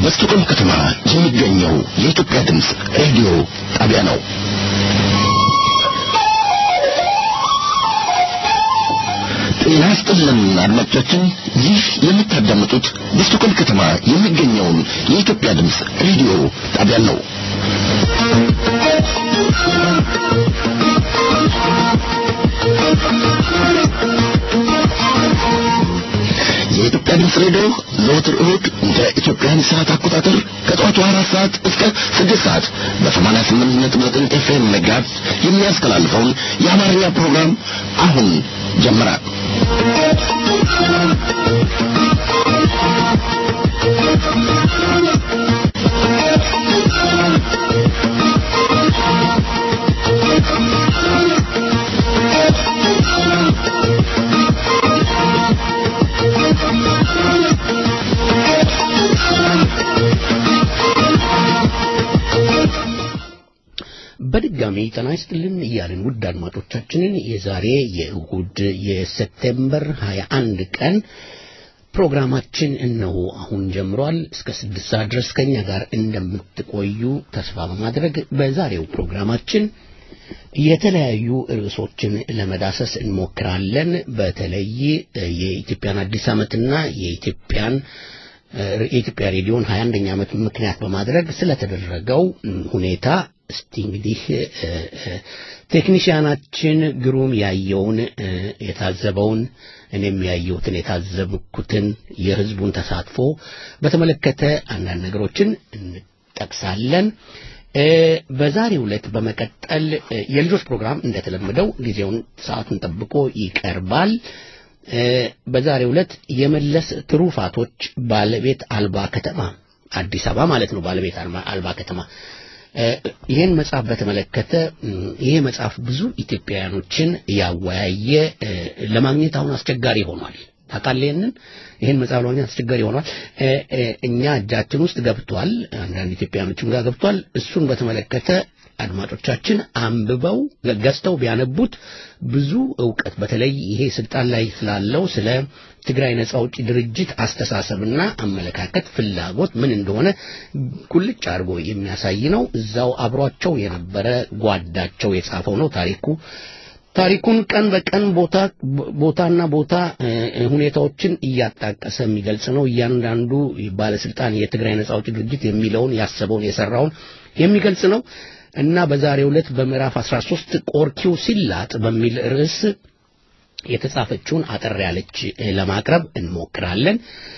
በስቶኮልም ከተማ የሚገኘው የኢትዮጵያ ድምፅ ሬዲዮ ጣቢያ ነው። ጤና ይስጥልን አድማጮቻችን፣ ይህ የምታዳምጡት በስቶኮልም ከተማ የሚገኘውን የኢትዮጵያ ድምፅ ሬዲዮ ጣቢያ ነው። የኢትዮጵያ ድምፅ ሬዲዮ ዘወትር እሁድ እንደ ኢትዮጵያን ሰዓት አቆጣጠር ከጠዋቱ አራት ሰዓት እስከ ስድስት ሰዓት በሰማንያ ስምንት ነጥብ ዘጠኝ ኤፍኤም መጋዝ የሚያስተላልፈውን የአማርኛ ፕሮግራም አሁን ጀመረ። በድጋሚ ጤና ይስጥልን እያልን ውድ አድማጮቻችንን የዛሬ የእሁድ የሴፕቴምበር 21 ቀን ፕሮግራማችን እነሆ አሁን ጀምሯል። እስከ ስድስት ሰዓት ድረስ ከኛ ጋር እንደምትቆዩ ተስፋ በማድረግ በዛሬው ፕሮግራማችን የተለያዩ ርዕሶችን ለመዳሰስ እንሞክራለን። በተለይ የኢትዮጵያን አዲስ ዓመትና የኢትዮጵያን የኢትዮጵያ ሬዲዮን 21ኛ ዓመት ምክንያት በማድረግ ስለተደረገው ሁኔታ እስቲ እንግዲህ ቴክኒሽያናችን ግሩም ያየውን የታዘበውን እኔም ያየሁትን የታዘብኩትን የሕዝቡን ተሳትፎ በተመለከተ አንዳንድ ነገሮችን እንጠቅሳለን። በዛሬው ዕለት በመቀጠል የልጆች ፕሮግራም እንደተለመደው ጊዜውን ሰዓቱን ጠብቆ ይቀርባል። በዛሬው ዕለት የመለስ ትሩፋቶች ባለቤት አልባ ከተማ አዲስ አበባ ማለት ነው። ባለቤት አልባ ከተማ ይህን መጽሐፍ በተመለከተ ይሄ መጽሐፍ ብዙ ኢትዮጵያውያኖችን ያወያየ ለማግኘት አሁን አስቸጋሪ ሆኗል። ታውቃለህ፣ ይህንን ይህን መጽሐፍ ለማግኘት አስቸጋሪ ሆኗል። እኛ እጃችን ውስጥ ገብቷል፣ አንዳንድ ኢትዮጵያውያኖችም ጋር ገብቷል። እሱን በተመለከተ አድማጮቻችን አንብበው ገዝተው ቢያነቡት ብዙ እውቀት በተለይ ይሄ ስልጣን ላይ ስላለው ስለ ትግራይ ነጻ አውጪ ድርጅት አስተሳሰብና አመለካከት ፍላጎት ምን እንደሆነ ቁልጭ አድርጎ የሚያሳይ ነው። እዛው አብሯቸው የነበረ ጓዳቸው የጻፈው ነው ታሪኩ ታሪኩን ቀን በቀን ቦታ ቦታና ቦታ ሁኔታዎችን እያጣቀሰ የሚገልጽ ነው። እያንዳንዱ ባለስልጣን የትግራይ ነጻ አውጪ ድርጅት የሚለውን ያሰበውን የሰራውን የሚገልጽ ነው እና በዛሬው ዕለት በምዕራፍ 13 ቆርኪው ሲላጥ በሚል ርዕስ የተጻፈችውን አጠር ያለች ለማቅረብ እንሞክራለን።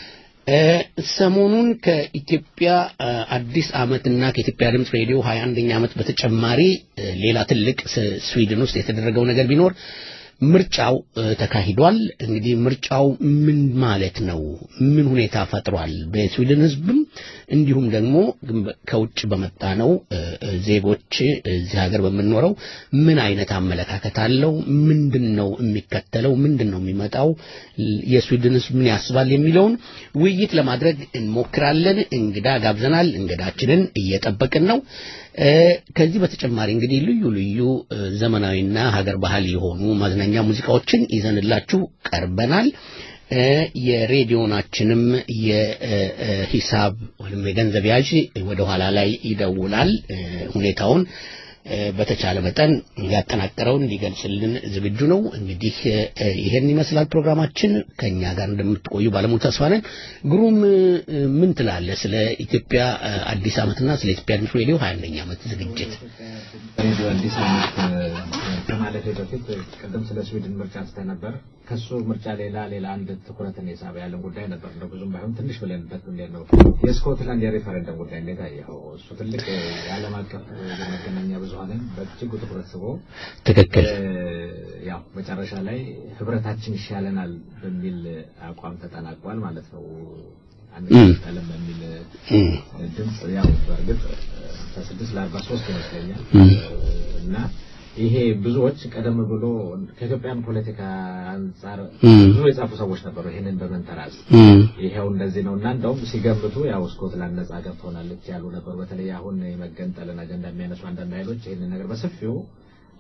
ሰሞኑን ከኢትዮጵያ አዲስ ዓመትና ከኢትዮጵያ ድምፅ ሬዲዮ 21ኛ ዓመት በተጨማሪ ሌላ ትልቅ ስዊድን ውስጥ የተደረገው ነገር ቢኖር ምርጫው ተካሂዷል። እንግዲህ ምርጫው ምን ማለት ነው? ምን ሁኔታ ፈጥሯል? በስዊድን ሕዝብም እንዲሁም ደግሞ ከውጭ በመጣ ነው ዜጎች እዚህ ሀገር በምንኖረው ምን አይነት አመለካከት አለው? ምንድን ነው የሚከተለው? ምንድን ነው የሚመጣው? የስዊድን ሕዝብ ምን ያስባል? የሚለውን ውይይት ለማድረግ እንሞክራለን። እንግዳ ጋብዘናል። እንግዳችንን እየጠበቅን ነው። ከዚህ በተጨማሪ እንግዲህ ልዩ ልዩ ዘመናዊና ሀገር ባህል የሆኑ ማዝናኛ ሙዚቃዎችን ይዘንላችሁ ቀርበናል። የሬዲዮናችንም የሂሳብ ወይም የገንዘብ ያዥ ወደ ኋላ ላይ ይደውላል። ሁኔታውን በተቻለ መጠን ያጠናቀረውን ሊገልጽልን ዝግጁ ነው። እንግዲህ ይሄን ይመስላል ፕሮግራማችን። ከኛ ጋር እንደምትቆዩ ባለሙሉ ተስፋ ነን። ግሩም ምን ትላለህ ስለ ኢትዮጵያ አዲስ ዓመትና ስለ ኢትዮጵያ ድምፅ ሬዲዮ 21ኛ ዓመት ዝግጅት? ሬዲዮ አዲስ ዓመት ከማለፌ በፊት ቅድም ስለ ስዊድን ምርጫ አንስተህ ነበር። ከሱ ምርጫ ሌላ ሌላ አንድ ትኩረትን የሳበ ያለን ጉዳይ ነበር። እንደው ብዙም ባይሆን ትንሽ ብለንበት እንዴት ነው የስኮትላንድ የሬፈረንደም ጉዳይ እንዴት አየኸው? እሱ ትልቅ የዓለም አቀፍ የመገናኛ ብዙኃንን በእጅጉ ትኩረት ስቦ ትክክል ያው መጨረሻ ላይ ህብረታችን ይሻለናል በሚል አቋም ተጠናቋል ማለት ነው። አንቀጥልም በሚል ድምፅ ያው በእርግጥ ከስድስት ለአርባ ሶስት ይመስለኛል እና ይሄ ብዙዎች ቀደም ብሎ ከኢትዮጵያን ፖለቲካ አንጻር ብዙ የጻፉ ሰዎች ነበሩ። ይህንን በመንተራስ ይሄው እንደዚህ ነው እና እንደውም ሲገምቱ ያው ስኮትላንድ ነጻ ገብቶናለች ያሉ ነበሩ። በተለይ አሁን የመገንጠልን አጀንዳ የሚያነሱ አንዳንድ ኃይሎች ይህንን ነገር በሰፊው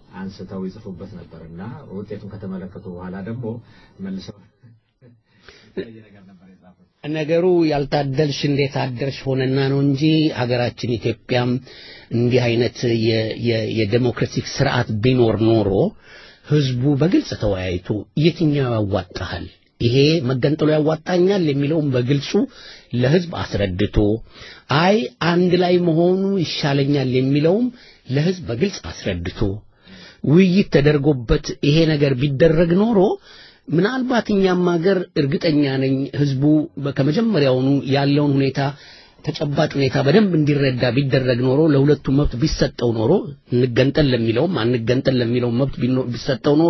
አንስተው ይጽፉበት ነበር እና ውጤቱን ከተመለከቱ በኋላ ደግሞ መልሰው ነገር ነበር የጻፉት። ነገሩ ያልታደልሽ እንዴት አደርሽ ሆነና ነው እንጂ ሀገራችን ኢትዮጵያም እንዲህ አይነት የ- የ- የዴሞክራቲክ ስርዓት ቢኖር ኖሮ ህዝቡ በግልጽ ተወያይቶ የትኛው ያዋጣሃል ይሄ መገንጠሉ ያዋጣኛል የሚለውን በግልጹ ለህዝብ አስረድቶ አይ አንድ ላይ መሆኑ ይሻለኛል የሚለውም ለህዝብ በግልጽ አስረድቶ ውይይት ተደርጎበት ይሄ ነገር ቢደረግ ኖሮ ምናልባት እኛም ሀገር እርግጠኛ ነኝ ህዝቡ በ- ከመጀመሪያውኑ ያለውን ሁኔታ ተጨባጭ ሁኔታ በደንብ እንዲረዳ ቢደረግ ኖሮ ለሁለቱ መብት ቢሰጠው ኖሮ እንገንጠል ለሚለውም አንገንጠል ለሚለውም መብት ቢኖ- ቢሰጠው ኖሮ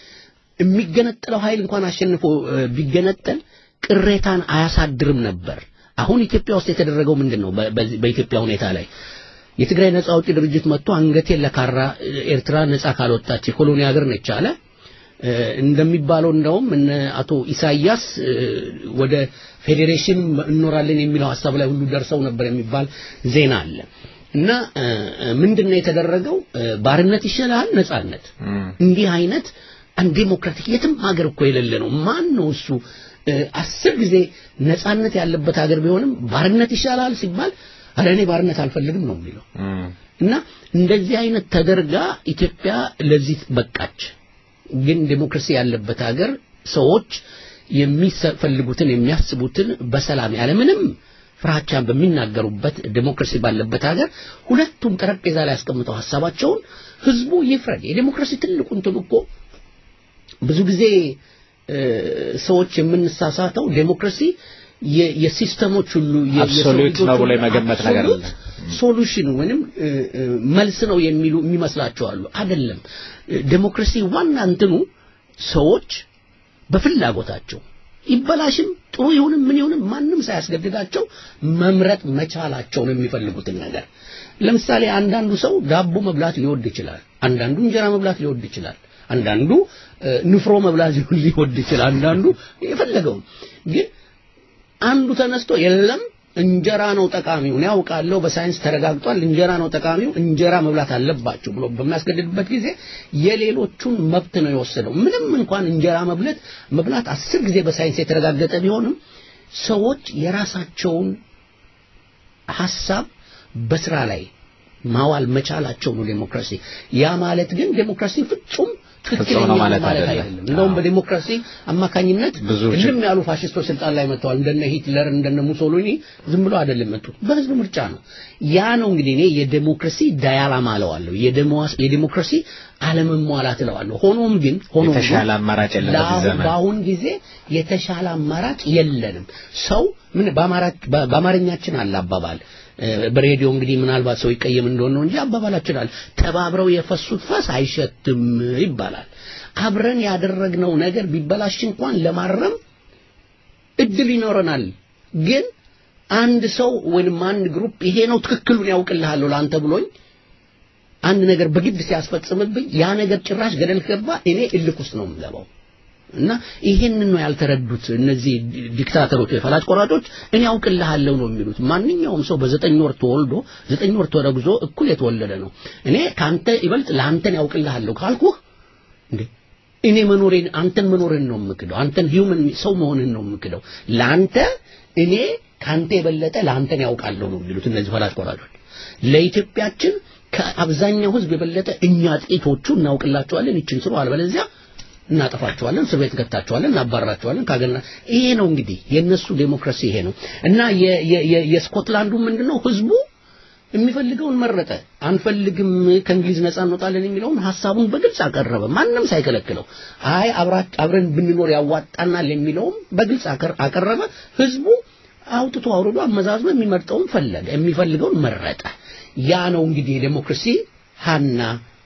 የሚገነጠለው ኃይል እንኳን አሸንፎ እ፣ ቢገነጠል ቅሬታን አያሳድርም ነበር። አሁን ኢትዮጵያ ውስጥ የተደረገው ምንድን ነው? በ- በዚህ- በኢትዮጵያ ሁኔታ ላይ የትግራይ ነጻ አውጪ ድርጅት መጥቶ አንገቴን ለካራ እ፣ ኤርትራ ነጻ ካልወጣች የኮሎኒ ሀገር ነች አለ። እ፣ እንደሚባለው እንደውም እነ አቶ ኢሳያስ እ፣ ወደ ፌዴሬሽን እንኖራለን የሚለው ሀሳብ ላይ ሁሉ ደርሰው ነበር የሚባል ዜና አለ። እና እ፣ እ፣ ምንድነው የተደረገው? እ፣ ባርነት ይሻላል ነጻነት እንዲህ አይነት አንድ ዴሞክራቲክ የትም ሀገር እኮ የሌለ ነው። ማን ነው እሱ? እ፣ አስር ጊዜ ነጻነት ያለበት ሀገር ቢሆንም ባርነት ይሻላል ሲባል አረ እኔ ባርነት አልፈልግም ነው የሚለው። እና እንደዚህ አይነት ተደርጋ ኢትዮጵያ ለዚህ በቃች። ግን ዴሞክራሲ ያለበት ሀገር ሰዎች የሚፈልጉትን የሚያስቡትን በሰላም ያለምንም ፍራቻን በሚናገሩበት ዴሞክራሲ ባለበት ሀገር ሁለቱም ጠረጴዛ ላይ ያስቀምጠው ሀሳባቸውን ህዝቡ ይፍረድ። የዴሞክራሲ ትልቁ እንትን እኮ ብዙ ጊዜ እ፣ ሰዎች የምንሳሳተው ዴሞክራሲ የ- የሲስተሞች ሁሉ የ- የሰው Absolute ልጆች ነው ብሎ ሁሉ የመገመት ነገር አለ። absolute ሶሉሽን ወይንም እ፣ እ፣ መልስ ነው የሚሉ የሚመስላቸው አሉ። አይደለም። እ፣ ዴሞክራሲ ዋና እንትኑ ሰዎች በፍላጎታቸው ይበላሽም ጥሩ ይሁንም ምን ይሁንም ማንም ሳያስገድዳቸው መምረጥ መቻላቸው ነው የሚፈልጉትን ነገር። ለምሳሌ አንዳንዱ ሰው ዳቦ መብላት ሊወድ ይችላል። አንዳንዱ እንጀራ መብላት ሊወድ ይችላል። አንዳንዱ እ፣ ንፍሮ መብላት ሊወድ ይችላል። አንዳንዱ የፈለገውን ግን አንዱ ተነስቶ የለም እንጀራ ነው ጠቃሚው፣ እኔ ያውቃለሁ፣ በሳይንስ ተረጋግጧል፣ እንጀራ ነው ጠቃሚው፣ እንጀራ መብላት አለባችሁ ብሎ በሚያስገድድበት ጊዜ የሌሎቹን መብት ነው የወሰደው። ምንም እንኳን እንጀራ መብላት መብላት አስር ጊዜ በሳይንስ የተረጋገጠ ቢሆንም ሰዎች የራሳቸውን ሐሳብ በስራ ላይ ማዋል መቻላቸው ነው ዴሞክራሲ። ያ ማለት ግን ዴሞክራሲ ፍጹም ትክክለኛ ፍጹም ነው ማለት ማለት አይደለም። አይደለም። እንደውም በዴሞክራሲ አማካኝነት ብዙ እልም ያሉ ፋሽስቶች ስልጣን ላይ መጥተዋል። እንደነ ሂትለር እንደነ ሙሶሊኒ ዝም ብሎ አይደለም መጡት፣ በህዝብ ምርጫ ነው። ያ ነው እንግዲህ እኔ የዴሞክራሲ ዳያላማ እለዋለሁ፣ የዴሞስ- የዴሞክራሲ አለመሟላት እለዋለሁ። ሆኖም ግን ሆኖም ግን የተሻለ አማራጭ የለም በዚህ ለአሁን- ዘመን። በአሁን ጊዜ የተሻለ አማራጭ የለንም። ሰው ምን በአማራ- በ- በአማርኛችን አለ አባባል እ፣ በሬዲዮ እንግዲህ ምናልባት ሰው ይቀየም እንደሆነ ነው እንጂ አባባላችን አለ ተባብረው የፈሱት ፈስ አይሸትም ይባላል። አብረን ያደረግነው ነገር ቢበላሽ እንኳን ለማረም እድል ይኖረናል። ግን አንድ ሰው ወይንም አንድ ግሩፕ ይሄ ነው ትክክሉን ያውቅልሃለሁ ለአንተ ብሎኝ አንድ ነገር በግድ ሲያስፈጽምብኝ ያ ነገር ጭራሽ ገደል ገባ፣ እኔ እልክ ውስጥ ነው የምገባው። እና ይሄንን ነው ያልተረዱት እነዚህ ዲክታተሮች ወይ ፈላጭ ቆራጮች። እኔ ያውቅልሃለሁ ነው የሚሉት። ማንኛውም ሰው በዘጠኝ ወር ተወልዶ ዘጠኝ ወር ተረግዞ እኩል የተወለደ ነው። እኔ ካንተ ይበልጥ ለአንተን ያውቅልሃለሁ ካልኩህ እንዴ እኔ መኖሬን አንተን መኖርን ነው የምክደው። አንተን ሂውመን ሰው መሆንን ነው የምክደው። ለአንተ እኔ ካንተ የበለጠ ለአንተን ያውቃለሁ ነው የሚሉት እነዚህ ፈላጭ ቆራጮች። ለኢትዮጵያችን ከአብዛኛው ሕዝብ የበለጠ እኛ ጥቂቶቹ እናውቅላቸዋለን። ይችን ስሩ፣ አለበለዚያ እናጠፋቸዋለን፣ እስር ቤት እንከታቸዋለን፣ እናባረራቸዋለን። ካገና ይሄ ነው እንግዲህ የነሱ ዴሞክራሲ ይሄ ነው እና የ- የ- የ- የስኮትላንዱ ምንድነው ህዝቡ የሚፈልገውን መረጠ። አንፈልግም ከእንግሊዝ ነፃ እንወጣለን የሚለውን ሐሳቡን በግልጽ አቀረበ፣ ማንም ሳይከለክለው። አይ አብራ- አብረን ብንኖር ያዋጣናል የሚለውም በግልጽ አቀር- አቀረበ። ህዝቡ አውጥቶ አውርዶ አመዛዝኖ የሚመርጠውን ፈለገ፣ የሚፈልገውን መረጠ። ያ ነው እንግዲህ የዴሞክራሲ ሀና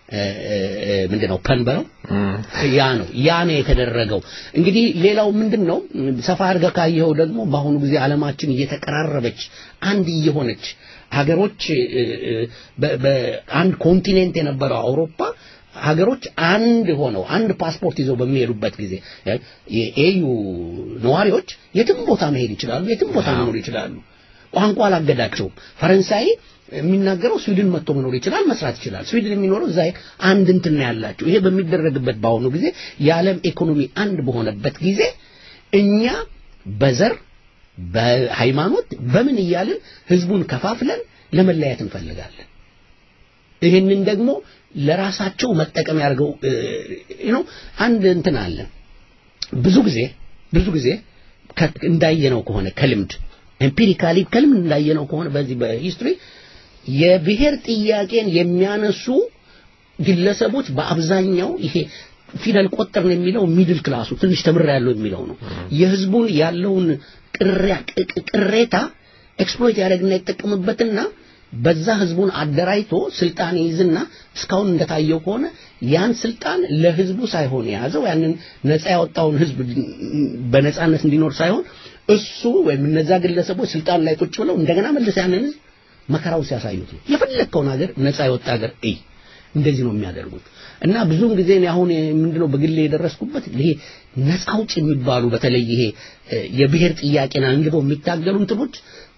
ምንድን ነው ፐንበረው ያ ነው ያ ነው የተደረገው። እንግዲህ ሌላው ምንድን ነው ሰፋ አድርገህ ካየኸው ደግሞ በአሁኑ ጊዜ ዓለማችን እየተቀራረበች አንድ እየሆነች ሀገሮች እ፣ እ፣ በ- በአንድ ኮንቲኔንት የነበረው አውሮፓ ሀገሮች አንድ ሆነው አንድ ፓስፖርት ይዘው በሚሄዱበት ጊዜ እ፣ የኤዩ ነዋሪዎች የትም ቦታ መሄድ ይችላሉ፣ የትም ቦታ መኖር ይችላሉ። ቋንቋ አላገዳቸውም። ፈረንሳይ የሚናገረው ስዊድን መጥቶ መኖር ይችላል፣ መስራት ይችላል። ስዊድን የሚኖረው እዛ አንድ እንትን ነው ያላቸው። ይሄ በሚደረግበት በአሁኑ ጊዜ የዓለም ኢኮኖሚ አንድ በሆነበት ጊዜ እኛ በዘር በሃይማኖት በምን እያልን ህዝቡን ከፋፍለን ለመለያየት እንፈልጋለን። ይህንን ደግሞ ለራሳቸው መጠቀም ያድርገው ነው። አንድ እንትን አለ። ብዙ ጊዜ ብዙ ጊዜ እንዳየነው ከሆነ ከልምድ ኤምፒሪካሊ ከልምድ እንዳየነው ከሆነ በዚህ በሂስትሪ የብሔር ጥያቄን የሚያነሱ ግለሰቦች በአብዛኛው ይሄ ፊደል ቆጠር ነው የሚለው ሚድል ክላሱ ትንሽ ተምር ያለው የሚለው ነው። የህዝቡን ያለውን ቅሬታ ኤክስፕሎይት ያደርግና ይጠቀምበትና በዛ ህዝቡን አደራጅቶ ስልጣን ይይዝና እስካሁን እንደታየው ከሆነ ያን ስልጣን ለህዝቡ ሳይሆን የያዘው ያንን ነፃ ያወጣውን ህዝብ በነፃነት እንዲኖር ሳይሆን እሱ ወይም እነዛ ግለሰቦች ስልጣን ላይ ቁጭ ብለው እንደገና መልስ ያንን ህዝብ መከራውን ሲያሳዩት ነው። የፈለግከውን ሀገር ነፃ የወጣ ሀገር እይ እንደዚህ ነው የሚያደርጉት። እና ብዙውን ጊዜ አሁን ምንድነው በግሌ የደረስኩበት ይሄ ነፃ አውጭ የሚባሉ በተለይ ይሄ የብሔር ጥያቄን አንግበው የሚታገሉ እንትኖች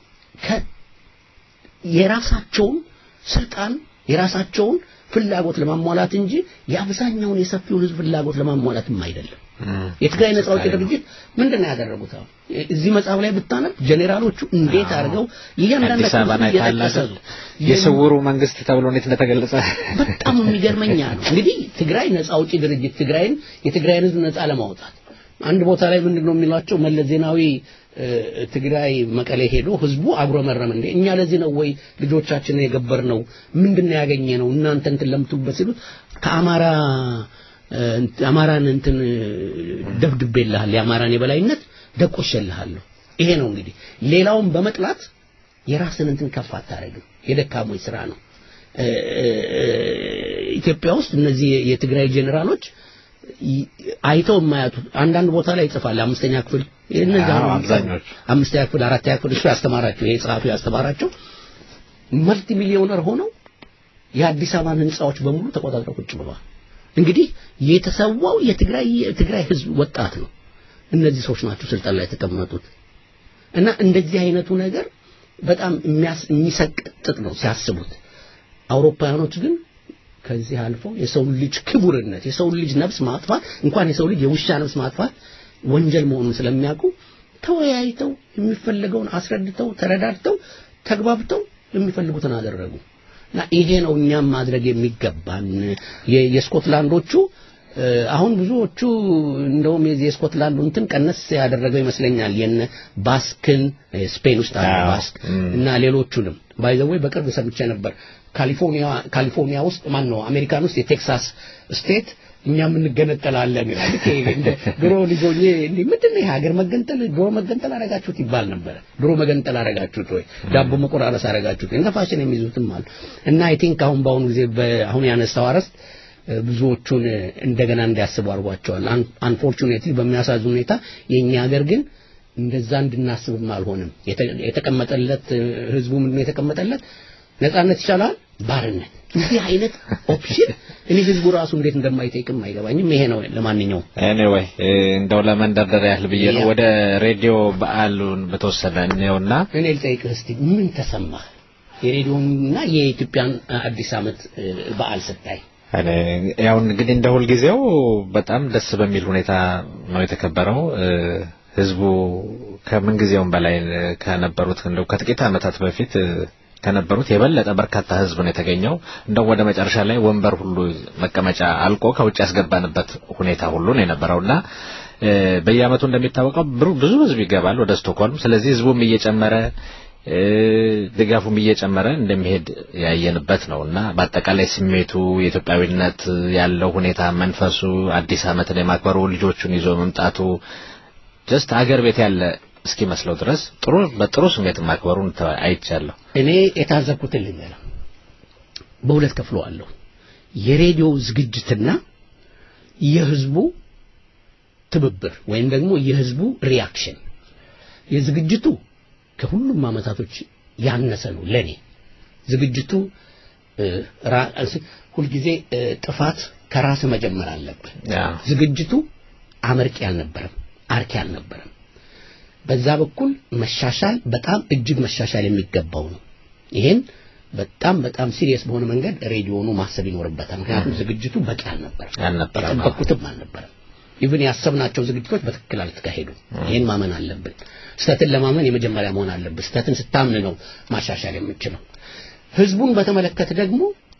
የራሳቸውን ስልጣን የራሳቸውን ፍላጎት ለማሟላት እንጂ የአብዛኛውን የሰፊውን ህዝብ ፍላጎት ለማሟላትም አይደለም። የትግራይ ነፃ አውጪ ድርጅት ምንድን ነው ያደረጉት? አሁን እዚህ መጽሐፍ ላይ ብታነብ ጄኔራሎቹ እንዴት አድርገው እያንዳንዳቸው የስውሩ መንግስት ተብሎ እንዴት እንደተገለጸ በጣም የሚገርመኛ ነው። እንግዲህ ትግራይ ነፃ አውጪ ድርጅት ትግራይን የትግራይን ህዝብ ነፃ ለማውጣት አንድ ቦታ ላይ ምንድን ነው የሚሏቸው መለስ ዜናዊ ትግራይ መቀሌ ሄዶ ህዝቡ አጉረመረም እንዴ እኛ ለዚህ ነው ወይ ልጆቻችንን የገበር ነው ምንድነው ያገኘ ነው እናንተ እንትን ለምትሉበት ሲሉት ከአማራ አማራን እንትን ደብድቤልሃል የአማራን የበላይነት ደቆሸልሃለሁ ይሄ ነው እንግዲህ ሌላውን በመጥላት የራስን እንትን ከፍ አታረግም የደካሞች ስራ ነው ኢትዮጵያ ውስጥ እነዚህ የትግራይ ጄኔራሎች አይተው የማያቱ አንዳንድ ቦታ ላይ ይጽፋል አምስተኛ ክፍል እነዚህ አብዛኞቹ አምስተኛ ክፍል አራተኛ ክፍል እሱ ያስተማራቸው ይሄ ጸሐፊ ያስተማራቸው መልቲ ሚሊዮነር ሆነው የአዲስ አበባን ህንፃዎች በሙሉ ተቆጣጥረው ቁጭ ብለዋል እንግዲህ የተሰዋው የትግራይ የትግራይ ህዝብ ወጣት ነው እነዚህ ሰዎች ናቸው ስልጣን ላይ የተቀመጡት እና እንደዚህ አይነቱ ነገር በጣም የሚሰቅጥጥ ነው ሲያስቡት አውሮፓውያኖች ግን ከዚህ አልፎ የሰው ልጅ ክቡርነት የሰው ልጅ ነፍስ ማጥፋት እንኳን የሰው ልጅ የውሻ ነፍስ ማጥፋት ወንጀል መሆኑን ስለሚያውቁ ተወያይተው የሚፈለገውን አስረድተው ተረዳድተው ተግባብተው የሚፈልጉትን አደረጉ እና ይሄ ነው እኛም ማድረግ የሚገባን የስኮትላንዶቹ አሁን ብዙዎቹ እንደውም የዚህ የስኮትላንዱ እንትን ቀነስ ያደረገው ይመስለኛል የነ ባስክን ስፔን ውስጥ አለ ባስክ እና ሌሎቹንም ባይዘወይ በቅርብ ሰምቼ ነበር ካሊፎርኒያ ካሊፎርኒያ ውስጥ ማን ነው አሜሪካን ውስጥ የቴክሳስ ስቴት እኛም እንገነጠላለን ይላል እንደ ድሮ ልጆኜ እንዴ ምንድነው ይሄ ሀገር መገንጠል ድሮ መገንጠል አረጋችሁት ይባል ነበር ድሮ መገንጠል አረጋችሁት ወይ ዳቦ መቆራረስ አረጋችሁት እንደ ፋሽን የሚይዙትም አሉ እና አይ ቲንክ አሁን በአሁኑ ጊዜ አሁን ያነሳው አረስት ብዙዎቹን እንደገና እንዲያስቡ አድርጓቸዋል አንፎርቹኔትሊ በሚያሳዝን ሁኔታ የኛ ሀገር ግን እንደዛ እንድናስብም አልሆንም የተቀመጠለት ህዝቡ ምንድነው የተቀመጠለት ነጻነት ይቻላል ባርነት እንዲህ አይነት ኦፕሽን እኔ ህዝቡ ራሱ እንዴት እንደማይጠይቅም አይገባኝም ይሄ ነው ለማንኛውም ኤኒዌይ እንደው ለመንደርደር ያህል ብዬ ነው ወደ ሬዲዮ በዓሉን በተወሰነ እንየውና እኔ ልጠይቅህ እስቲ ምን ተሰማህ የሬዲዮና የኢትዮጵያን አዲስ አመት በዓል ስታይ ያው እንግዲህ እንደ ሁልጊዜው በጣም ደስ በሚል ሁኔታ ነው የተከበረው ህዝቡ ከምን ጊዜውም በላይ ከነበሩት እንደው ከጥቂት ዓመታት በፊት ከነበሩት የበለጠ በርካታ ህዝብ ነው የተገኘው እንደው ወደ መጨረሻ ላይ ወንበር ሁሉ መቀመጫ አልቆ ከውጭ ያስገባንበት ሁኔታ ሁሉ ነው የነበረውና በየአመቱ እንደሚታወቀው ብዙ ህዝብ ይገባል ወደ ስቶክሆልም ስለዚህ ህዝቡም እየጨመረ ድጋፉም እየጨመረ እንደሚሄድ ያየንበት ነው እና በአጠቃላይ ስሜቱ የኢትዮጵያዊነት ያለው ሁኔታ መንፈሱ አዲስ አመትን የማክበሩ ልጆቹን ይዞ መምጣቱ ጀስት አገር ቤት ያለ እስኪመስለው ድረስ ጥሩ በጥሩ ስሜት ማክበሩን አይቻለሁ እኔ የታዘብኩትን ልንገርህ በሁለት ከፍለዋለሁ የሬዲዮ ዝግጅትና የህዝቡ ትብብር ወይም ደግሞ የህዝቡ ሪያክሽን የዝግጅቱ ከሁሉም አመታቶች ያነሰ ነው ለኔ ዝግጅቱ ሁልጊዜ ጥፋት ከራስ መጀመር አለብህ ዝግጅቱ አመርቂ አልነበረም አርኪ አልነበረም በዛ በኩል መሻሻል በጣም እጅግ መሻሻል የሚገባው ነው ይሄን በጣም በጣም ሲሪየስ በሆነ መንገድ ሬዲዮኑ ማሰብ ይኖርበታል ምክንያቱም ዝግጅቱ በቂ አልነበረም አልነበረም የጠበቅኩትም አልነበረም ኢቭን ያሰብናቸው ዝግጅቶች በትክክል አልተካሄዱም። ይህን ማመን አለብን። ስህተትን ለማመን የመጀመሪያ መሆን አለብን። ስህተትን ስታምን ነው ማሻሻል የምችለው። ህዝቡን በተመለከተ ደግሞ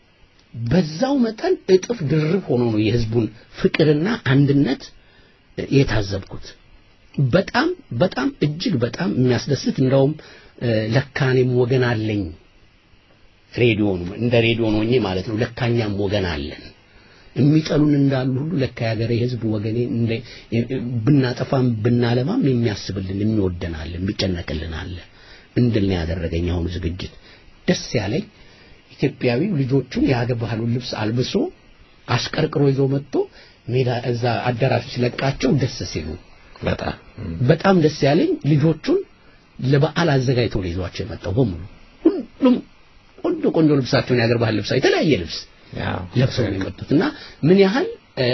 በዛው መጠን እጥፍ ድርብ ሆኖ ነው የህዝቡን ፍቅርና አንድነት የታዘብኩት። በጣም በጣም እጅግ በጣም የሚያስደስት እንደውም ለካኔም ወገን አለኝ ሬዲዮኑ እንደ ሬዲዮ ነው ማለት ነው። ለካኛም ወገን አለን የሚጠሉን እንዳሉ ሁሉ ለካ ያገሬ ህዝብ ወገኔ እንደ ብናጠፋም ብናለማም የሚያስብልን የሚወደን አለ የሚጨነቅልን አለ እንድል ነው ያደረገኝ አሁኑ ዝግጅት ደስ ያለኝ ኢትዮጵያዊው ልጆቹን የሀገር ባህሉን ልብስ አልብሶ አሽቀርቅሮ ይዞ መጥቶ ሜዳ እዛ አዳራሽ ሲለቃቸው ደስ ሲሉ በጣም በጣም ደስ ያለኝ ልጆቹን ለበዓል አዘጋጅተው ነው ይዟቸው የመጣው በሙሉ ሁሉም ቆንጆ ቆንጆ ልብሳቸውን የሀገር ባህል ልብሳ የተለያየ ልብስ ለብሰው ነው የመጡት እና ምን ያህል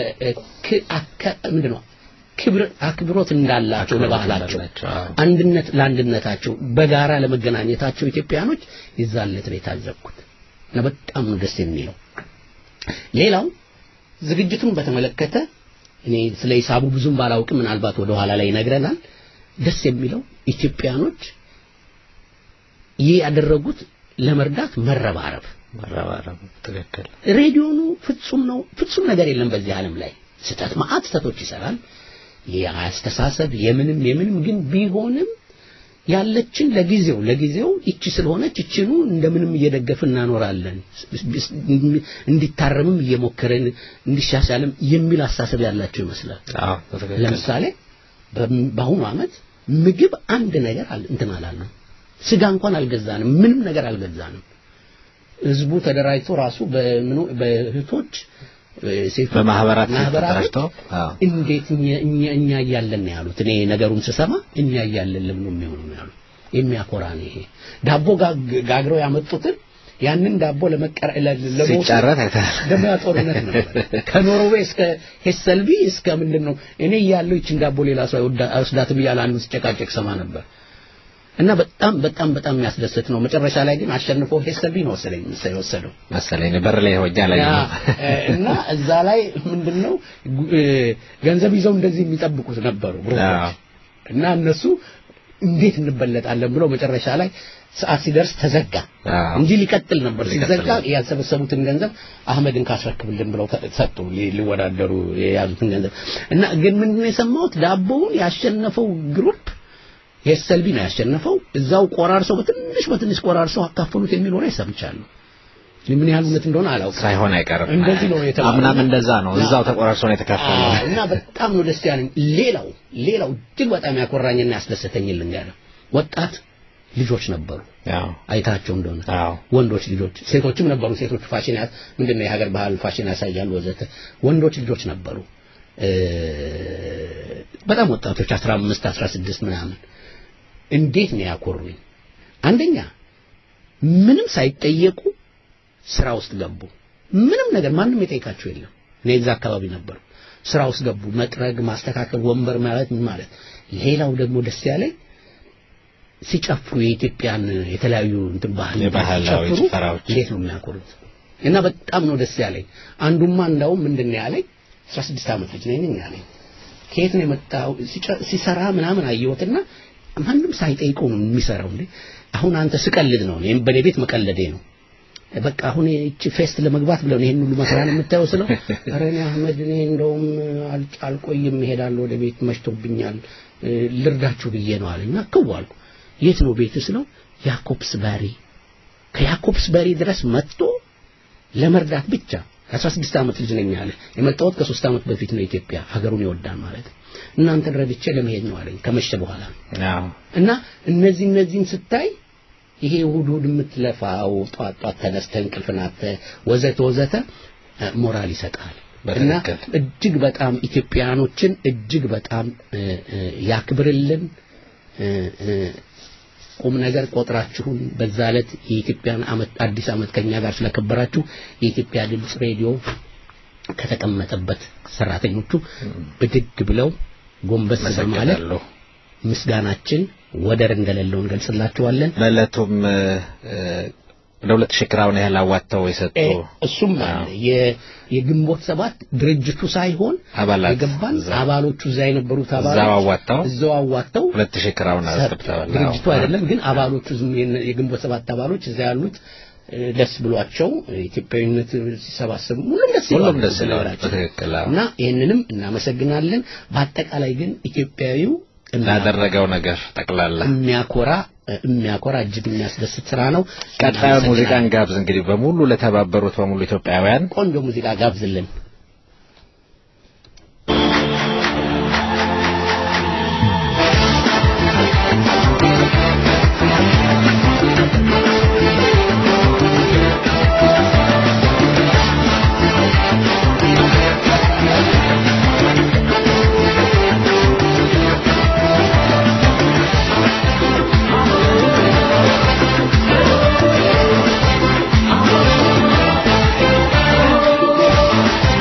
ምንድን ነው ክብር አክብሮት እንዳላቸው ለባህላቸው አንድነት ለአንድነታቸው በጋራ ለመገናኘታቸው ኢትዮጵያኖች ይዛለት ነው የታዘብኩት እና በጣም ነው ደስ የሚለው ሌላው ዝግጅቱን በተመለከተ እኔ ስለ ሂሳቡ ብዙም ባላውቅም ምናልባት ወደ ኋላ ላይ ይነግረናል ደስ የሚለው ኢትዮጵያኖች ይህ ያደረጉት ለመርዳት መረባረብ መረባረብ ትክክል ሬዲዮኑ ፍጹም ነው ፍጹም ነገር የለም በዚህ ዓለም ላይ ስህተት ማአት ስህተቶች ይሰራል የአስተሳሰብ የምንም የምንም ግን ቢሆንም ያለችን ለጊዜው ለጊዜው ይቺ ስለሆነች ይችኑ እንደምንም እየደገፍን እናኖራለን እንዲታረምም እየሞከረን እንዲሻሻልም የሚል አሳሰብ ያላቸው ይመስላል ለምሳሌ በአሁኑ ዓመት ምግብ አንድ ነገር እንትን አላልንም ስጋ እንኳን አልገዛንም ምንም ነገር አልገዛንም ህዝቡ ተደራጅቶ ራሱ በእህቶች ሴቶች በማህበራት ማህበራት ተደራጅተው እንዴት እኛ እኛ እያለን ነው ያሉት። እኔ ነገሩን ስሰማ እኛ እያለን ለምን ነው የሚሆነው ነው ያሉት። የሚያኮራ ነው ይሄ። ዳቦ ጋግረው ያመጡትን ያንን ዳቦ ለመቀረ ሲጫረት አይተሃል። ደግሞ ያ ጦርነት ነበር። ከኖርዌይ እስከ ሄሰልቢ እስከ ምንድን ነው እኔ እያለሁ ይችን ዳቦ ሌላ ሰው አይወስዳትም እያለ አንዱ ሲጨቃጨቅ ሰማ ነበር። እና በጣም በጣም በጣም የሚያስደስት ነው። መጨረሻ ላይ ግን አሸንፎ ሄሰልቢ ነው መሰለኝ የወሰደው መሰለኝ በር ላይ ሆጃ ላይ እና እዛ ላይ ምንድነው ገንዘብ ይዘው እንደዚህ የሚጠብቁት ነበሩ ግሩፖች እና እነሱ እንዴት እንበለጣለን ብለው መጨረሻ ላይ ሰዓት ሲደርስ ተዘጋ እንጂ ሊቀጥል ነበር። ሲዘጋ ያሰበሰቡትን ገንዘብ አህመድን ካስረክብልን ብለው ሰጡ ሊወዳደሩ የያዙትን ገንዘብ እና ግን ምንድነው የሰማሁት ዳቦውን ያሸነፈው ግሩፕ የሰልቢ ነው ያሸነፈው። እዛው ቆራርሰው በትንሽ በትንሽ ቆራርሰው አካፈሉት የሚል ወሬ ሰምቻለሁ። ምን ያህል እውነት እንደሆነ አላውቅም። ሳይሆን አይቀርም። እንደዚህ ነው የተባለው። አምናም እንደዛ ነው። እዛው ተቆራርሶ ነው የተካፈለው እና በጣም ነው ደስ ያለኝ። ሌላው ሌላው እጅግ በጣም ያኮራኝና ያስደሰተኝ ልንገርህ፣ ወጣት ልጆች ነበሩ። አይታቸው እንደሆነ ወንዶች ልጆች፣ ሴቶችም ነበሩ። ሴቶች ፋሽን ያት ምንድነው የሀገር ባህል ፋሽን ያሳያሉ ወዘተ። ወንዶች ልጆች ነበሩ። በጣም ወጣቶች 15 16 ምናምን እንዴት ነው ያኮሩኝ? አንደኛ ምንም ሳይጠየቁ ስራ ውስጥ ገቡ። ምንም ነገር ማንም የጠይቃቸው የለም። እኔ እዛ አካባቢ ነበሩ። ስራ ውስጥ ገቡ። መጥረግ፣ ማስተካከል፣ ወንበር ማለት ምን ማለት። ሌላው ደግሞ ደስ ያለኝ ሲጨፍሩ የኢትዮጵያን የተለያዩ እንትን ባህል የባህላዊ ሲጨፍሩ ጭፈራዎች እንዴት ነው የሚያኮሩት? እና በጣም ነው ደስ ያለኝ። አንዱማ እንዳውም ምንድን ነው ያለኝ 16 ዓመት ልጅ ነኝ ያለኝ ከየት ነው የመጣው ሲሰራ ምናምን አየሁትና ማንም ሳይጠይቀው ነው የሚሰራው እንዴ አሁን አንተ ስቀልድ ነው እኔም በኔ ቤት መቀለዴ ነው በቃ አሁን እቺ ፌስት ለመግባት ብለው ይሄን ሁሉ መስራት የምታየው ስለው ኧረ እኔ አህመድ እኔ እንደውም አልቆይም እሄዳለሁ ወደ ቤት መሽቶብኛል ልርዳችሁ ብዬ ነው አለኝና ክው አልኩ የት ነው ቤት ስለው ያኮብስ ባሪ ከያኮብስ ባሪ ድረስ መጥቶ ለመርዳት ብቻ የ16 ዓመት ልጅ ነኝ አለ የመጣሁት ከሶስት ዓመት በፊት ነው ኢትዮጵያ ሀገሩን ይወዳል ማለት እናንተን ረድቼ ለመሄድ ነው አለኝ ከመሸ በኋላ እና እነዚህ እነዚህን ስታይ ይሄ እሑድ እሑድ የምትለፋው ጧት ጧት ተነስተህ እንቅልፍን አጥተህ ወዘተ ወዘተ ሞራል ይሰጣል እና እጅግ በጣም ኢትዮጵያኖችን እጅግ በጣም ያክብርልን ቁም ነገር ቆጥራችሁን በዛ ዕለት የኢትዮጵያን አመት አዲስ አመት ከኛ ጋር ስለከበራችሁ የኢትዮጵያ ድምፅ ሬዲዮ ከተቀመጠበት ሰራተኞቹ ብድግ ብለው ጎንበስ በማለት ምስጋናችን ወደር እንደሌለው እንገልጽላችኋለን። በዕለቱም ወደ ሁለት ሺህ ክራውን ያህል አዋጥተው የሰጡ እ፣ እሱም አለ የ- የግንቦት ሰባት ድርጅቱ ሳይሆን አባላት የገባን እዛ- አባሎቹ እዛ የነበሩት አባሎች እዛው አዋጥተው እዛው አዋጥተው ሁለት ሺህ ክራውን ሰጡ። አስገብተዋል። ድርጅቱ አዎ። አይደለም ግን አባሎቹ ዝም የነ- የግንቦት ሰባት አባሎች እዛ ያሉት እ፣ ደስ ብሏቸው ኢትዮጵያዊነት ሲሰባሰቡ ሁሉም ደስ ሁሉም ይለዋል ደስ ይለዋል። በነገራችን። በትክክል አዎ። እና ይህንንም እናመሰግናለን። በአጠቃላይ ግን ኢትዮጵያዊው ላደረገው ነገር ጠቅላላ የሚያኮራ የሚያኮራ እጅግ የሚያስደስት ስራ ነው። ቀጣዩ ሙዚቃን እናመሰግናለን። ጋብዝ እንግዲህ በሙሉ ለተባበሩት በሙሉ ኢትዮጵያውያን ቆንጆ ሙዚቃ ጋብዝልን። Thank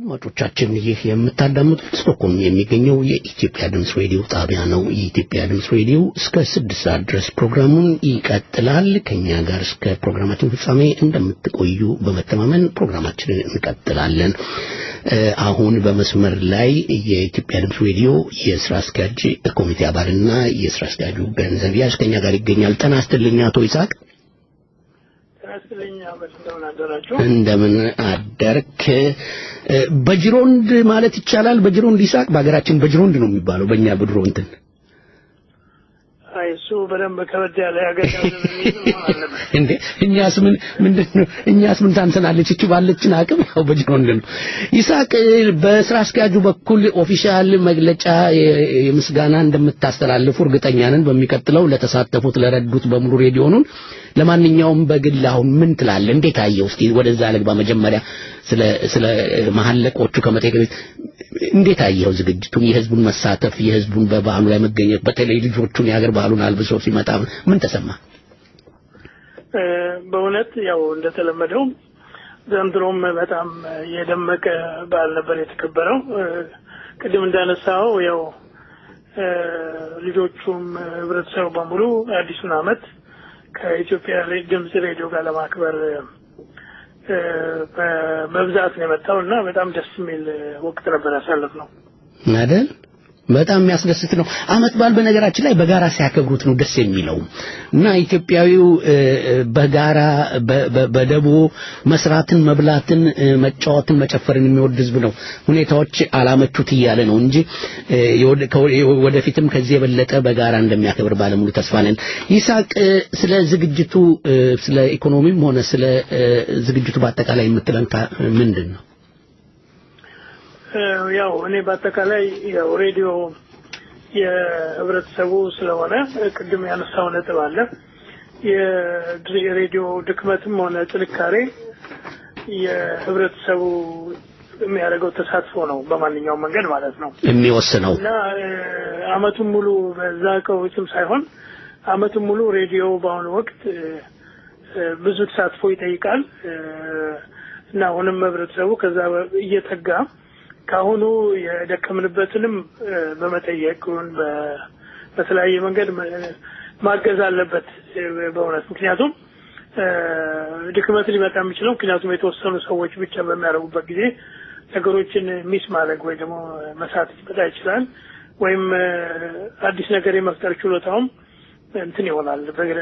አድማጮቻችን ይህ የምታዳምጡት ስቶክሆልም የሚገኘው የኢትዮጵያ ድምፅ ሬዲዮ ጣቢያ ነው። የኢትዮጵያ ድምፅ ሬዲዮ እስከ ስድስት ሰዓት ድረስ ፕሮግራሙን ይቀጥላል። ከኛ ጋር እስከ ፕሮግራማችን ፍጻሜ እንደምትቆዩ በመተማመን ፕሮግራማችንን እንቀጥላለን። አሁን በመስመር ላይ የኢትዮጵያ ድምፅ ሬዲዮ የስራ አስኪያጅ ኮሚቴ አባልና የስራ አስኪያጁ ገንዘብ ያዥ ከኛ ጋር ይገኛል። ጤና ይስጥልኝ አቶ ይስሐቅ። እንደምን አደርክ? በጅሮንድ ማለት ይቻላል። በጅሮንድ ይስሐቅ በሀገራችን በጅሮንድ ነው የሚባለው። በእኛ በድሮ እንትን አይ እሱ በደንብ ከበድ ያለ ያገኛል እንዴ እኛስ ምን ምንድነው እኛስ ምን ታንሰናለች እቺ ባለችን አቅም ያው በጅሮንድ ነው ይስሐቅ በስራ አስኪያጁ በኩል ኦፊሻል መግለጫ የምስጋና እንደምታስተላልፉ እርግጠኛ ነን በሚቀጥለው ለተሳተፉት ለረዱት በሙሉ ሬዲዮኑን ለማንኛውም በግል አሁን ምን ትላለህ እንዴት አየው እስኪ ወደዛ ልግባ መጀመሪያ ስለ ስለ መሐለቆቹ ከመጠየቅ በፊት እንዴት አየው ዝግጅቱን የህዝቡን መሳተፍ የህዝቡን በበዓሉ ላይ መገኘት በተለይ ልጆቹን የሀገር ባህሉን አልብሶ ሲመጣ ምን ተሰማ በእውነት ያው እንደተለመደው ዘንድሮም በጣም የደመቀ በዓል ነበር የተከበረው ቅድም እንዳነሳው ያው ልጆቹም ህብረተሰቡ በሙሉ አዲሱን አመት ከኢትዮጵያ ድምጽ ሬዲዮ ጋር ለማክበር በብዛት ነው የመጣው እና በጣም ደስ የሚል ወቅት ነበር ያሳለፍ ነው አይደል በጣም የሚያስደስት ነው አመት በዓል በነገራችን ላይ በጋራ ሲያከብሩት ነው ደስ የሚለው እና ኢትዮጵያዊው በጋራ በደቦ መስራትን መብላትን መጫወትን መጨፈርን የሚወድ ህዝብ ነው ሁኔታዎች አላመቹት እያለ ነው እንጂ ወደፊትም ከዚህ የበለጠ በጋራ እንደሚያከብር ባለሙሉ ተስፋ ነን ይሳቅ ስለ ዝግጅቱ ስለ ኢኮኖሚም ሆነ ስለ ዝግጅቱ በአጠቃላይ የምትለን ምንድን ነው ያው እኔ በአጠቃላይ ያው ሬዲዮ የህብረተሰቡ ስለሆነ ቅድም ያነሳው ነጥብ አለ የሬዲዮ ድክመትም ሆነ ጥንካሬ የህብረተሰቡ የሚያደርገው ተሳትፎ ነው በማንኛውም መንገድ ማለት ነው የሚወስነው እና አመቱን ሙሉ በዛ ቀውስም ሳይሆን አመቱን ሙሉ ሬዲዮ በአሁኑ ወቅት ብዙ ተሳትፎ ይጠይቃል እና አሁንም ህብረተሰቡ ከዛ እየተጋ ከአሁኑ የደከምንበትንም በመጠየቅ በተለያየ መንገድ ማገዝ አለበት በእውነት ምክንያቱም ድክመት ሊመጣ የሚችለው ምክንያቱም የተወሰኑ ሰዎች ብቻ በሚያደርጉበት ጊዜ ነገሮችን ሚስ ማድረግ ወይ ደግሞ መሳት ሊመጣ ይችላል ወይም አዲስ ነገር የመፍጠር ችሎታውም እንትን ይሆናል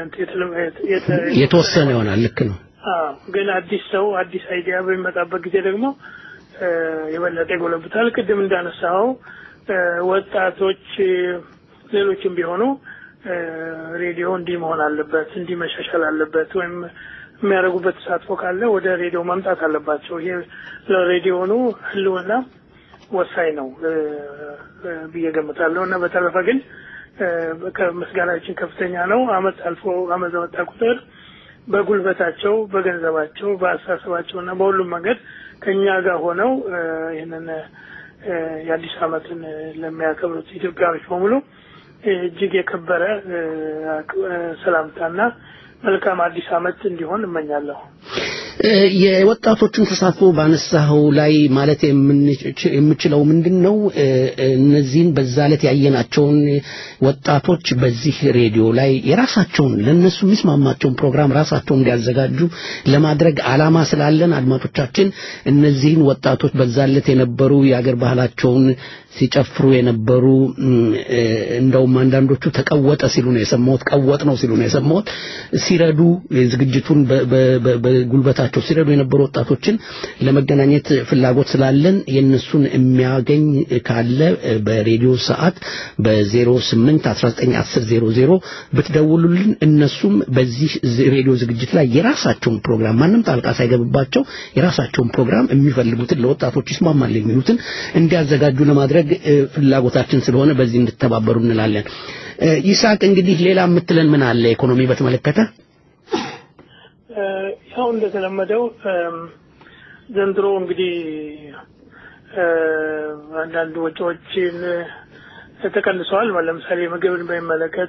የተወሰነ ይሆናል ልክ ነው ግን አዲስ ሰው አዲስ አይዲያ በሚመጣበት ጊዜ ደግሞ የበለጠ ይጎለብታል ቅድም እንዳነሳው ወጣቶች ሌሎችም ቢሆኑ ሬዲዮ እንዲህ መሆን አለበት እንዲህ መሻሻል አለበት ወይም የሚያደርጉበት ተሳትፎ ካለ ወደ ሬዲዮ መምጣት አለባቸው ይሄ ለሬዲዮኑ ህልውና ወሳኝ ነው ብዬ ገምታለሁ እና በተረፈ ግን ምስጋናችን ከፍተኛ ነው አመት አልፎ አመት በመጣ ቁጥር በጉልበታቸው በገንዘባቸው በአስተሳሰባቸው እና በሁሉም መንገድ ከኛ ጋር ሆነው ይህንን የአዲስ አመትን ለሚያከብሩት ኢትዮጵያኖች በሙሉ እጅግ የከበረ ሰላምታና መልካም አዲስ አመት እንዲሆን እመኛለሁ የወጣቶችን ተሳትፎ ባነሳኸው ላይ ማለት የምችለው ምንድን ነው እነዚህን በዛ ዕለት ያየናቸውን ወጣቶች በዚህ ሬዲዮ ላይ የራሳቸውን ለእነሱ የሚስማማቸውን ፕሮግራም ራሳቸው እንዲያዘጋጁ ለማድረግ አላማ ስላለን አድማጮቻችን እነዚህን ወጣቶች በዛ ዕለት የነበሩ የአገር ባህላቸውን ሲጨፍሩ የነበሩ እንደውም አንዳንዶቹ ተቀወጠ ሲሉ ነው የሰማሁት ቀወጥ ነው ሲሉ ነው የሰማሁት ሲረዱ ዝግጅቱን በጉልበታቸው ሲረዱ የነበሩ ወጣቶችን ለመገናኘት ፍላጎት ስላለን የእነሱን የሚያገኝ ካለ በሬዲዮ ሰዓት በ08 1910 ብትደውሉልን እነሱም በዚህ ሬዲዮ ዝግጅት ላይ የራሳቸውን ፕሮግራም ማንም ጣልቃ ሳይገብባቸው የራሳቸውን ፕሮግራም የሚፈልጉትን ለወጣቶች ይስማማል የሚሉትን እንዲያዘጋጁ ለማድረግ ፍላጎታችን ስለሆነ በዚህ እንድተባበሩ እንላለን ይስሐቅ እንግዲህ ሌላ የምትለን ምን አለ ኢኮኖሚ በተመለከተ ያው እንደተለመደው ዘንድሮ እንግዲህ አንዳንድ ወጪዎችን ተቀንሰዋል ለምሳሌ ምግብን በሚመለከት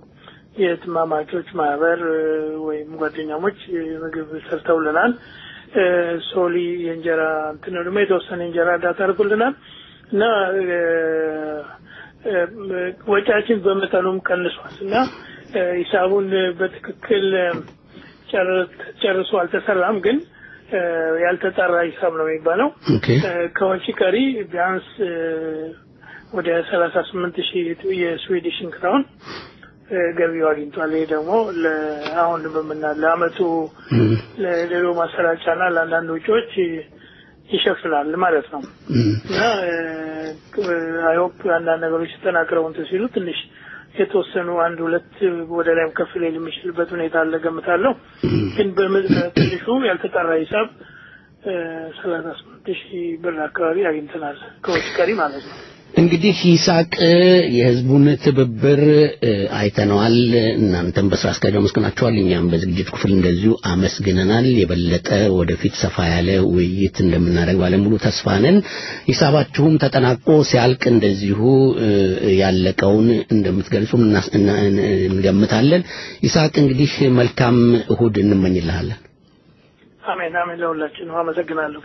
የትማማቾች ማህበር ወይም ጓደኛሞች ምግብ ሰርተውልናል ሶሊ የእንጀራ እንትን ደግሞ የተወሰነ የእንጀራ እርዳታ አድርጎልናል እና ወጪያችን በመጠኑም ቀንሷል እና ሂሳቡን በትክክል ጨርሶ አልተሰራም፣ ግን ያልተጣራ ሂሳብ ነው የሚባለው። ከወጪ ቀሪ ቢያንስ ወደ ሰላሳ ስምንት ሺህ የስዊዲሽን ክራውን ገቢው አግኝቷል። ይሄ ደግሞ አሁን በምና ለአመቱ ለሌሎ ማሰራጫና ለአንዳንድ ወጪዎች ይሸፍናል ማለት ነው እና አይሆፕ አንዳንድ ነገሮች ተጠናክረው እንትን ሲሉ ትንሽ የተወሰኑ አንድ ሁለት ወደ ላይም ከፍ ሊል የሚችልበት ሁኔታ አለ ገምታለሁ። ግን በትንሹ ያልተጣራ ሂሳብ ሰላሳ ስምንት ሺህ ብር አካባቢ አግኝተናል ከወጪ ቀሪ ማለት ነው። እንግዲህ ይስሐቅ የህዝቡን ትብብር አይተነዋል። እናንተም በስራ አስኪያጅ አመስግናችኋል። እኛም በዝግጅት ክፍል እንደዚሁ አመስግነናል። የበለጠ ወደፊት ሰፋ ያለ ውይይት እንደምናደርግ ባለሙሉ ተስፋ ነን። ሂሳባችሁም ተጠናቆ ሲያልቅ እንደዚሁ ያለቀውን እንደምትገልጹም እንገምታለን። ይስሐቅ እንግዲህ መልካም እሁድ እንመኝልሃለን። አሜን አሜን። ለሁላችን አመሰግናለሁ።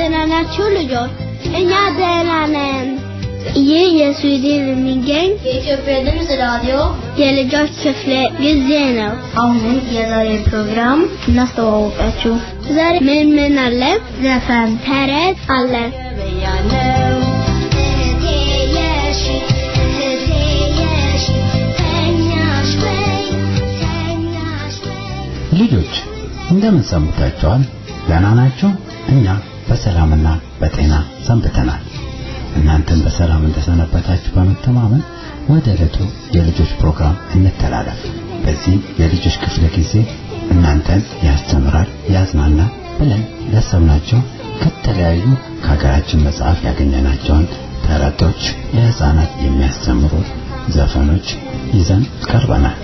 ደህና ናችሁ ልጆች? እኛ ደህና ነን። ይህ የስዊድን የሚገኝ የኢትዮጵያ ድምፅ ራዲዮ የልጆች ክፍለ ጊዜ ነው። አሁን የዛሬ ፕሮግራም እናስተዋወቃችሁ። ዛሬ ምን ምን አለ? ዘፈን፣ ተረት አለ። ልጆች እንደምን ሰንብታችኋል? ደህና ናችሁ? እኛ በሰላምና በጤና ሰንብተናል። እናንተም በሰላም እንደሰነበታችሁ በመተማመን ወደ ዕለቱ የልጆች ፕሮግራም እንተላለፍ። በዚህ የልጆች ክፍለ ጊዜ እናንተን ያስተምራል፣ ያዝናናል ብለን ያሰብናቸው ከተለያዩ ከሀገራችን መጽሐፍ ያገኘናቸውን ተረቶች፣ ለህፃናት የሚያስተምሩ ዘፈኖች ይዘን ቀርበናል።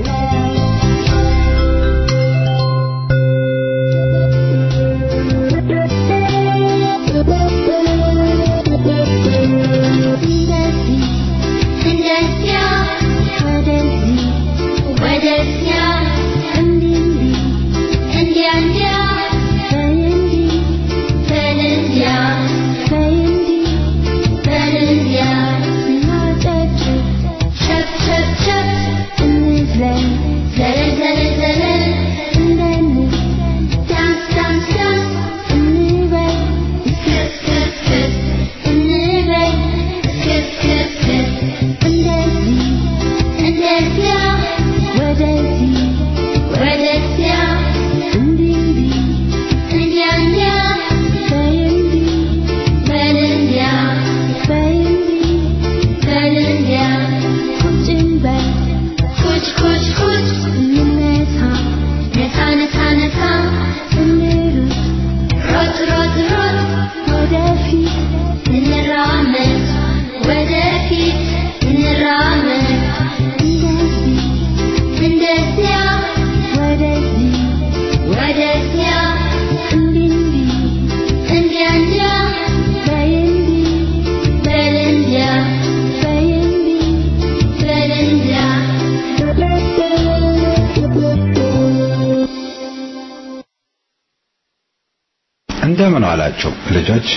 እንደምን ዋላችሁ ልጆች።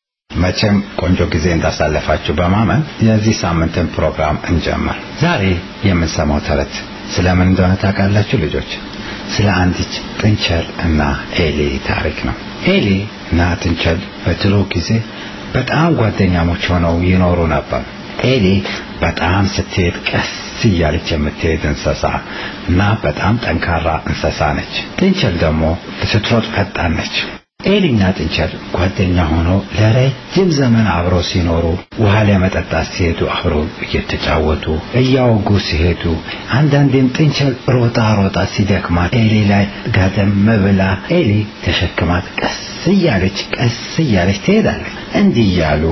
መቼም ቆንጆ ጊዜ እንዳሳለፋችሁ በማመን የዚህ ሳምንትን ፕሮግራም እንጀምር። ዛሬ የምንሰማው ተረት ስለምን እንደሆነ ታውቃላችሁ ልጆች? ስለ አንዲት ጥንቸል እና ኤሊ ታሪክ ነው። ኤሊ እና ጥንቸል በድሮ ጊዜ በጣም ጓደኛሞች ሆነው ይኖሩ ነበር። ኤሊ በጣም ስትሄድ ቀስ እያለች የምትሄድ እንስሳ እና በጣም ጠንካራ እንስሳ ነች። ጥንቸል ደግሞ ስትሮጥ ፈጣን ነች። ኤሊና ጥንቸል ጓደኛ ሆነው ለረጅም ዘመን አብረው ሲኖሩ ውሃ ለመጠጣት ሲሄዱ አብረው እየተጫወቱ እያወጉ ሲሄዱ አንዳንዴም ጥንቸል ሮጣ ሮጣ ሲደክማት ኤሊ ላይ ጋደም ብላ ኤሊ ተሸክማት ቀስ እያለች ቀስ እያለች ትሄዳለች። እንዲህ እያሉ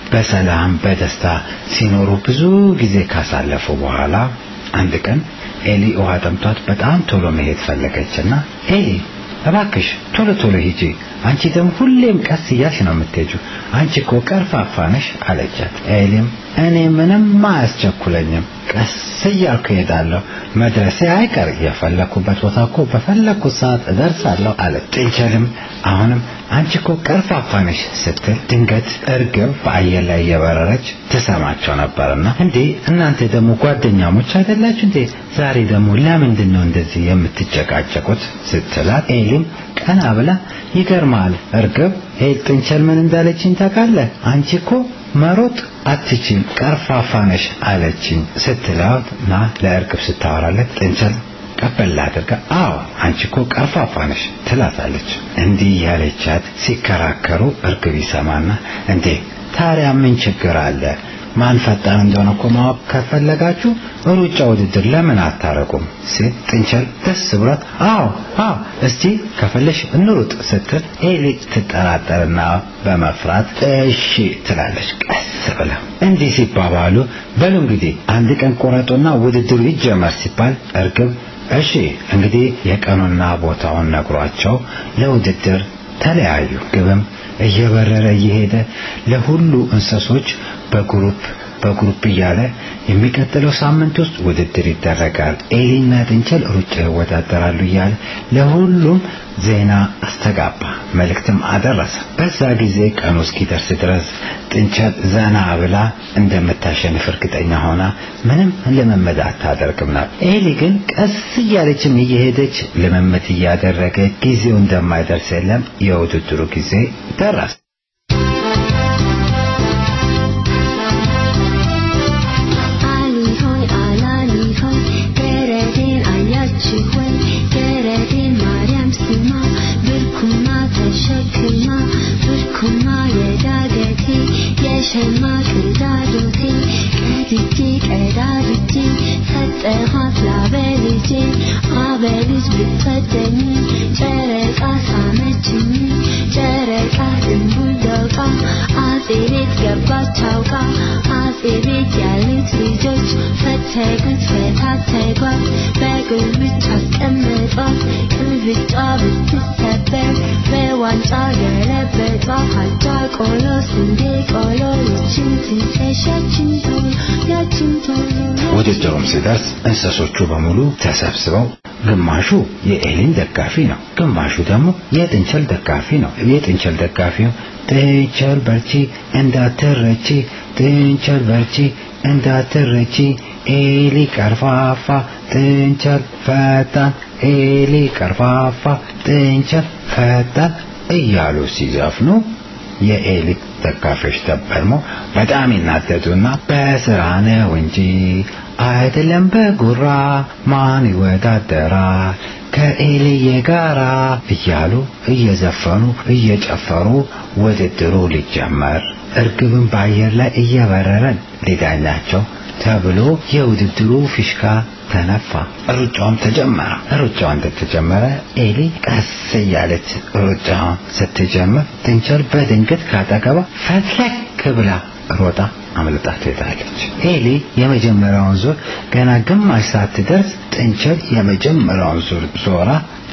በሰላም በደስታ ሲኖሩ ብዙ ጊዜ ካሳለፉ በኋላ አንድ ቀን ኤሊ ውሃ ጠምቷት በጣም ቶሎ መሄድ ፈለገችና ኤሊ እባክሽ ቶሎ ቶሎ ሂጂ፣ አንቺ ደግሞ ሁሌም ቀስ እያልሽ ነው የምትሄጂው፣ አንቺ እኮ ቀርፋፋ ነሽ አለቻት። ኤሊም እኔ ምንም አያስቸኩለኝም፣ ቀስ እያልኩ እሄዳለሁ፣ መድረሴ አይቀር፣ የፈለኩበት ቦታ እኮ በፈለኩት ሰዓት እደርሳለሁ አለ። ጥንቸልም አሁንም አንቺ እኮ ቀርፋፋ ነሽ ስትል ድንገት እርግብ በአየር ላይ እየበረረች ትሰማቸው ነበርና እንዴ እናንተ ደግሞ ጓደኛሞች አይደላችሁ እንዴ? ዛሬ ደግሞ ለምንድን ነው እንደዚህ የምትጨቃጨቁት? ስትላት ኤሊም ቀና ብላ ይገርማል እርግብ ኤል ጥንቸል ምን እንዳለችኝ ታውቃለህ? አንቺ እኮ መሮጥ አትችም ቀርፋፋ ነሽ አለችኝ ስትላት ና ለእርግብ ስታወራለት ጥንቸል ቀበል አድርጋ አዎ አንቺ እኮ ቀርፋፋ ነሽ ትላታለች። እንዲህ ያለቻት ሲከራከሩ እርግብ ይሰማና እንዴ ታዲያ ምን ችግር አለ? ማን ፈጣን እንደሆነ እኮ ማወቅ ከፈለጋችሁ ሩጫ ውድድር ለምን አታረቁም? ሲል ጥንቸል ደስ ብሏት አዎ አዎ እስቲ ከፈለሽ እንሩጥ ስትል ኤሊ ትጠራጠርና በመፍራት እሺ ትላለች ቀስ ብላ። እንዲህ ሲባባሉ በሉ እንግዲህ አንድ ቀን ቆረጡና ውድድሩ ይጀመር ሲባል እርግብ እሺ እንግዲህ የቀኑና ቦታውን ነግሯቸው ለውድድር ተለያዩ። ግብም እየበረረ እየሄደ ለሁሉ እንስሶች በግሩፕ በግሩፕ እያለ የሚቀጥለው ሳምንት ውስጥ ውድድር ይደረጋል። ኤሊና ጥንቸል ሩጫ ይወዳደራሉ እያለ ለሁሉም ዜና አስተጋባ፣ መልእክትም አደረሰ። በዛ ጊዜ ቀኑ እስኪደርስ ድረስ ጥንቸል ዘና ብላ እንደምታሸንፍ እርግጠኛ ሆና ምንም ልምምድ አታደርግም ነበር። ኤሊ ግን ቀስ እያለችም እየሄደች ልምምድ እያደረገ ጊዜው እንደማይደርስ የለም የውድድሩ ጊዜ ደረሰ። ሸማ ቅዳዶቴ ቀድጄ ቀዳድጄ ሰጠኋት ላበልጄ አበልጅ ብትወደኝ ጨረቃ ሳመችኝ ጨረቃ ድንቡል ደውቃ አጼ ቤት ገባች አውቃ አጼ ቤት ያሉት ልጆች ፈተጉት ፈታተጓት በግልብጫ አስቀመጧት ቅልብጫ ብትሰበር በዋንጫ ገለበጧት አጃ ቆሎ ስንዴ ቆሎ ያችን ትንሽ ያችን ቶሎ ያችን ቶሎ ውድድሩም ሲደርስ እንስሶቹ በሙሉ ተሰብስበው ግማሹ የኤሊን ደጋፊ ነው፣ ግማሹ ደግሞ የጥንቸል ደጋፊ ነው። የጥንቸል ደጋፊው ጥንቸል በርቺ እንዳትረቺ፣ ጥንቸል በርቺ እንዳትረቺ፣ ኤሊ ቀርፋፋ፣ ጥንቸል ፈጣን፣ ኤሊ ቀርፋፋ፣ ጥንቸል ፈጣን እያሉ ሲዘፍኑ የኤሊ ደጋፊዎች ደግሞ በጣም ይናደዱና በስራ ነው እንጂ አይደለም በጉራ ማን ይወዳደራል ከኤልዬ ጋራ እያሉ እየዘፈኑ እየጨፈሩ ውድድሩ ሊጀመር እርግብን በአየር ላይ እየበረረን ሊዳኛቸው ተብሎ የውድድሩ ፊሽካ ተነፋ። ሩጫውም ተጀመረ። ሩጫው እንደተጀመረ ኤሊ ቀስ እያለች ሩጫውን ስትጀምር ጥንቸል በድንገት ካጠገቧ ፈትለክ ብላ ሮጣ አምልጣ ትሄዳለች። ኤሊ የመጀመሪያውን ዙር ገና ግማሽ ሳትደርስ ጥንቸል የመጀመሪያውን ዙር ዞራ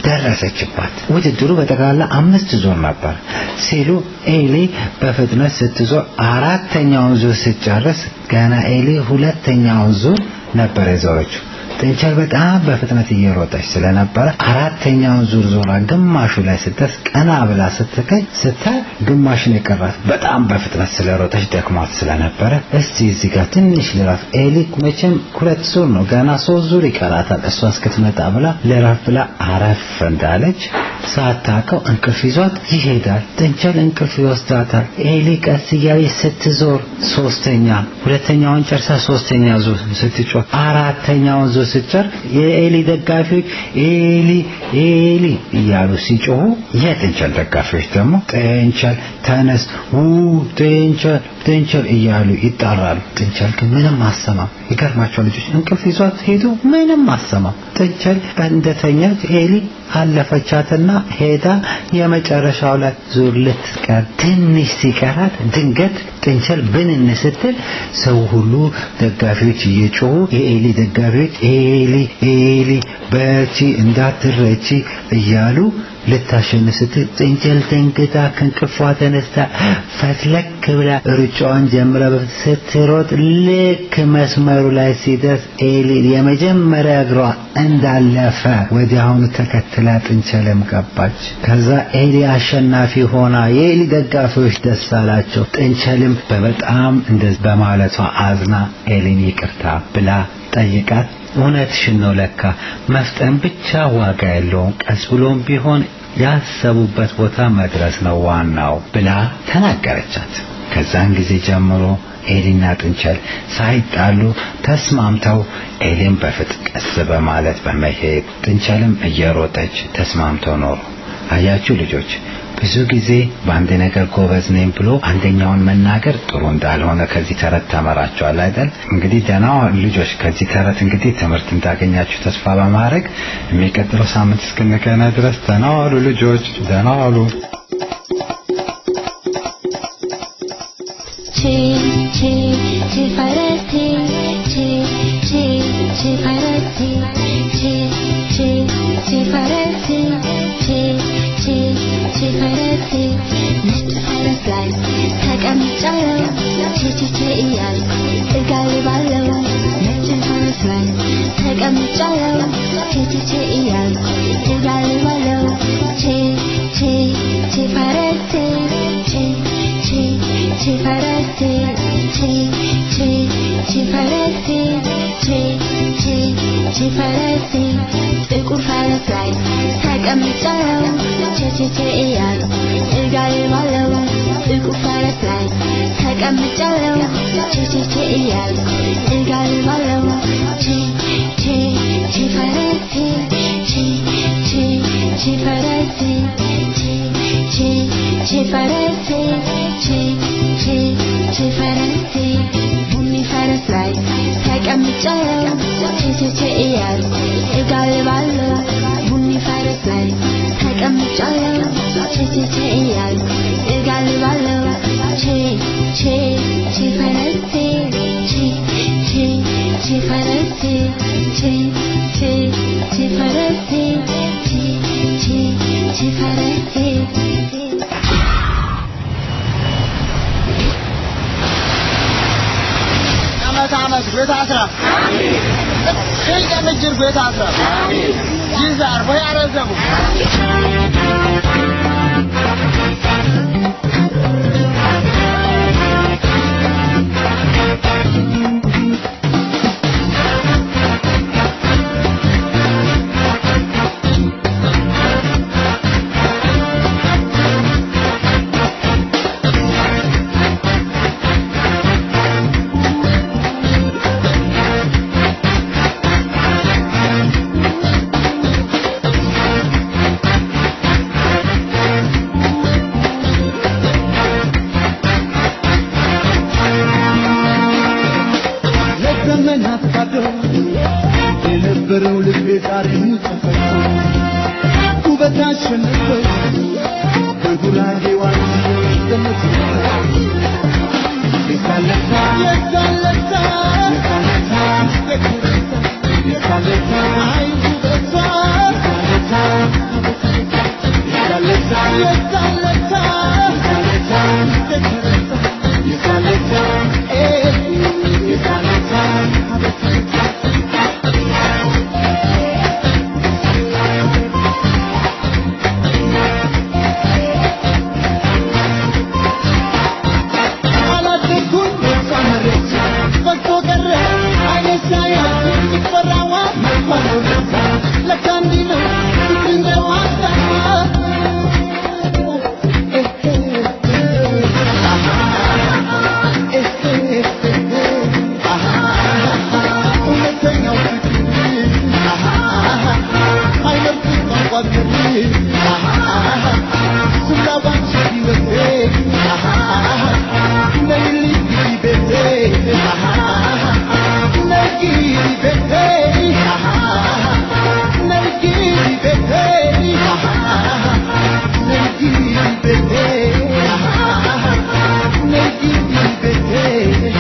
ደረሰችባት። ውድድሩ በጠቅላላ አምስት ዙር ነበር ሲሉ ኤሊ በፍጥነት ስትዞር አራተኛውን ዙር ስትጨርስ ገና ኤሊ ሁለተኛውን ዙር ነበር የዞረችው። ጥንቸል በጣም በፍጥነት እየሮጠች ስለነበረ አራተኛውን ዙር ዞራ ግማሹ ላይ ስትደርስ ቀና ብላ ስትገኝ ስታይ ግማሽን የቀራት በጣም በፍጥነት ስለሮጠች ደክሟት ስለነበረ እስቲ እዚህ ጋር ትንሽ ልረፍ፣ ኤሊ መቼም ሁለት ዙር ነው ገና ሶስት ዙር ይቀራታል እሷ እስክትመጣ ብላ ልረፍ ብላ አረፍ እንዳለች ሳታውቀው እንቅልፍ ይዟት ይሄዳል። ጥንቸል እንቅልፍ ይወስዳታል። ኤሊ ቀስ እያለች ስትዞር ሶስተኛ ሁለተኛውን ጨርሳ ሶስተኛ ዙር ስትጮህ አራተኛውን ዙር ስትጨር የኤሊ ደጋፊዎች ኤሊ ኤሊ እያሉ ሲጮሁ የጥንቸል ደጋፊዎች ደግሞ ጥንቸል ተነስ ው ጥንቸል ጥንቸል እያሉ ይጣራሉ። ጥንቸል ግን ምንም አሰማም። ይገርማቸው ልጆች እንቅልፍ ይዟት ሄዱ። ምንም አሰማም። ጥንቸል እንደተኛች ኤሊ አለፈቻትና ሄዳ የመጨረሻው ላይ ዙር ልትቀር ትንሽ ሲቀራት ድንገት ጥንቸል ብንን ስትል ሰው ሁሉ ደጋፊዎች እየጮሁ የኤሊ ደጋፊዎች ኤሊ ኤሊ በርቺ እንዳትረቺ እያሉ ልታሸንፍ ስትል ጥንቸል ደንግጣ ከእንቅልፏ ተነስታ ፈትለክ ብላ ሩጫዋን ጀምራ ስትሮጥ ልክ መስመሩ ላይ ሲደርስ ኤሊ የመጀመሪያ እግሯ እንዳለፈ ወዲያውኑ ተከትላ ጥንቸልም ገባች። ከዛ ኤሊ አሸናፊ ሆና የኤሊ ደጋፊዎች ደስ አላቸው። ጥንቸልም በበጣም እንደዚህ በማለቷ አዝና ኤሊን ይቅርታ ብላ ጠይቃት እውነትሽን ነው ለካ መፍጠን ብቻ ዋጋ የለውም ቀስ ብሎም ቢሆን ያሰቡበት ቦታ መድረስ ነው ዋናው ብላ ተናገረቻት። ከዛን ጊዜ ጀምሮ ኤሊና ጥንቸል ሳይጣሉ ተስማምተው ኤሊም በፍጥ ቀስ በማለት በመሄድ ጥንቸልም እየሮጠች ተስማምተው ኖሩ። አያችሁ ልጆች ብዙ ጊዜ በአንድ ነገር ጎበዝ ነኝ ብሎ አንደኛውን መናገር ጥሩ እንዳልሆነ ከዚህ ተረት ተመራችኋል አይደል? እንግዲህ ደህና ልጆች ከዚህ ተረት እንግዲህ ትምህርት እንዳገኛችሁ ተስፋ በማድረግ የሚቀጥለው ሳምንት እስክንገናኝ ድረስ ደህና ዋሉ ልጆች፣ ደህና ዋሉ። ቺ ቺ ቺ ፈረቴ ቺ ቺ ቺ ፈረቴ ቺ ቺ ቺ ፈረቴ ቺ ቺ ቺ ፈረቴ ነጭ ፈረስ ላይ ተቀምጫለሁ ቺ ቺ ቺ እያልኩ ተቀምጫለሁ ቼ ቼ ቼ እያልኩ እጋልባለሁ ቼ ቼ ቼ ፈረሴ ቼ ቼ ቼ ፈረሴ ቼ ቼ ቼ ፈረሴ ቼ ቼ ቼ ፈረሴ ጥቁር ፈረስ ላይ ተቀምጫለሁ ቼ ቼ ቼ እያልኩ እጋልባለሁ ጥቁር ፈረስ ላይ ተቀምጫለሁ ቼ ቼ ቼ እያልኩ እጋልባለሁ ቼ ቼ ቼ ፈረሴ ቼ ቼ ቼ ፈረሴ ቼ ቼ ቼ ፈረሴ ቼ ቼ ቼ ፈረሴ ቡኒ ፈረስ ላይ ተቀምጫለሁ ቼ ቼ ቼ እያልኩ እጋልባለሁ ቡኒ ፈረስ ላይ ተቀምጫለሁ ቼ ቼ ቼ እያልኩ እጋልባለሁ ቼ ቼ ቼ ፈረሴ ቼ ቼ ቼ ፈረሴ ቼ ቼ ቼ ፈረሴ ቼ ቼ ቼ ፈረሴ ዓመት ዓመት ቤት አስራ ስልቀ ምጅር ቤት አስራ ይዛር ወይ አረዘሙ ለዘመናት ባዶ የነበረው ልቤ ዛሬ ተፈቶ ውበት አሸነፈው በጉራጌ ዋንስ ገነት የሳለታ የሳለታ የሳለታ አይ ውበቷ የሳለታ የሳለታ የሳለታ የሳለታ አላደኩም በሷ መሬት ፈቶ ቀረ አይኔ ሳያት ሲፈራዋ መባለው ለካ እንዲህ ነው ፍቅር እንደ ዋዛ እውነተኛው አይመርጥም ቋንቋ ስላባንቺ ሕይወቴ ነይልኝ ቤቴ ነይ ቤቴ ነይ ቤቴ ነይ ቤቴ ነይ ቤቴ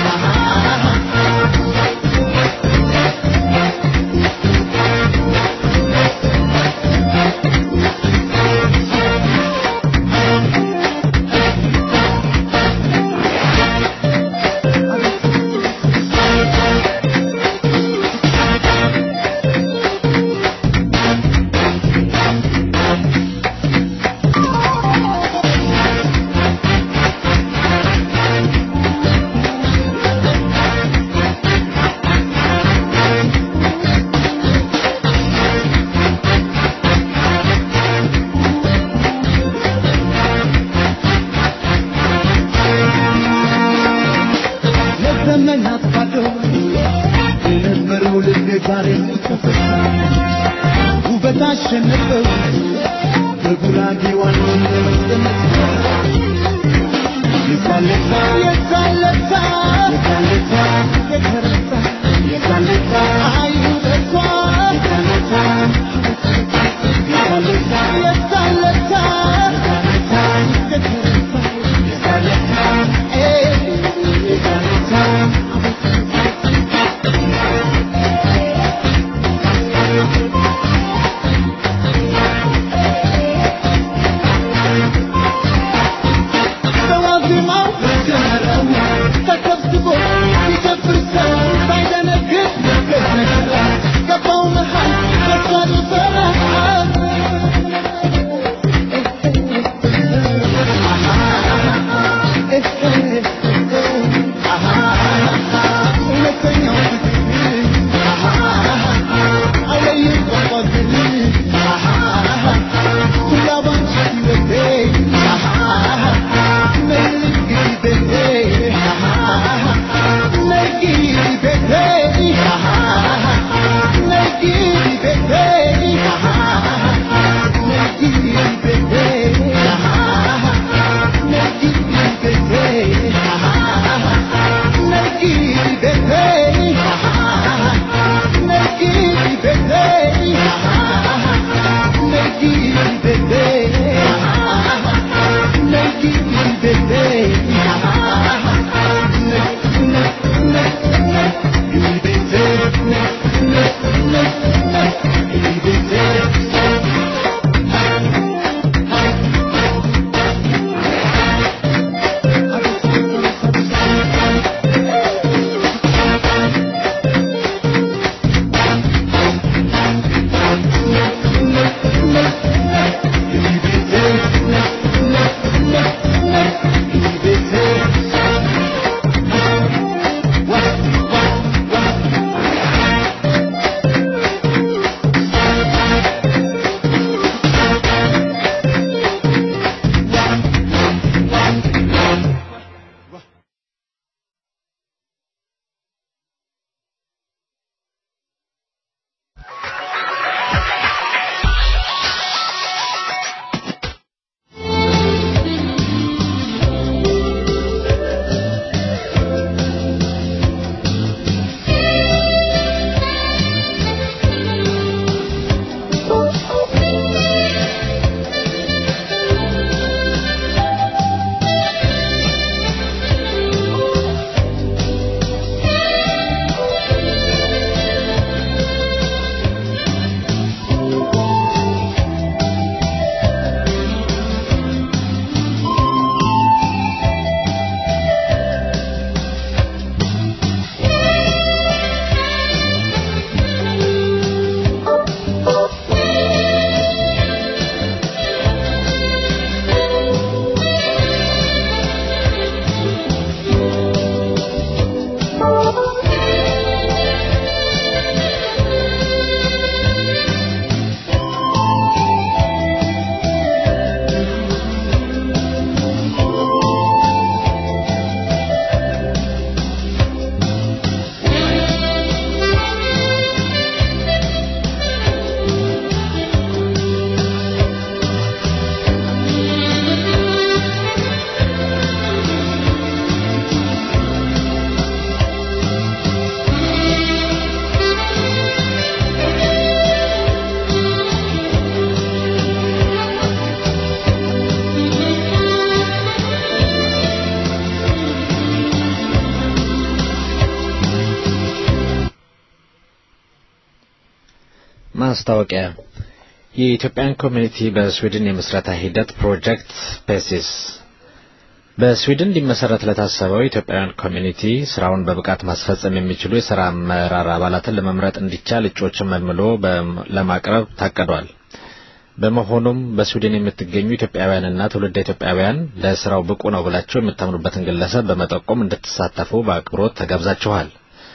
ለዘመናት ባዶ የነበረው ልቤ ዛሬ ተፈታ ውበት አሸነፈው በጉራጌ ዋናው ለመጠመት የሳለታ የሳለታ የሳለታ የተረሳ የሳለታ አይ ውበቷ የሳለታ የሳለታ የሳለታ የተረሳ የሳለታ የሳለታ በዋዜማው ተጀመረው ተሰብስቦ ሲጨፍር ሰው ሳይ ማስታወቂያ የኢትዮጵያን ኮሚኒቲ በስዊድን የምስረታ ሂደት ፕሮጀክት ፔሲስ በስዊድን ሊመሰረት ለታሰበው ኢትዮጵያውያን ኮሚኒቲ ስራውን በብቃት ማስፈጸም የሚችሉ የስራ አመራር አባላትን ለመምረጥ እንዲቻል እጩዎችን መልምሎ ለማቅረብ ታቅዷል። በመሆኑም በስዊድን የምትገኙ ኢትዮጵያውያንና ትውልደ ኢትዮጵያውያን ለስራው ብቁ ነው ብላቸው የምታምኑበትን ግለሰብ በመጠቆም እንድትሳተፉ በአክብሮት ተጋብዛችኋል።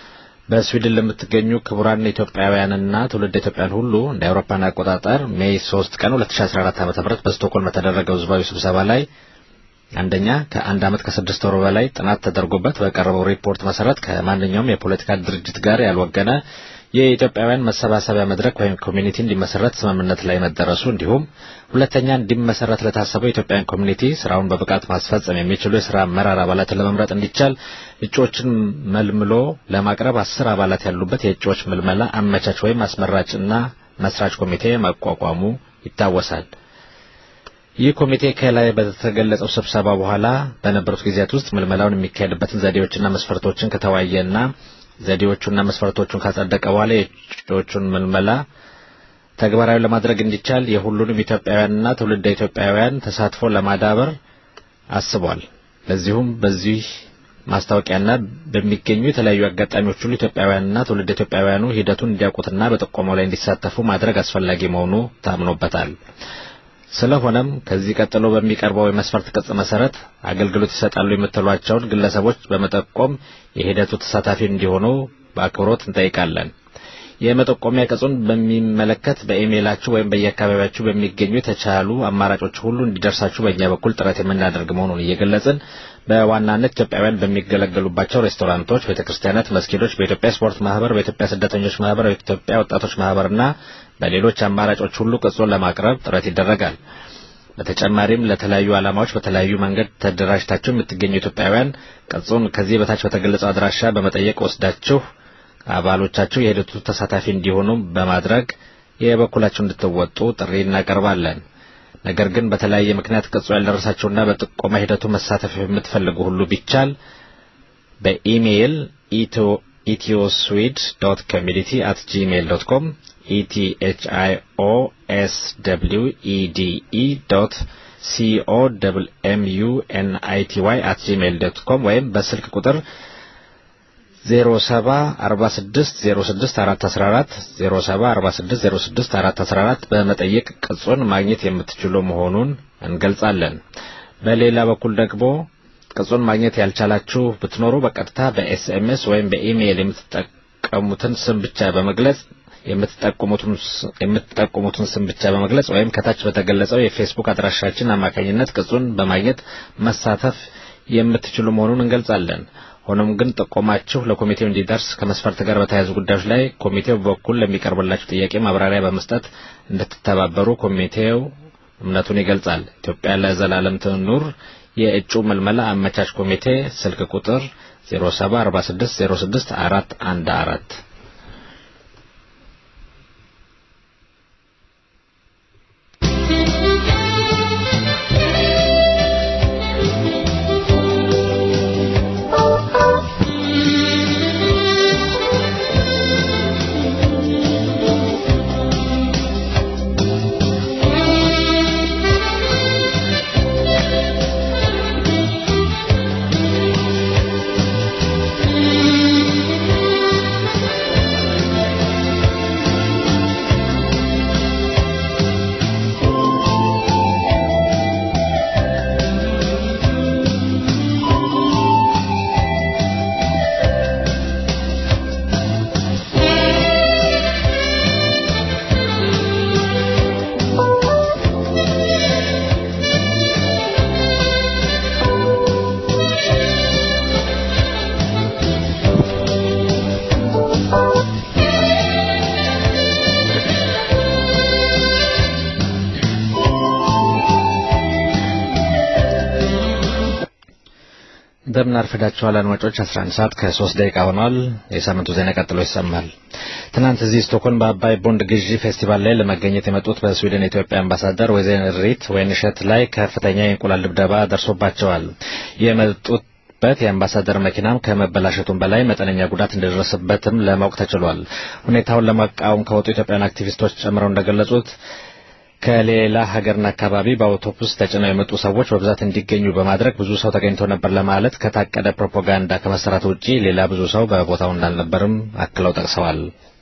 በስዊድን ለምትገኙ ክቡራን ኢትዮጵያውያንና ትውልደ ኢትዮጵያውያን ሁሉ እንደ አውሮፓን አቆጣጠር ሜይ 3 ቀን 2014 ዓ.ም በስቶክሆልም በተደረገው ህዝባዊ ስብሰባ ላይ አንደኛ ከአንድ ዓመት ከስድስት ወር በላይ ጥናት ተደርጎበት በቀረበው ሪፖርት መሰረት ከማንኛውም የፖለቲካ ድርጅት ጋር ያልወገነ የኢትዮጵያውያን መሰባሰቢያ መድረክ ወይም ኮሚኒቲ እንዲመሰረት ስምምነት ላይ መደረሱ እንዲሁም ሁለተኛ እንዲመሰረት ለታሰበው የኢትዮጵያን ኮሚኒቲ ስራውን በብቃት ማስፈጸም የሚችሉ የስራ አመራር አባላትን ለመምረጥ እንዲቻል እጩዎችን መልምሎ ለማቅረብ አስር አባላት ያሉበት የእጩዎች ምልመላ አመቻች ወይም አስመራጭና መስራች ኮሚቴ ማቋቋሙ ይታወሳል። ይህ ኮሚቴ ከላይ በተገለጸው ስብሰባ በኋላ በነበሩት ጊዜያት ውስጥ ምልመላውን የሚካሄድበትን ዘዴዎችና መስፈርቶችን ከተወያየና ዘዴዎቹና መስፈርቶቹን ካጸደቀ በኋላ የእጩዎቹን ምልመላ ተግባራዊ ለማድረግ እንዲቻል የሁሉንም ኢትዮጵያውያንና ትውልደ ኢትዮጵያውያን ተሳትፎ ለማዳበር አስቧል። ለዚሁም በዚህ ማስታወቂያና በሚገኙ የተለያዩ አጋጣሚዎች ሁሉ ኢትዮጵያውያንና ትውልደ ኢትዮጵያውያኑ ሂደቱን እንዲያውቁትና በጥቆማው ላይ እንዲሳተፉ ማድረግ አስፈላጊ መሆኑ ታምኖበታል። ስለሆነም ከዚህ ቀጥሎ በሚቀርበው የመስፈርት ቅጽ መሰረት አገልግሎት ይሰጣሉ የምትሏቸውን ግለሰቦች በመጠቆም የሂደቱ ተሳታፊ እንዲሆኑ በአክብሮት እንጠይቃለን። የመጠቆሚያ ቅጹን በሚመለከት በኢሜይላችሁ ወይም በየአካባቢያችሁ በሚገኙ የተቻሉ አማራጮች ሁሉ እንዲደርሳችሁ በእኛ በኩል ጥረት የምናደርግ መሆኑን እየገለጽን በዋናነት ኢትዮጵያውያን በሚገለገሉባቸው ሬስቶራንቶች፣ ቤተክርስቲያናት፣ መስጊዶች፣ በኢትዮጵያ ስፖርት ማህበር፣ በኢትዮጵያ ስደተኞች ማህበር፣ በኢትዮጵያ ወጣቶች ማህበርና በሌሎች አማራጮች ሁሉ ቅጹን ለማቅረብ ጥረት ይደረጋል። በተጨማሪም ለተለያዩ ዓላማዎች በተለያዩ መንገድ ተደራጅታችሁ የምትገኙ ኢትዮጵያውያን ቅጹን ከዚህ በታች በተገለጸው አድራሻ በመጠየቅ ወስዳችሁ አባሎቻችሁ የሂደቱ ተሳታፊ እንዲሆኑ በማድረግ የበኩላችሁ እንድትወጡ ጥሪ እናቀርባለን። ነገር ግን በተለያየ ምክንያት ቅጹ ያልደረሳችሁና በጥቆማ ሂደቱ መሳተፍ የምትፈልጉ ሁሉ ቢቻል በኢሜይል ኢትዮስዊድ ዶት ኮሚኒቲ አት ጂሜይል ዶት ኮም ኢቲኤችአይኦኤስደብሊውኢዲኢ ዶት ሲኦ ደብል ኤምዩ ኤንአይቲዋይ አት ጂሜይል ዶት ኮም ወይም በስልክ ቁጥር 0746064414 በመጠየቅ ቅጹን ማግኘት የምትችሉ መሆኑን እንገልጻለን። በሌላ በኩል ደግሞ ቅጹን ማግኘት ያልቻላችሁ ብትኖሩ በቀጥታ በኤስኤምኤስ ወይም በኢሜይል የምትጠቀሙትን ስም ብቻ በመግለጽ የምትጠቁሙትን ስም ብቻ በመግለጽ ወይም ከታች በተገለጸው የፌስቡክ አድራሻችን አማካኝነት ቅጹን በማግኘት መሳተፍ የምትችሉ መሆኑን እንገልጻለን። ሆኖም ግን ጥቆማችሁ ለኮሚቴው እንዲደርስ ከመስፈርት ጋር በተያያዙ ጉዳዮች ላይ ኮሚቴው በኩል ለሚቀርብላችሁ ጥያቄ ማብራሪያ በመስጠት እንድትተባበሩ ኮሚቴው እምነቱን ይገልጻል። ኢትዮጵያ ለዘላለም ትኑር። የእጩ መልመላ አመቻች ኮሚቴ ስልክ ቁጥር 0746066414 እንደምን አርፍዳችኋል አድማጮች 11 ሰዓት ከ3 ደቂቃ ሆኗል የሳምንቱ ዜና ቀጥሎ ይሰማል ትናንት እዚህ ስቶክሆልም በአባይ ቦንድ ግዢ ፌስቲቫል ላይ ለመገኘት የመጡት በስዊድን የኢትዮጵያ አምባሳደር ወይዘሪት ወይንሸት ላይ ከፍተኛ የእንቁላል ድብደባ ደርሶባቸዋል የመጡት የነበረበት የአምባሳደር መኪናም ከመበላሸቱም በላይ መጠነኛ ጉዳት እንደደረሰበትም ለማወቅ ተችሏል። ሁኔታውን ለመቃወም ከወጡ ኢትዮጵያውያን አክቲቪስቶች ጨምረው እንደገለጹት ከሌላ ሀገርና አካባቢ በአውቶቡስ ተጭነው የመጡ ሰዎች በብዛት እንዲገኙ በማድረግ ብዙ ሰው ተገኝቶ ነበር ለማለት ከታቀደ ፕሮፓጋንዳ ከመሰራት ውጪ ሌላ ብዙ ሰው በቦታው እንዳልነበርም አክለው ጠቅሰዋል።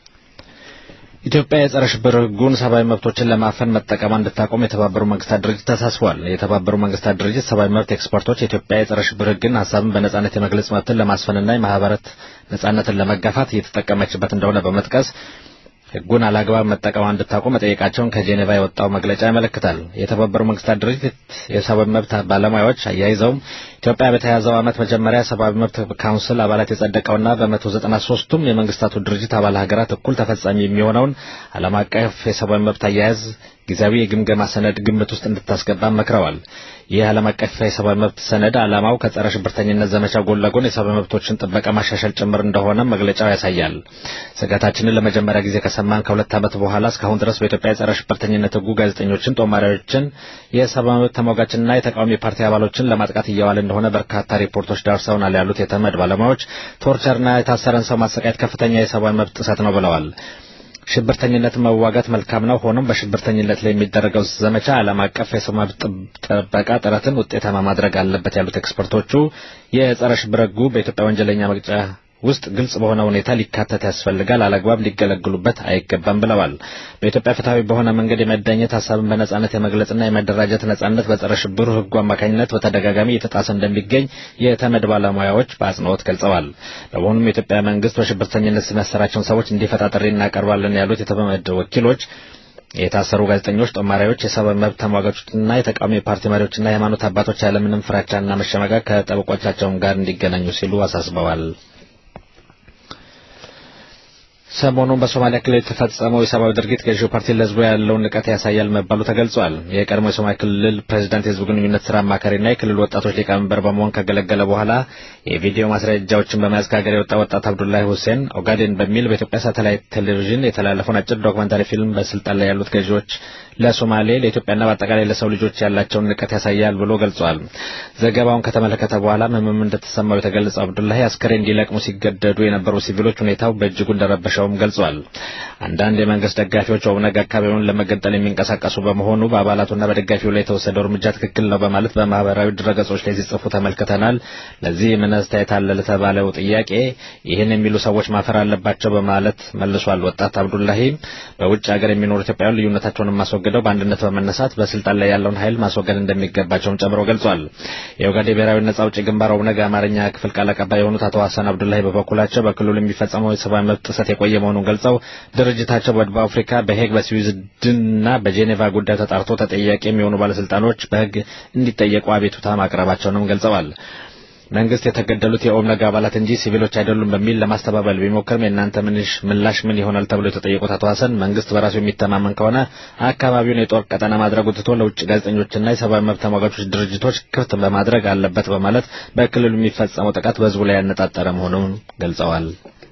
ኢትዮጵያ የጸረ ሽብር ሕጉን ሰብአዊ መብቶችን ለማፈን መጠቀሟ እንድታቆም የተባበሩ መንግስታት ድርጅት ተሳስቧል። የተባበሩ መንግስታት ድርጅት ሰብአዊ መብት ኤክስፐርቶች የኢትዮጵያ የጸረ ሽብር ሕግን ሀሳብን በነጻነት የመግለጽ መብትን ለማስፈንና የማህበረት ነጻነትን ለመጋፋት እየተጠቀመችበት እንደሆነ በመጥቀስ ሕጉን አላግባብ መጠቀሟ እንድታቆም መጠየቃቸውን ከጄኔቫ የወጣው መግለጫ ያመለክታል። የተባበሩ መንግስታት ድርጅት የሰብአዊ መብት ባለሙያዎች አያይዘውም ኢትዮጵያ በተያዘው ዓመት መጀመሪያ ሰብአዊ መብት ካውንስል አባላት የጸደቀውና በመቶ ዘጠና ሶስቱም የመንግስታቱ ድርጅት አባል ሀገራት እኩል ተፈጻሚ የሚሆነውን ዓለም አቀፍ የሰብአዊ መብት አያያዝ ጊዜያዊ የግምገማ ሰነድ ግምት ውስጥ እንድታስገባ መክረዋል። ይህ ዓለም አቀፍ የሰብአዊ መብት ሰነድ ዓላማው ከጸረ ሽብርተኝነት ዘመቻ ጎን ለጎን የሰብአዊ መብቶችን ጥበቃ ማሻሻል ጭምር እንደሆነ መግለጫው ያሳያል። ስጋታችንን ለመጀመሪያ ጊዜ ከሰማን ከሁለት ዓመት በኋላ እስካሁን ድረስ በኢትዮጵያ የጸረ ሽብርተኝነት ሕጉ ጋዜጠኞችን፣ ጦማሪዎችን፣ የሰብአዊ መብት ተሟጋችንና የተቃዋሚ ፓርቲ አባሎችን ለማጥቃት እየዋለ እንደሆነ በርካታ ሪፖርቶች ደርሰውናል ያሉት የተመድ ባለሙያዎች ቶርቸርና የታሰረን ሰው ማሰቃየት ከፍተኛ የሰብአዊ መብት ጥሰት ነው ብለዋል። ሽብርተኝነትን መዋጋት መልካም ነው። ሆኖም በሽብርተኝነት ላይ የሚደረገው ዘመቻ ዓለም አቀፍ የሰው መብት ጥበቃ ጥረትን ውጤታማ ማድረግ አለበት ያሉት ኤክስፐርቶቹ የጸረ ሽብር ሕጉ በኢትዮጵያ ወንጀለኛ መቅጫ ውስጥ ግልጽ በሆነ ሁኔታ ሊካተት ያስፈልጋል፣ አላግባብ ሊገለግሉበት አይገባም ብለዋል። በኢትዮጵያ ፍትሐዊ በሆነ መንገድ የመዳኘት ሀሳብን በነጻነት የመግለጽና የመደራጀት ነጻነት በጸረ ሽብር ሕጉ አማካኝነት በተደጋጋሚ እየተጣሰ እንደሚገኝ የተመድ ባለሙያዎች በአጽንኦት ገልጸዋል። በመሆኑም የኢትዮጵያ መንግስት በሽብርተኝነት የሚያሰራቸውን ሰዎች እንዲፈታ ጥሪ እናቀርባለን ያሉት የተመድ ወኪሎች የታሰሩ ጋዜጠኞች፣ ጦማሪዎች፣ የሰብአዊ መብት ተሟጋቾችና የተቃዋሚ ፓርቲ መሪዎችና የሃይማኖት አባቶች ያለምንም ፍራቻና መሸማቀቅ ከጠበቆቻቸውም ጋር እንዲገናኙ ሲሉ አሳስበዋል። ሰሞኑን በሶማሊያ ክልል የተፈጸመው የሰብአዊ ድርጊት ገዢው ፓርቲ ለህዝቡ ያለውን ንቀት ያሳያል መባሉ ተገልጿል። የቀድሞ የሶማሊያ ክልል ፕሬዚዳንት የህዝብ ግንኙነት ስራ አማካሪና የክልሉ ወጣቶች ሊቀመንበር በመሆን ካገለገለ በኋላ የቪዲዮ ማስረጃዎችን በመያዝ ከሀገር የወጣ ወጣት አብዱላሂ ሁሴን ኦጋዴን በሚል በኢትዮጵያ ሳተላይት ቴሌቪዥን የተላለፈውን አጭር ዶክመንታሪ ፊልም በስልጣን ላይ ያሉት ገዢዎች ለሶማሌ ለኢትዮጵያና በአጠቃላይ ለሰው ልጆች ያላቸውን ንቀት ያሳያል ብሎ ገልጿል። ዘገባውን ከተመለከተ በኋላ ህመም እንደተሰማው የተገለጸው አብዱላሂ አስከሬን እንዲለቅሙ ሲገደዱ የነበሩ ሲቪሎች ሁኔታው በእጅጉ እንደረበሸውም ገልጿል። አንዳንድ የመንግስት ደጋፊዎች ኦብነግ አካባቢውን ለመገንጠል የሚንቀሳቀሱ በመሆኑ በአባላቱና በደጋፊው ላይ የተወሰደው እርምጃ ትክክል ነው በማለት በማህበራዊ ድረገጾች ላይ ሲጽፉ ተመልክተናል። ለዚህ ምን አስተያየት አለ ለተባለው ጥያቄ ይህን የሚሉ ሰዎች ማፈር አለባቸው በማለት መልሷል። ወጣት አብዱላሂ በውጭ ሀገር የሚኖሩ ኢትዮጵያውያን ልዩነታቸውን ማስወገደው በአንድነት በመነሳት በስልጣን ላይ ያለውን ኃይል ማስወገድ እንደሚገባቸውም ጨምሮ ገልጿል። የኦጋዴን ብሔራዊ ነጻ አውጪ ግንባር ኦብነግ አማርኛ ክፍል ቃል አቀባይ የሆኑት አቶ ሀሰን አብዱላሂ በበኩላቸው በክልሉ የሚፈጸመው የሰብአዊ መብት ጥሰት የቆየ መሆኑን ገልጸው ድርጅታቸው በደቡብ አፍሪካ በሄግ በስዊድንና በጄኔቫ ጉዳይ ተጣርቶ ተጠያቂ የሚሆኑ ባለስልጣኖች በሕግ እንዲጠየቁ አቤቱታ ማቅረባቸውንም ገልጸዋል። መንግስት የተገደሉት የኦብነግ አባላት እንጂ ሲቪሎች አይደሉም በሚል ለማስተባበል ቢሞክርም የእናንተ ምንሽ ምላሽ ምን ይሆናል ተብሎ የተጠየቁት አቶ ሀሰን መንግስት በራሱ የሚተማመን ከሆነ አካባቢውን የጦር ቀጠና ማድረጉ ትቶ ለውጭ ጋዜጠኞችና የሰብአዊ መብት ተሟጋቾች ድርጅቶች ክፍት በማድረግ አለበት በማለት በክልሉ የሚፈጸመው ጥቃት በህዝቡ ላይ ያነጣጠረ መሆኑን ገልጸዋል።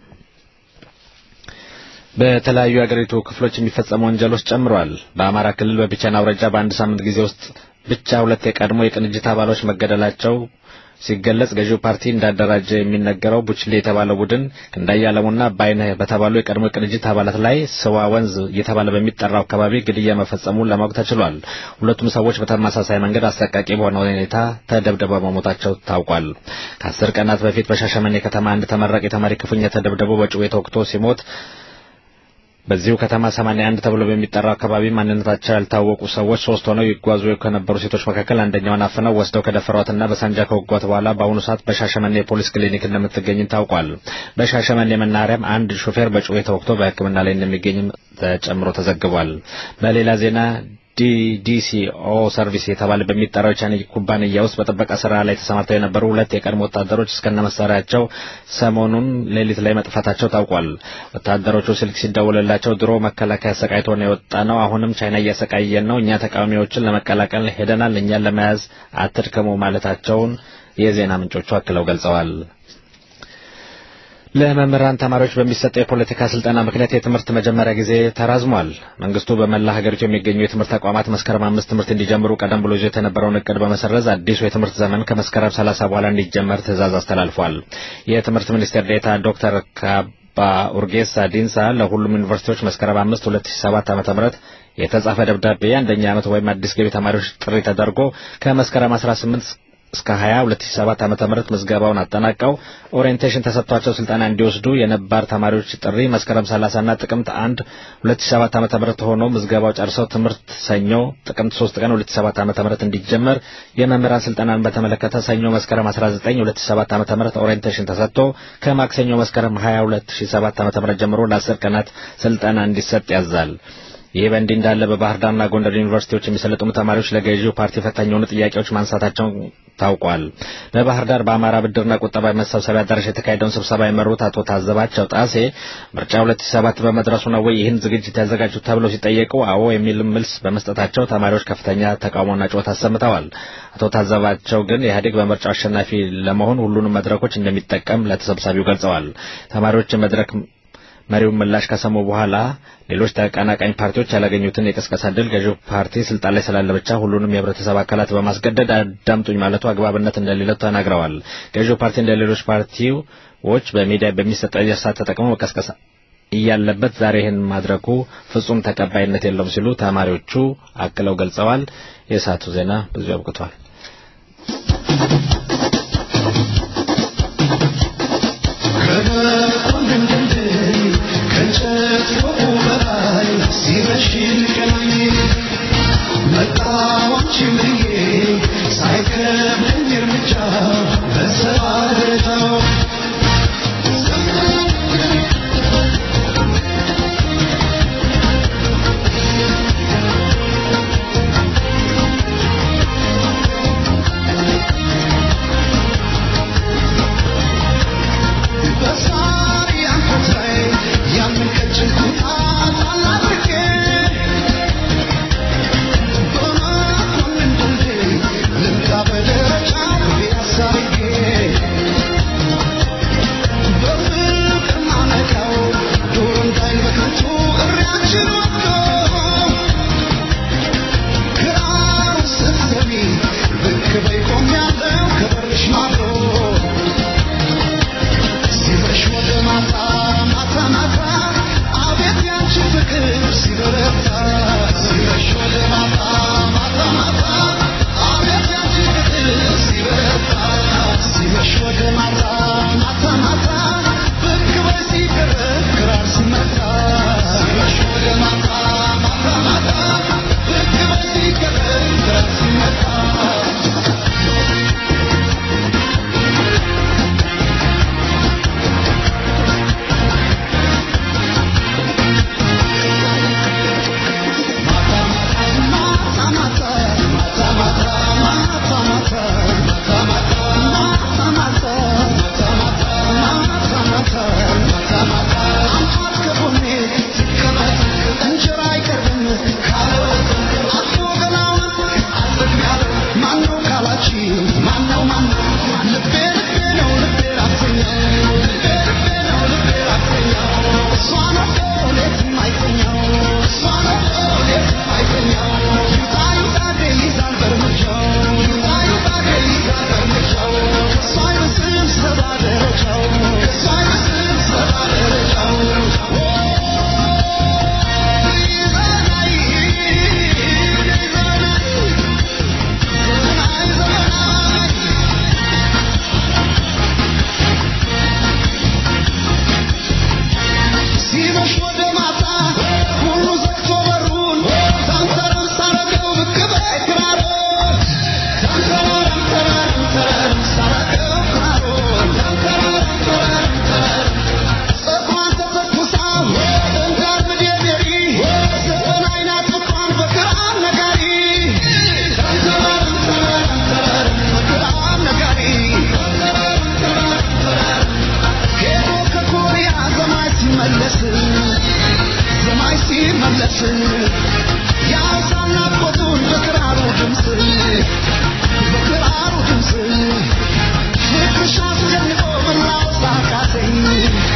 በተለያዩ የአገሪቱ ክፍሎች የሚፈጸሙ ወንጀሎች ጨምረዋል። በአማራ ክልል በቢቸና አውራጃ በአንድ ሳምንት ጊዜ ውስጥ ብቻ ሁለት የቀድሞ የቅንጅት አባሎች መገደላቸው ሲገለጽ ገዢው ፓርቲ እንዳደራጀ የሚነገረው ቡችሌ የተባለው ቡድን ክንዳያ አለሙና ባይነህ በተባሉ የቀድሞ የቅንጅት አባላት ላይ ስዋ ወንዝ እየተባለ በሚጠራው አካባቢ ግድያ መፈጸሙን ለማወቅ ተችሏል። ሁለቱም ሰዎች በተመሳሳይ መንገድ አሰቃቂ በሆነ ሁኔታ ተደብድበው መሞታቸው ታውቋል። ከአስር ቀናት በፊት በሻሸመኔ ከተማ አንድ ተመራቂ ተማሪ ክፉኛ ተደብድቦ በጩቤ ተወግቶ ሲሞት በዚሁ ከተማ 81 ተብሎ በሚጠራው አካባቢ ማንነታቸው ያልታወቁ ሰዎች ሶስት ሆነው ይጓዙ ከነበሩ ሴቶች መካከል አንደኛውን አፍነው ወስደው ከደፈሯትና በሳንጃ ከወጓት በኋላ በአሁኑ ሰዓት በሻሸመኔ የፖሊስ ክሊኒክ እንደምትገኝም ታውቋል። በሻሸመኔ መናኸሪያም አንድ ሾፌር በጩቤ ተወግቶ በሕክምና ላይ እንደሚገኝም ተጨምሮ ተዘግቧል። በሌላ ዜና ዲዲሲኦ ሰርቪስ የተባለ በሚጠራው የቻይና ኩባንያ ውስጥ በጥበቃ ስራ ላይ ተሰማርተው የነበሩ ሁለት የቀድሞ ወታደሮች እስከነ መሳሪያቸው ሰሞኑን ሌሊት ላይ መጥፋታቸው ታውቋል። ወታደሮቹ ስልክ ሲደውልላቸው ድሮ መከላከያ አሰቃይቶ ነው የወጣ ነው፣ አሁንም ቻይና እያሰቃየን ነው፣ እኛ ተቃዋሚዎችን ለመቀላቀል ሄደናል፣ እኛን ለመያዝ አትድከሙ ማለታቸውን የዜና ምንጮቹ አክለው ገልጸዋል። ለመምህራን ተማሪዎች በሚሰጠው የፖለቲካ ስልጠና ምክንያት የትምህርት መጀመሪያ ጊዜ ተራዝሟል። መንግስቱ በመላ ሀገሪቱ የሚገኙ የትምህርት ተቋማት መስከረም አምስት ትምህርት እንዲጀምሩ ቀደም ብሎ ይዞ የተነበረውን እቅድ በመሰረዝ አዲሱ የትምህርት ዘመን ከመስከረም ሰላሳ በኋላ እንዲጀመር ትዕዛዝ አስተላልፏል። የትምህርት ሚኒስቴር ዴኤታ ዶክተር ካባ ኡርጌሳ ዲንሳ ለሁሉም ዩኒቨርሲቲዎች መስከረም አምስት ሁለት ሺ ሰባት ዓመተ ምህረት የተጻፈ ደብዳቤ አንደኛ ዓመት ወይም አዲስ ገቢ ተማሪዎች ጥሪ ተደርጎ ከመስከረም አስራ ስምንት እስከ 20 2007 ዓመተ ምህረት ምዝገባውን አጠናቀው ኦሪየንቴሽን ተሰጥቷቸው ስልጠና እንዲወስዱ የነባር ተማሪዎች ጥሪ መስከረም 30 እና ጥቅምት 1 2007 ዓመተ ምህረት ሆኖ ምዝገባው ጨርሰው ትምህርት ሰኞ ጥቅምት 3 ቀን 2007 ዓመተ ምህረት እንዲጀመር የመምህራን ስልጠናን በተመለከተ ሰኞ መስከረም 19 2007 ዓመተ ምህረት ኦሪየንቴሽን ተሰጥቶ ከማክሰኞ መስከረም 20 2007 ዓመተ ምህረት ጀምሮ ለ10 ቀናት ስልጠና እንዲሰጥ ያዛል። ይህ በእንዲህ እንዳለ በባህር ዳርና ጎንደር ዩኒቨርሲቲዎች የሚሰለጥኑ ተማሪዎች ለገዢው ፓርቲ ፈታኝ የሆኑ ጥያቄዎች ማንሳታቸውን ታውቋል። በባህር ዳር በአማራ ብድርና ቁጠባ መሰብሰቢያ አዳራሽ የተካሄደውን ስብሰባ የመሩት አቶ ታዘባቸው ጣሴ ምርጫ 2007 በመድረሱ ነው ወይ ይህን ዝግጅት ያዘጋጁት ተብለው ሲጠየቁ አዎ የሚል መልስ በመስጠታቸው ተማሪዎች ከፍተኛ ተቃውሞና ጩኸት አሰምተዋል። አቶ ታዘባቸው ግን ኢህአዴግ በምርጫው አሸናፊ ለመሆን ሁሉንም መድረኮች እንደሚጠቀም ለተሰብሳቢው ገልጸዋል። ተማሪዎች መድረክ መሪውን ምላሽ ከሰሙ በኋላ ሌሎች ተቀናቃኝ ፓርቲዎች ያላገኙትን የቅስቀሳ ድል ገዢው ፓርቲ ስልጣን ላይ ስላለ ብቻ ሁሉንም የህብረተሰብ አካላት በማስገደድ አዳምጡኝ ማለቱ አግባብነት እንደሌለው ተናግረዋል። ገዢው ፓርቲ እንደ ሌሎች ፓርቲዎች በሚዲያ በሚሰጥ እርሳት ተጠቅመው መቀስቀስ እያለበት ዛሬ ይህን ማድረጉ ፍጹም ተቀባይነት የለውም ሲሉ ተማሪዎቹ አክለው ገልጸዋል። የሰዓቱ ዜና በዚሁ አብቅቷል። Thank you.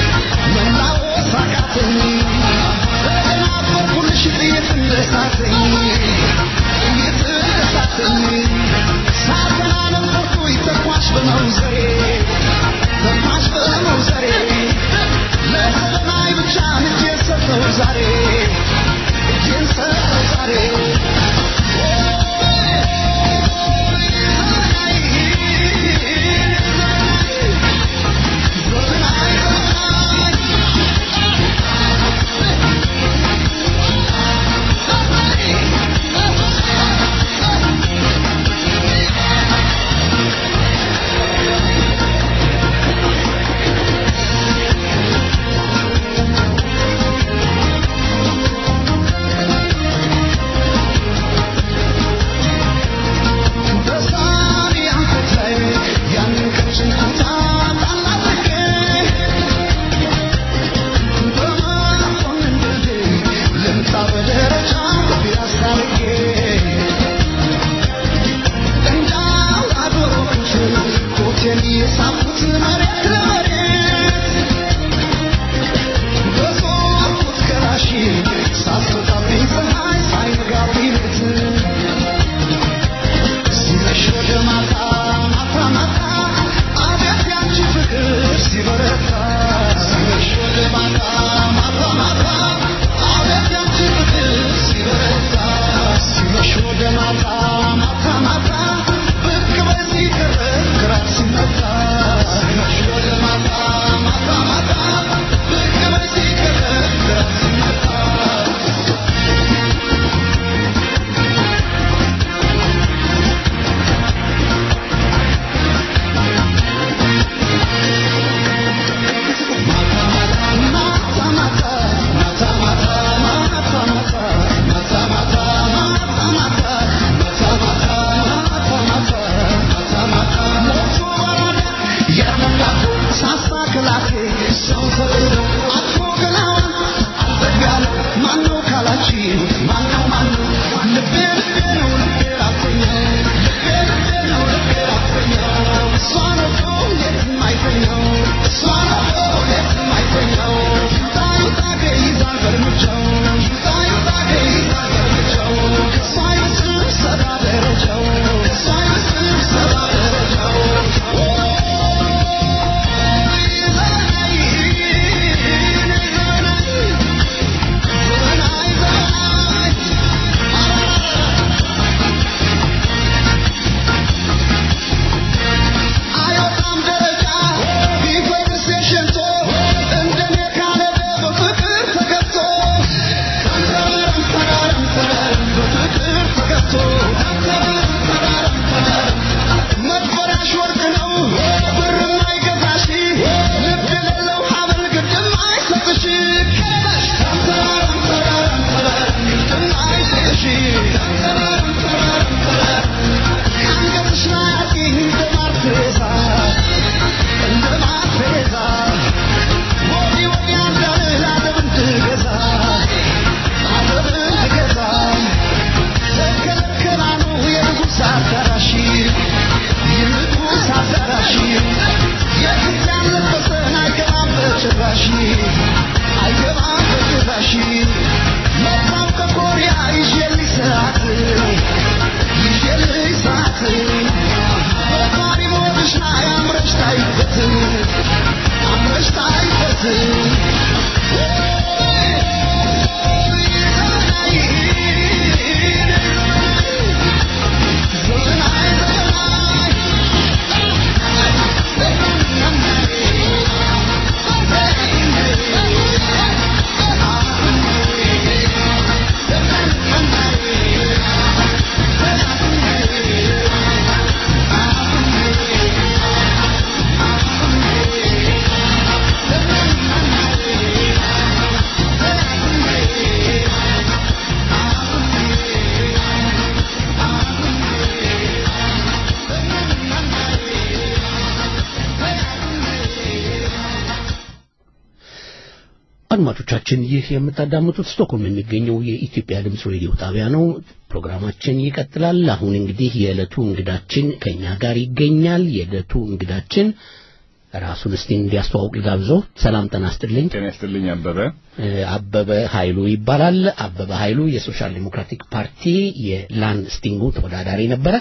አድማጮቻችን ይህ የምታዳምጡት ስቶክሆልም የሚገኘው የኢትዮጵያ ድምፅ ሬዲዮ ጣቢያ ነው። ፕሮግራማችን ይቀጥላል። አሁን እንግዲህ የዕለቱ እንግዳችን ከኛ ጋር ይገኛል። የዕለቱ እንግዳችን ራሱን እስቲ እንዲያስተዋውቅ ልጋብዘው። ሰላም ጤና ይስጥልኝ። ጤና ይስጥልኝ። አበበ አበበ ኃይሉ ይባላል። አበበ ኃይሉ የሶሻል ዲሞክራቲክ ፓርቲ የላንድ ስቲንጉ ተወዳዳሪ ነበረ።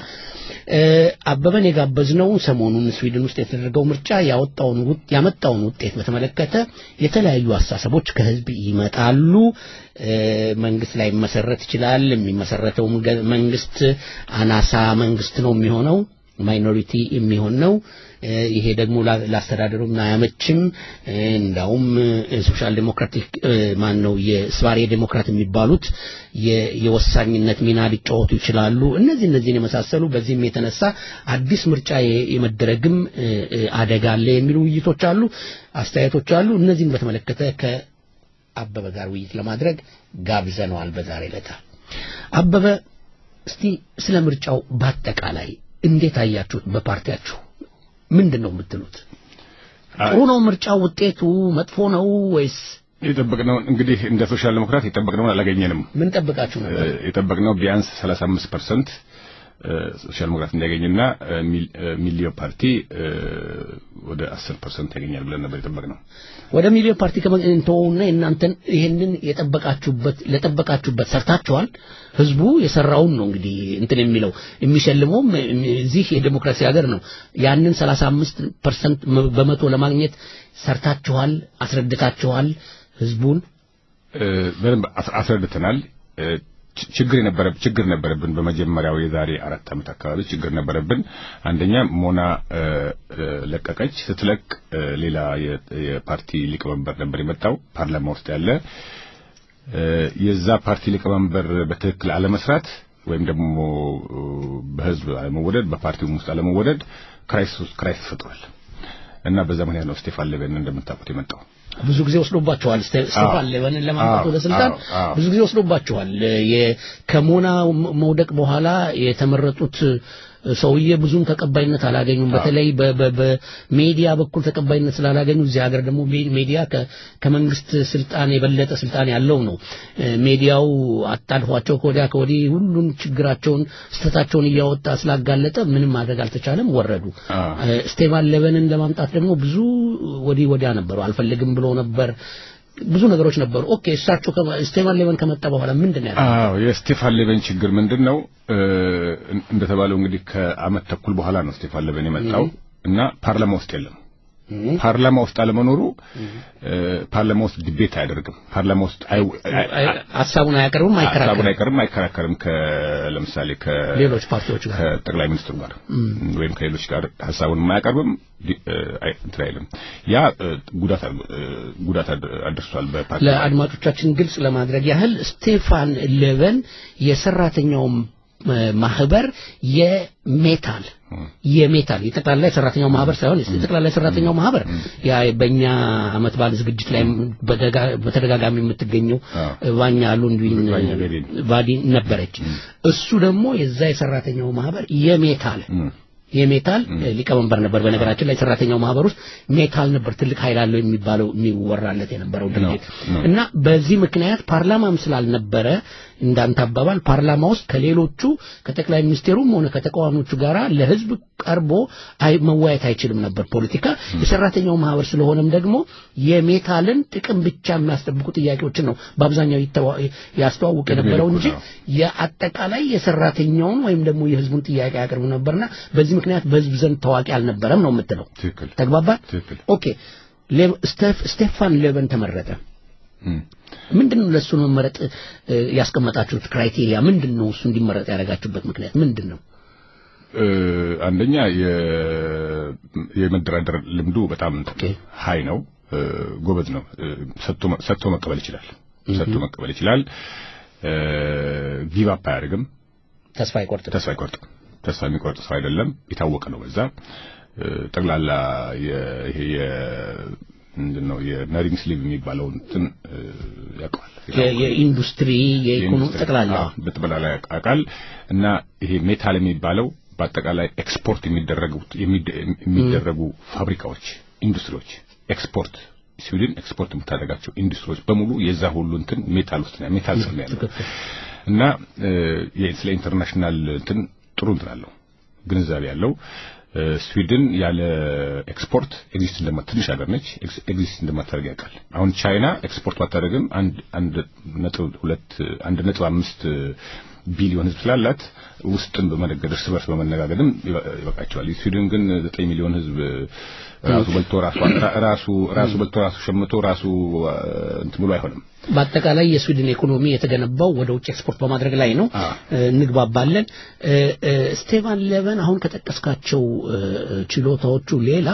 አበበን የጋበዝነው ሰሞኑን ስዊድን ውስጥ የተደረገው ምርጫ ያወጣውን ያመጣውን ውጤት በተመለከተ የተለያዩ አስተሳሰቦች ከህዝብ ይመጣሉ። መንግስት ላይ መሰረት ይችላል። የሚመሰረተው መንግስት አናሳ መንግስት ነው የሚሆነው ማይኖሪቲ የሚሆን ነው። ይሄ ደግሞ ላስተዳደሩም አያመችም። እንዳውም ሶሻል ዴሞክራቲክ ማን ነው የስባሬ ዴሞክራት የሚባሉት የወሳኝነት ሚና ሊጫወቱ ይችላሉ። እነዚህ እነዚህን የመሳሰሉ በዚህም የተነሳ አዲስ ምርጫ የመደረግም አደጋ አለ የሚሉ ውይይቶች አሉ፣ አስተያየቶች አሉ። እነዚህን በተመለከተ ከአበበ ጋር ውይይት ለማድረግ ጋብዘነዋል በዛሬ ዕለት። አበበ እስቲ ስለ ምርጫው በአጠቃላይ እንዴት አያችሁት? በፓርቲያችሁ ምንድን ነው የምትሉት? ጥሩ ነው ምርጫው? ውጤቱ መጥፎ ነው ወይስ? የጠበቅነው እንግዲህ እንደ ሶሻል ዴሞክራት የጠበቅነውን አላገኘንም። ምን ጠብቃችሁ ነበር? የጠበቅነው ቢያንስ 35 ፐርሰንት ሶሻል ዴሞክራት እንዲያገኝና ሚሊዮ ፓርቲ ወደ 10 ፐርሰንት ያገኛል ብለን ነበር የጠበቅነው። ወደ ሚሊዮ ፓርቲ ከመንተውና እናንተን ይሄንን የጠበቃችሁበት ለጠበቃችሁበት ሰርታችኋል። ህዝቡ የሰራውን ነው እንግዲህ እንትን የሚለው የሚሸልመውም እዚህ የዴሞክራሲ ሀገር ነው። ያንን 35 ፐርሰንት በመቶ ለማግኘት ሰርታችኋል፣ አስረድታችኋል ህዝቡን በደንብ አስረድተናል። ችግር የነበረ ችግር ነበረብን። በመጀመሪያው የዛሬ አራት ዓመት አካባቢ ችግር ነበረብን። አንደኛ ሞና ለቀቀች። ስትለቅ ሌላ የፓርቲ ሊቀመንበር ነበር የመጣው ፓርላማ ውስጥ ያለ የዛ ፓርቲ ሊቀመንበር በትክክል አለመስራት ወይም ደግሞ በህዝብ አለመወደድ፣ በፓርቲውም ውስጥ አለመወደድ ክራይሲስ ክራይሲስ ፈጥሯል እና በዛ ምክንያት ነው ስቴፋን ሌቨን እንደምታውቁት የመጣው። ብዙ ጊዜ ወስዶባቸዋል። ስቴፋን ሌቨንን ለማምጣት ወደ ስልጣን ብዙ ጊዜ ወስዶባቸዋል። ከሞና መውደቅ በኋላ የተመረጡት ሰውዬ ብዙም ተቀባይነት አላገኙም። በተለይ በሜዲያ በኩል ተቀባይነት ስላላገኙ እዚህ ሀገር ደግሞ ሜዲያ ከመንግስት ስልጣን የበለጠ ስልጣን ያለው ነው። ሜዲያው አጣድፏቸው ከወዲያ ከወዲህ ሁሉን ችግራቸውን ስተታቸውን እያወጣ ስላጋለጠ ምንም ማድረግ አልተቻለም፣ ወረዱ። ስቴፋን ሌቨንን ለማምጣት ደግሞ ብዙ ወዲህ ወዲያ ነበሩ። አልፈልግም ብሎ ነበር። ብዙ ነገሮች ነበሩ። ኦኬ እሳቸው ስቴፋን ሌቨን ከመጣ በኋላ ምንድን ነው አዎ የስቴፋን ሌቨን ችግር ምንድን ነው? እንደተባለው እንግዲህ ከአመት ተኩል በኋላ ነው ስቴፋን ሌቨን የመጣው እና ፓርላማ ውስጥ የለም። ፓርላማ ውስጥ አለመኖሩ ፓርላማ ውስጥ ዲቤት አያደርግም። ፓርላማ ውስጥ ሀሳቡን አያቀርብም፣ አይከራከርም፣ ሀሳቡን አይቀርም፣ አይከራከርም። ለምሳሌ ከሌሎች ፓርቲዎች ጋር ከጠቅላይ ሚኒስትሩ ጋር ወይም ከሌሎች ጋር ሀሳቡን አያቀርብም፣ እንትን አይልም። ያ ጉዳት ጉዳት አድርሷል። በፓርቲ ለአድማጮቻችን ግልጽ ለማድረግ ያህል ስቴፋን ሌቨን የሰራተኛውም ማህበር የሜታል የሜታል የጠቅላላ የሰራተኛው ማህበር ሳይሆን የጠቅላላ የሰራተኛው ማህበር ያ በእኛ አመት በዓል ዝግጅት ላይ በተደጋጋሚ የምትገኘው ባኛ ሉንድዊን ቫዲ ነበረች። እሱ ደግሞ የዛ የሰራተኛው ማህበር የሜታል የሜታል ሊቀመንበር ነበር። በነገራችን ላይ ሰራተኛው ማህበር ውስጥ ሜታል ነበር ትልቅ ኃይል አለው የሚባለው የሚወራለት የነበረው ድርጅት እና በዚህ ምክንያት ፓርላማም ስላልነበረ እንዳንተ አባባል ፓርላማ ውስጥ ከሌሎቹ ከጠቅላይ ሚኒስቴሩም ሆነ ከተቃዋሚዎቹ ጋር ለህዝብ ቀርቦ መወያየት አይችልም ነበር። ፖለቲካ የሰራተኛው ማህበር ስለሆነም ደግሞ የሜታልን ጥቅም ብቻ የሚያስጠብቁ ጥያቄዎችን ነው በአብዛኛው ያስተዋውቅ የነበረው እንጂ የአጠቃላይ የሰራተኛውን ወይም ደግሞ የህዝቡን ጥያቄ ያቀርቡ ነበርና በዚህ ምክንያት በህዝብ ዘንድ ታዋቂ አልነበረም ነው የምትለው። ተግባባን? ኦኬ። ስቴፋን ሌቨን ተመረጠ። ምንድን ነው ለእሱ መመረጥ ያስቀመጣችሁት ክራይቴሪያ ምንድን ነው? እሱ እንዲመረጥ ያደረጋችሁበት ምክንያት ምንድን ነው? አንደኛ የመደራደር ልምዱ በጣም ሀይ ነው፣ ጎበዝ ነው። ሰጥቶ መቀበል ይችላል። ሰጥቶ መቀበል ይችላል። ጊቭ አፕ አያደርግም። ተስፋ አይቆርጥም። ተስፋ አይቆርጥም። ተስፋ የሚቆርጥ ሰው አይደለም። የታወቀ ነው በዛ ጠቅላላ ይሄ ምንድን ነው የነሪንግ ስሊቭ የሚባለው እንትን ያውቀዋል። የኢንዱስትሪ የኢኮኖሚ ጠቅላላ በጠቅላላ ያውቃል። እና ይሄ ሜታል የሚባለው በአጠቃላይ ኤክስፖርት የሚደረጉ የሚደረጉ ፋብሪካዎች፣ ኢንዱስትሪዎች ኤክስፖርት ስዊድን ኤክስፖርት የምታደርጋቸው ኢንዱስትሪዎች በሙሉ የዛ ሁሉ እንትን ሜታል ውስጥ ነው ሜታል ስር ነው ያለው እና ስለ ኢንተርናሽናል እንትን ጥሩ እንትን አለው ግንዛቤ ያለው ስዊድን ያለ ኤክስፖርት ኤግዚስት እንደማት ትንሽ ሀገር ነች ኤግዚስት እንደማታደርግ ያውቃል አሁን ቻይና ኤክስፖርት ባታደርግም አንድ አንድ ነጥብ ሁለት አንድ ነጥብ አምስት ቢሊዮን ህዝብ ስላላት ውስጥን በመነገድ እርስ በርስ በመነጋገድም ይበቃቸዋል ስዊድን ግን ዘጠኝ ሚሊዮን ህዝብ ራሱ በልቶ ራሱ ራሱ ራሱ በልቶ ራሱ ሸምቶ ራሱ እንትን ብሎ አይሆንም በአጠቃላይ የስዊድን ኢኮኖሚ የተገነባው ወደ ውጭ ኤክስፖርት በማድረግ ላይ ነው እንግባባለን ስቴቫን ሌቨን አሁን ከጠቀስካቸው ችሎታዎቹ ሌላ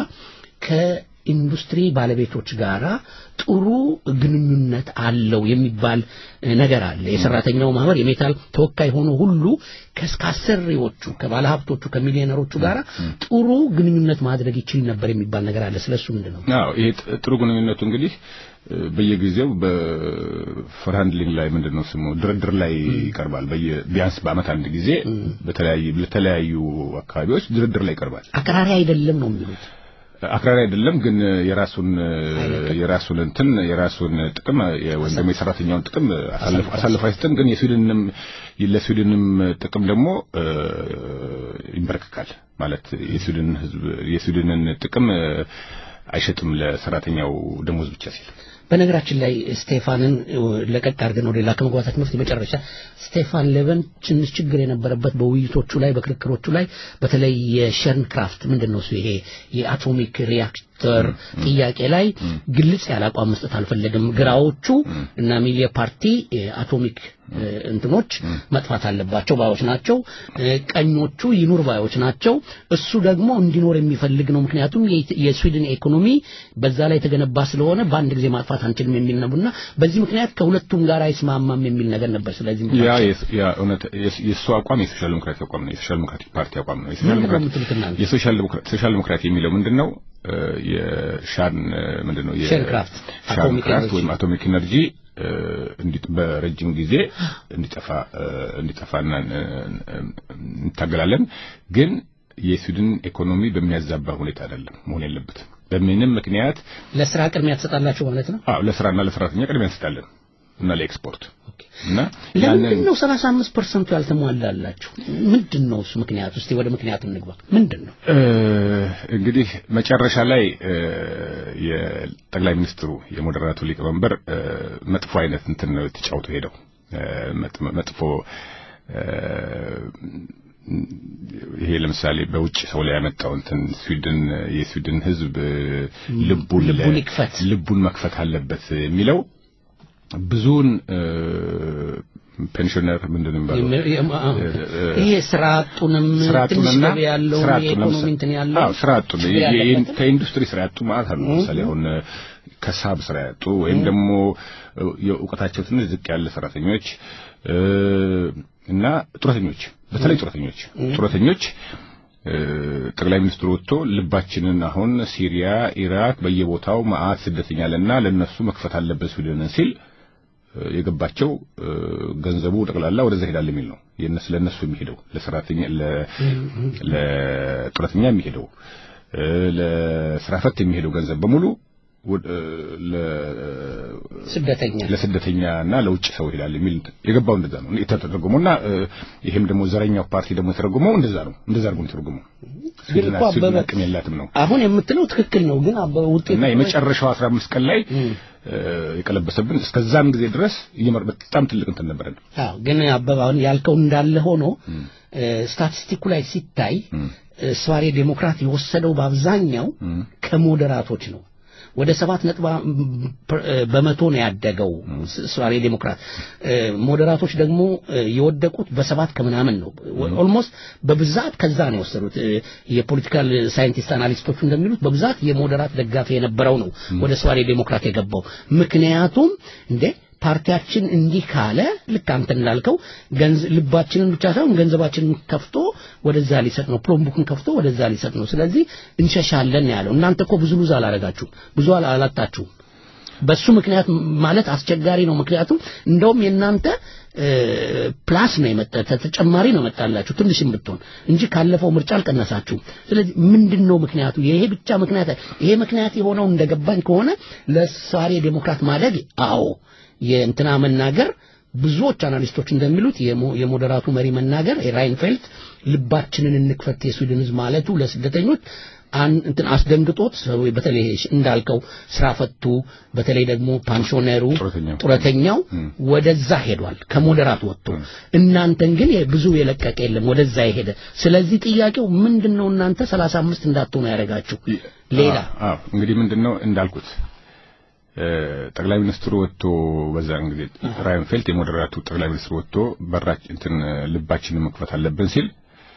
ከኢንዱስትሪ ባለቤቶች ጋራ ጥሩ ግንኙነት አለው የሚባል ነገር አለ የሰራተኛው ማህበር የሜታል ተወካይ ሆኖ ሁሉ ከአሰሪዎቹ ከባለሀብቶቹ ከሚሊዮነሮቹ ጋራ ጥሩ ግንኙነት ማድረግ ይችል ነበር የሚባል ነገር አለ ስለሱ ምንድን ነው አዎ ይሄ ጥሩ ግንኙነቱ እንግዲህ በየጊዜው በፈርሃንድሊንግ ላይ ምንድን ነው ስሙ ድርድር ላይ ይቀርባል ቢያንስ በአመት አንድ ጊዜ በተለያዩ ለተለያዩ አካባቢዎች ድርድር ላይ ይቀርባል አቀራሪ አይደለም ነው የሚሉት አክራሪ አይደለም ግን የራሱን የራሱን እንትን የራሱን ጥቅም ወይም ደግሞ የሰራተኛውን ጥቅም አሳልፎ አይሰጥም ግን የስዊድንም ለስዊድንም ጥቅም ደግሞ ይንበረከካል ማለት የስዊድን ህዝብ የስዊድንን ጥቅም አይሸጥም ለሰራተኛው ደሞዝ ብቻ ሲል በነገራችን ላይ ስቴፋንን ለቀቅ አድርገን ወደ ሌላ ከመግባታችን በፊት የመጨረሻ ስቴፋን ሌቨን ትንሽ ችግር የነበረበት በውይይቶቹ ላይ በክርክሮቹ ላይ በተለይ የሸርን ክራፍት ምንድን ነው እሱ ይሄ የአቶሚክ ሪያክተር ጥያቄ ላይ ግልጽ ያለ አቋም መስጠት አልፈለግም ግራዎቹ እና ሚሊየ ፓርቲ አቶሚክ እንትኖች መጥፋት አለባቸው ባዮች ናቸው ቀኞቹ ይኑር ባዮች ናቸው እሱ ደግሞ እንዲኖር የሚፈልግ ነው ምክንያቱም የስዊድን ኢኮኖሚ በዛ ላይ የተገነባ ስለሆነ በአንድ ጊዜ ማጥፋት አንችልም የሚል ነውና በዚህ ምክንያት ከሁለቱም ጋር አይስማማም የሚል ነገር ነበር ስለዚህ ያ ያ እውነት የሱ አቋም የሶሻል ዲሞክራቲ አቋም ነው የሶሻል ዲሞክራቲክ ፓርቲ አቋም ነው የሶሻል ዲሞክራቲ የሚለው ምንድነው የሻን ምንድነው የሻን ክራፍት ወይም አቶሚክ ኤነርጂ በረጅም ጊዜ እንዲጠፋ እንዲጠፋና እንታገላለን ግን የስዊድን ኢኮኖሚ በሚያዛባ ሁኔታ አይደለም መሆን የለበትም በምንም ምክንያት ለስራ ቅድሚያ ትሰጣላችሁ ማለት ነው አዎ ለስራና ለሰራተኛ ቅድሚያ እንሰጣለን እና ለኤክስፖርት እና ለምንድን ነው 35 ፐርሰንቱ ያልተሟላላችሁ ምንድን ነው እሱ ምክንያት እስቲ ወደ ምክንያቱ እንግባ ምንድን ነው እንግዲህ መጨረሻ ላይ የጠቅላይ ሚኒስትሩ የሞደራቱ ሊቀመንበር መጥፎ አይነት እንትን ነው የተጫውቶ ሄደው መጥፎ ይሄ ለምሳሌ በውጭ ሰው ላይ ያመጣው እንትን ስዊድን የስዊድን ህዝብ ልቡን ልቡን መክፈት አለበት የሚለው ብዙውን ፔንሽነር ምንድን ነው ይሄ ስራ አጡንም ትንሽ ገቢ ያለው የኢኮኖሚ እንትን ያለው አዎ ስራ አጡ ከኢንዱስትሪ ስራ ያጡ ማለት አሉ ለምሳሌ አሁን ከሳብ ስራ ያጡ ወይም ደግሞ የእውቀታቸው ትንሽ ዝቅ ያለ ሰራተኞች እና ጡረተኞች በተለይ ጡረተኞች ጡረተኞች ጠቅላይ ሚኒስትሩ ወጥቶ ልባችንን አሁን ሲሪያ ኢራቅ በየቦታው መዓት ስደተኛ አለና ለነሱ መክፈት አለበት ስዊድንን ሲል የገባቸው ገንዘቡ ጠቅላላ ወደዛ ሄዳል የሚል ነው የነሱ ለነሱ የሚሄደው ለሰራተኛ ለጡረተኛ የሚሄደው ለስራ ፈት የሚሄደው ገንዘብ በሙሉ ስደተኛ ለስደተኛ እና ለውጭ ሰው ይላል የሚል የገባው እንደዛ ነው የተተረጎመውና ይሄም ደግሞ ዘረኛው ፓርቲ ደግሞ የተረጎመው እንደዛ ነው እንደዛ አድርጎ የተረጎመው ግን እኮ አበበ አቅም የላትም ነው አሁን የምትለው ትክክል ነው ግን አበበ ውጤት እና የመጨረሻው 15 ቀን ላይ የቀለበሰብን እስከዛም ጊዜ ድረስ እየመር በጣም ትልቅ እንትን ነበረን አዎ ግን አበበ አሁን ያልከው እንዳለ ሆኖ ስታቲስቲኩ ላይ ሲታይ ስዋሬ ዴሞክራት የወሰደው በአብዛኛው ከሞዴራቶች ነው ወደ ሰባት ነጥብ በመቶ ነው ያደገው ስዋሬ ዴሞክራት ሞዴራቶች ደግሞ የወደቁት በሰባት ከምናምን ነው ኦልሞስት በብዛት ከዛ ነው የወሰዱት የፖለቲካል ሳይንቲስት አናሊስቶቹ እንደሚሉት በብዛት የሞዴራት ደጋፊ የነበረው ነው ወደ ስዋሬ ዴሞክራት የገባው ምክንያቱም እንዴ ፓርቲያችን እንዲህ ካለ ልክ አንተ እንዳልከው ልባችንን ብቻ ሳይሆን ገንዘባችንን ከፍቶ ወደዛ ሊሰጥ ነው ፕሎምቡክን ከፍቶ ወደዛ ሊሰጥ ነው ስለዚህ እንሸሻለን ያለው እናንተ እኮ ብዙ ሉዝ አላረጋችሁም ብዙ አላጣችሁም በሱ ምክንያት ማለት አስቸጋሪ ነው። ምክንያቱም እንደውም የእናንተ ፕላስ ነው የመጣ ተጨማሪ ነው መጣላችሁ ትንሽም ብትሆን እንጂ ካለፈው ምርጫ አልቀነሳችሁም። ስለዚህ ምንድን ነው ምክንያቱ? ይሄ ብቻ ምክንያት ይሄ ምክንያት የሆነው እንደገባኝ ከሆነ ለሳሬ ዴሞክራት ማደግ አዎ የእንትና መናገር ብዙዎች አናሊስቶች እንደሚሉት የሞዴራቱ መሪ መናገር የራይንፌልት ልባችንን እንክፈት የስዊድን ህዝብ ማለቱ ለስደተኞች እንትን አስደንግጦት በተለይ እንዳልከው ስራ ፈቱ በተለይ ደግሞ ፓንሾነሩ ጡረተኛው ወደዛ ሄዷል ከሞዴራት ወጥቶ እናንተን ግን ብዙ የለቀቀ የለም ወደዛ የሄደ ስለዚህ ጥያቄው ምንድነው እናንተ 35 እንዳትሆኑ ያደረጋችሁ ሌላ አዎ እንግዲህ ምንድነው እንዳልኩት ጠቅላይ ሚኒስትሩ ወጥቶ በዛን ጊዜ ራይንፌልት የሞዴራቱ ጠቅላይ ሚኒስትሩ ወጥቶ በራች እንትን ልባችንን መክፈት አለብን ሲል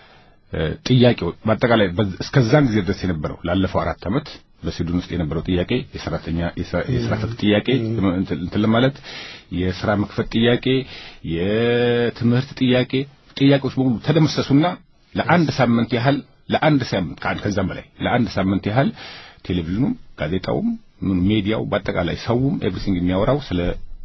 ጥያቄው በአጠቃላይ እስከዛን ጊዜ ድረስ የነበረው ላለፈው አራት ዓመት በስዊድን ውስጥ የነበረው ጥያቄ የሰራተኛ የስራ ፈት ጥያቄ እንትን ለማለት የስራ መክፈት ጥያቄ የትምህርት ጥያቄ ጥያቄዎች በሙሉ ተደመሰሱና ለአንድ ሳምንት ያህል ለአንድ ሳምንት ከዛም በላይ ለአንድ ሳምንት ያህል ቴሌቪዥኑም ጋዜጣውም ሜዲያው በአጠቃላይ ሰውም ኤቭሪቲንግ የሚያወራው ስለ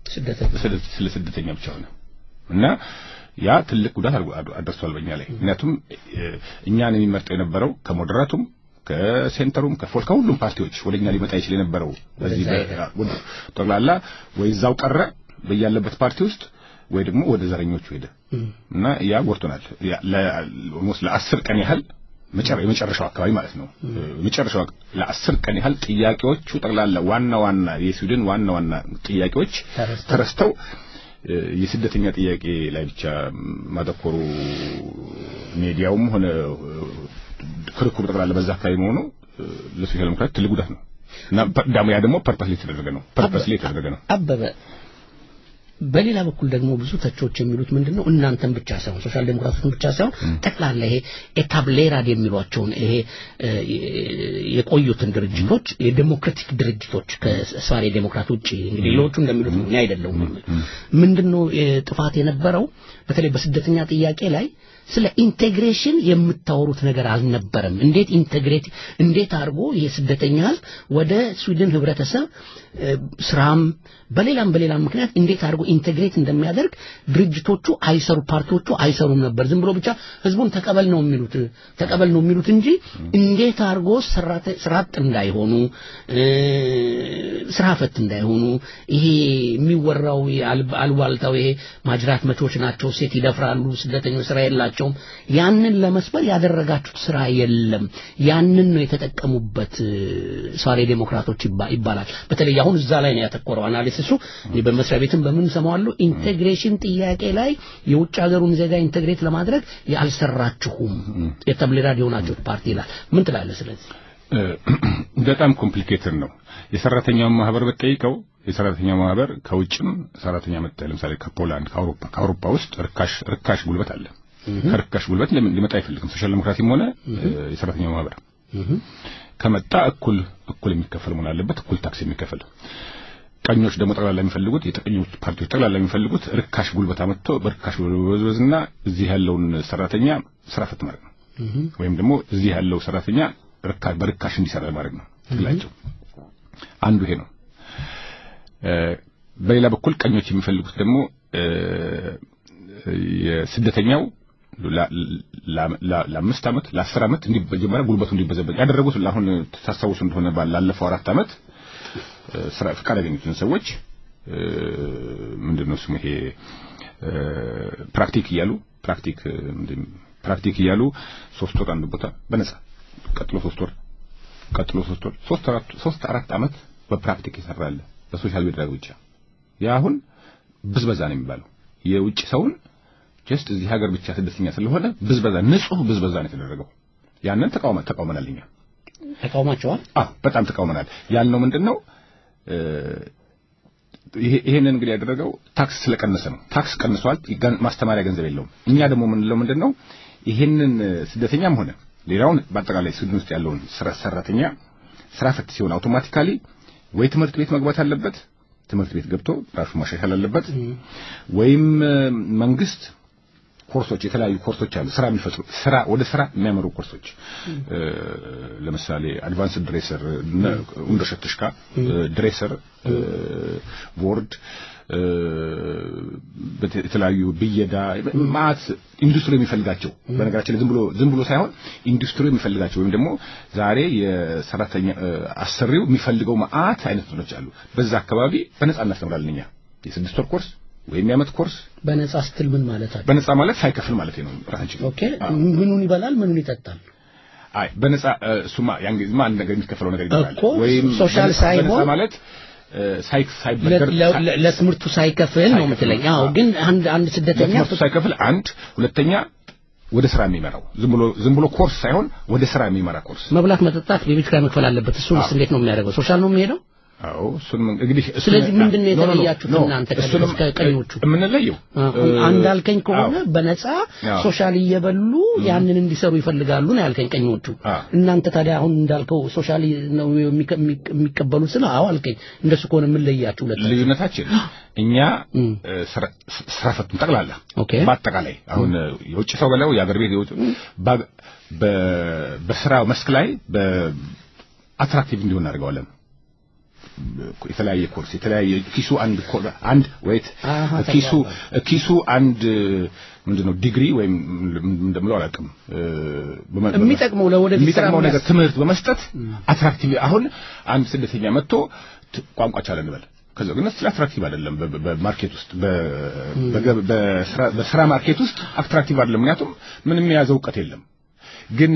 ስለ ስደተኛ ብቻ ሆነ እና ያ ትልቅ ጉዳት አደርሷል በእኛ ላይ ምክንያቱም እኛን የሚመርጠው የነበረው ከሞዴራቱም ከሴንተሩም ከፎል ከሁሉም ፓርቲዎች ወደኛ ሊመጣ ይችል የነበረው በዚህ ጠቅላላ ወይ እዛው ቀረ በያለበት ፓርቲ ውስጥ ወይ ደግሞ ወደ ዘረኞቹ ሄደ እና ያ ጎርቶናል ኦልሞስት ለአስር ቀን ያህል የመጨረሻው አካባቢ ማለት ነው የመጨረሻው ለአስር ቀን ያህል ጥያቄዎቹ ጠቅላላ ዋና ዋና የስዊድን ዋና ዋና ጥያቄዎች ተረስተው የስደተኛ ጥያቄ ላይ ብቻ ማተኮሩ ሚዲያውም ሆነ ክርክሩ ጠቅላላ በዛ አካባቢ መሆኑ ለሶሻል ዲሞክራት ትልቅ ጉዳት ነው እና ደግሞ ያ ደግሞ ፐርፐስ የተደረገ ነው ፐርፐስ የተደረገ ነው አበበ በሌላ በኩል ደግሞ ብዙ ተቾች የሚሉት ምንድነው እናንተን ብቻ ሳይሆን ሶሻል ዴሞክራቶችን ብቻ ሳይሆን ጠቅላላ ይሄ ኤታብሌራድ የሚሏቸውን ይሄ የቆዩትን ድርጅቶች የዴሞክራቲክ ድርጅቶች ከስዋሬ ዴሞክራት ውጭ እንግዲህ ሌሎቹ እንደሚሉት ነው እኔ አይደለሁም ምንድነው ጥፋት የነበረው በተለይ በስደተኛ ጥያቄ ላይ ስለ ኢንቴግሬሽን የምታወሩት ነገር አልነበረም እንዴት ኢንቴግሬት እንዴት አድርጎ ይሄ ስደተኛ ህዝብ ወደ ስዊድን ህብረተሰብ ስራም በሌላም በሌላም ምክንያት እንዴት አድርጎ ኢንቴግሬት እንደሚያደርግ ድርጅቶቹ አይሰሩ ፓርቲዎቹ አይሰሩም ነበር ዝም ብሎ ብቻ ህዝቡን ተቀበል ነው የሚሉት ተቀበል ነው የሚሉት እንጂ እንዴት አድርጎ ስራጥ እንዳይሆኑ ስራ ፈት እንዳይሆኑ ይሄ የሚወራው አልባልታው ይሄ ማጅራት መቾች ናቸው ሴት ይደፍራሉ ስደተኞች ስራ የላቸውም ያንን ለመስበር ያደረጋችሁት ስራ የለም ያንን ነው የተጠቀሙበት ሷሬ ዴሞክራቶች ይባላል በተለይ አሁን እዛ ላይ ነው ያተኮረው አናሊሲሱ በመስሪያ ቤትም በምን ሰማዋለሁ ኢንቴግሬሽን ጥያቄ ላይ የውጭ ሀገሩን ዜጋ ኢንቴግሬት ለማድረግ ያልሰራችሁም የተብሌራድ የሆናችሁት ፓርቲ ይላል ምን ትላለህ ስለዚህ በጣም ኮምፕሊኬትድ ነው የሰራተኛውን ማህበር በጠይቀው የሰራተኛ ማህበር ከውጭም ሰራተኛ መጣ ለምሳሌ ከፖላንድ ከአውሮፓ ከአውሮፓ ውስጥ ርካሽ ርካሽ ጉልበት አለ ከርካሽ ጉልበት ሊመጣ አይፈልግም ሶሻል ዲሞክራሲም ሆነ የሰራተኛ ማህበር ከመጣ እኩል እኩል የሚከፈል መሆን አለበት እኩል ታክስ የሚከፈል ቀኞች ደግሞ ጠቅላላ የሚፈልጉት የቀኞች ፓርቲዎች ጠቅላላ የሚፈልጉት ርካሽ ጉልበት አመጥቶ በርካሽ ጉልበዝና እዚህ ያለውን ሰራተኛ ስራ ፈት ማድረግ ነው ወይም ደግሞ እዚህ ያለው ሰራተኛ በርካሽ እንዲሰራ ማድረግ ነው ትግላቸው አንዱ ይሄ ነው በሌላ በኩል ቀኞች የሚፈልጉት ደግሞ የስደተኛው ለአምስት ዓመት ለአስር ዓመት እንዲጀመረ ጉልበቱ እንዲበዘበዝ ያደረጉት አሁን ታስታውሱ እንደሆነ ላለፈው አራት ዓመት ስራ ፍቃድ ያገኙትን ሰዎች ምንድነው ስሙ ይሄ ፕራክቲክ እያሉ ፕራክቲክ ፕራክቲክ እያሉ ሶስት ወር አንድ ቦታ በነጻ ቀጥሎ ሶስት ወር ቀጥሎ ሶስት ወር ሶስት አራት ሶስት አራት ዓመት በፕራክቲክ ይሰራል በሶሻል ሚዲያ ብቻ ያ አሁን ብዝበዛ ነው የሚባለው የውጭ ሰውን ጀስት እዚህ ሀገር ብቻ ስደተኛ ስለሆነ ብዝበዛ ንጹህ ብዝበዛ ነው የተደረገው ያንን ተቃውመ ተቃውመናል እኛ ተቃውማቸዋል አዎ በጣም ተቃውመናል ያልነው ምንድነው ይሄንን እንግዲህ ያደረገው ታክስ ስለቀነሰ ነው ታክስ ቀንሷል ማስተማሪያ ገንዘብ የለውም እኛ ደግሞ የምንለው ምንድነው ይሄንን ስደተኛም ሆነ ሌላውን በአጠቃላይ ስዊድን ውስጥ ያለውን ሰራተኛ ስራ ፈት ሲሆን አውቶማቲካሊ ወይ ትምህርት ቤት መግባት አለበት ትምህርት ቤት ገብቶ ራሱ ማሻሻል አለበት ወይም መንግስት ኮርሶች የተለያዩ ኮርሶች አሉ ስራ የሚፈጥሩ ስራ ወደ ስራ የሚያመሩ ኮርሶች ለምሳሌ አድቫንስድ ድሬሰር እንደሸትሽካ ድሬሰር ቦርድ የተለያዩ ብየዳ ማት ኢንዱስትሪ የሚፈልጋቸው በነገራችን ላይ ዝም ብሎ ዝም ብሎ ሳይሆን ኢንዱስትሪ የሚፈልጋቸው ወይም ደግሞ ዛሬ የሰራተኛ አሰሪው የሚፈልገው ማአት አይነት እንትኖች አሉ በዛ አካባቢ በነጻ እናስተምራለን እኛ የስድስት ወር ኮርስ ወይም የዓመት ኮርስ በነጻ ስትል ምን ማለታችሁ በነጻ ማለት ሳይከፍል ማለት ነው ራሳችን ኦኬ ምኑን ይበላል ምኑን ይጠጣል አይ በነጻ እሱማ ያን ጊዜማ አንድ ነገር የሚከፈለው ነገር ይኖራል እኮ ሶሻል ሳይሆን በነጻ ማለት ሳይክ ሳይበደር ለትምህርቱ ሳይከፍል ነው የምትለኝ አዎ ግን አንድ አንድ ስደተኛ ለትምህርቱ ሳይከፍል አንድ ሁለተኛ ወደ ስራ የሚመራው ዝም ብሎ ዝም ብሎ ኮርስ ሳይሆን ወደ ስራ የሚመራ ኮርስ መብላት መጠጣት የቤት ኪራይ መክፈል አለበት እሱንስ እንዴት ነው የሚያደርገው ሶሻል ነው የሚሄደው አዎ እሱን እንግዲህ ስለዚህ ምንድን ነው የተለያችሁት እናንተ ከቀኞቹ የምንለየው አንዳልከኝ ከሆነ በነፃ ሶሻል እየበሉ ያንን እንዲሰሩ ይፈልጋሉ ነው ያልከኝ ቀኞቹ እናንተ ታዲያ አሁን እንዳልከው ሶሻል ነው የሚቀበሉት ስለ አዎ አልከኝ እንደሱ ከሆነ የምንለያችሁ ሁለት ልዩነታችን እኛ ስራ ፈቱን ጠቅላላ በአጠቃላይ አሁን የውጭ ሰው በለው የአገር ቤት የውጭ በስራ መስክ ላይ በአትራክቲቭ እንዲሆን እናደርገዋለን የተለያየ ኮርስ የተለያየ ኪሱ አንድ አንድ ወይት ኪሱ ኪሱ አንድ ምንድነው ዲግሪ ወይም እንደምለው አላውቅም የሚጠቅመው ለወደፊት የሚጠቅመው ነገር ትምህርት በመስጠት አትራክቲቭ አሁን አንድ ስደተኛ መጥቶ ቋንቋ ቻለ እንበል ከዛ ግን ስለ አትራክቲቭ አይደለም በማርኬት ውስጥ በስራ ማርኬት ውስጥ አትራክቲቭ አይደለም ምክንያቱም ምንም የያዘው እውቀት የለም ግን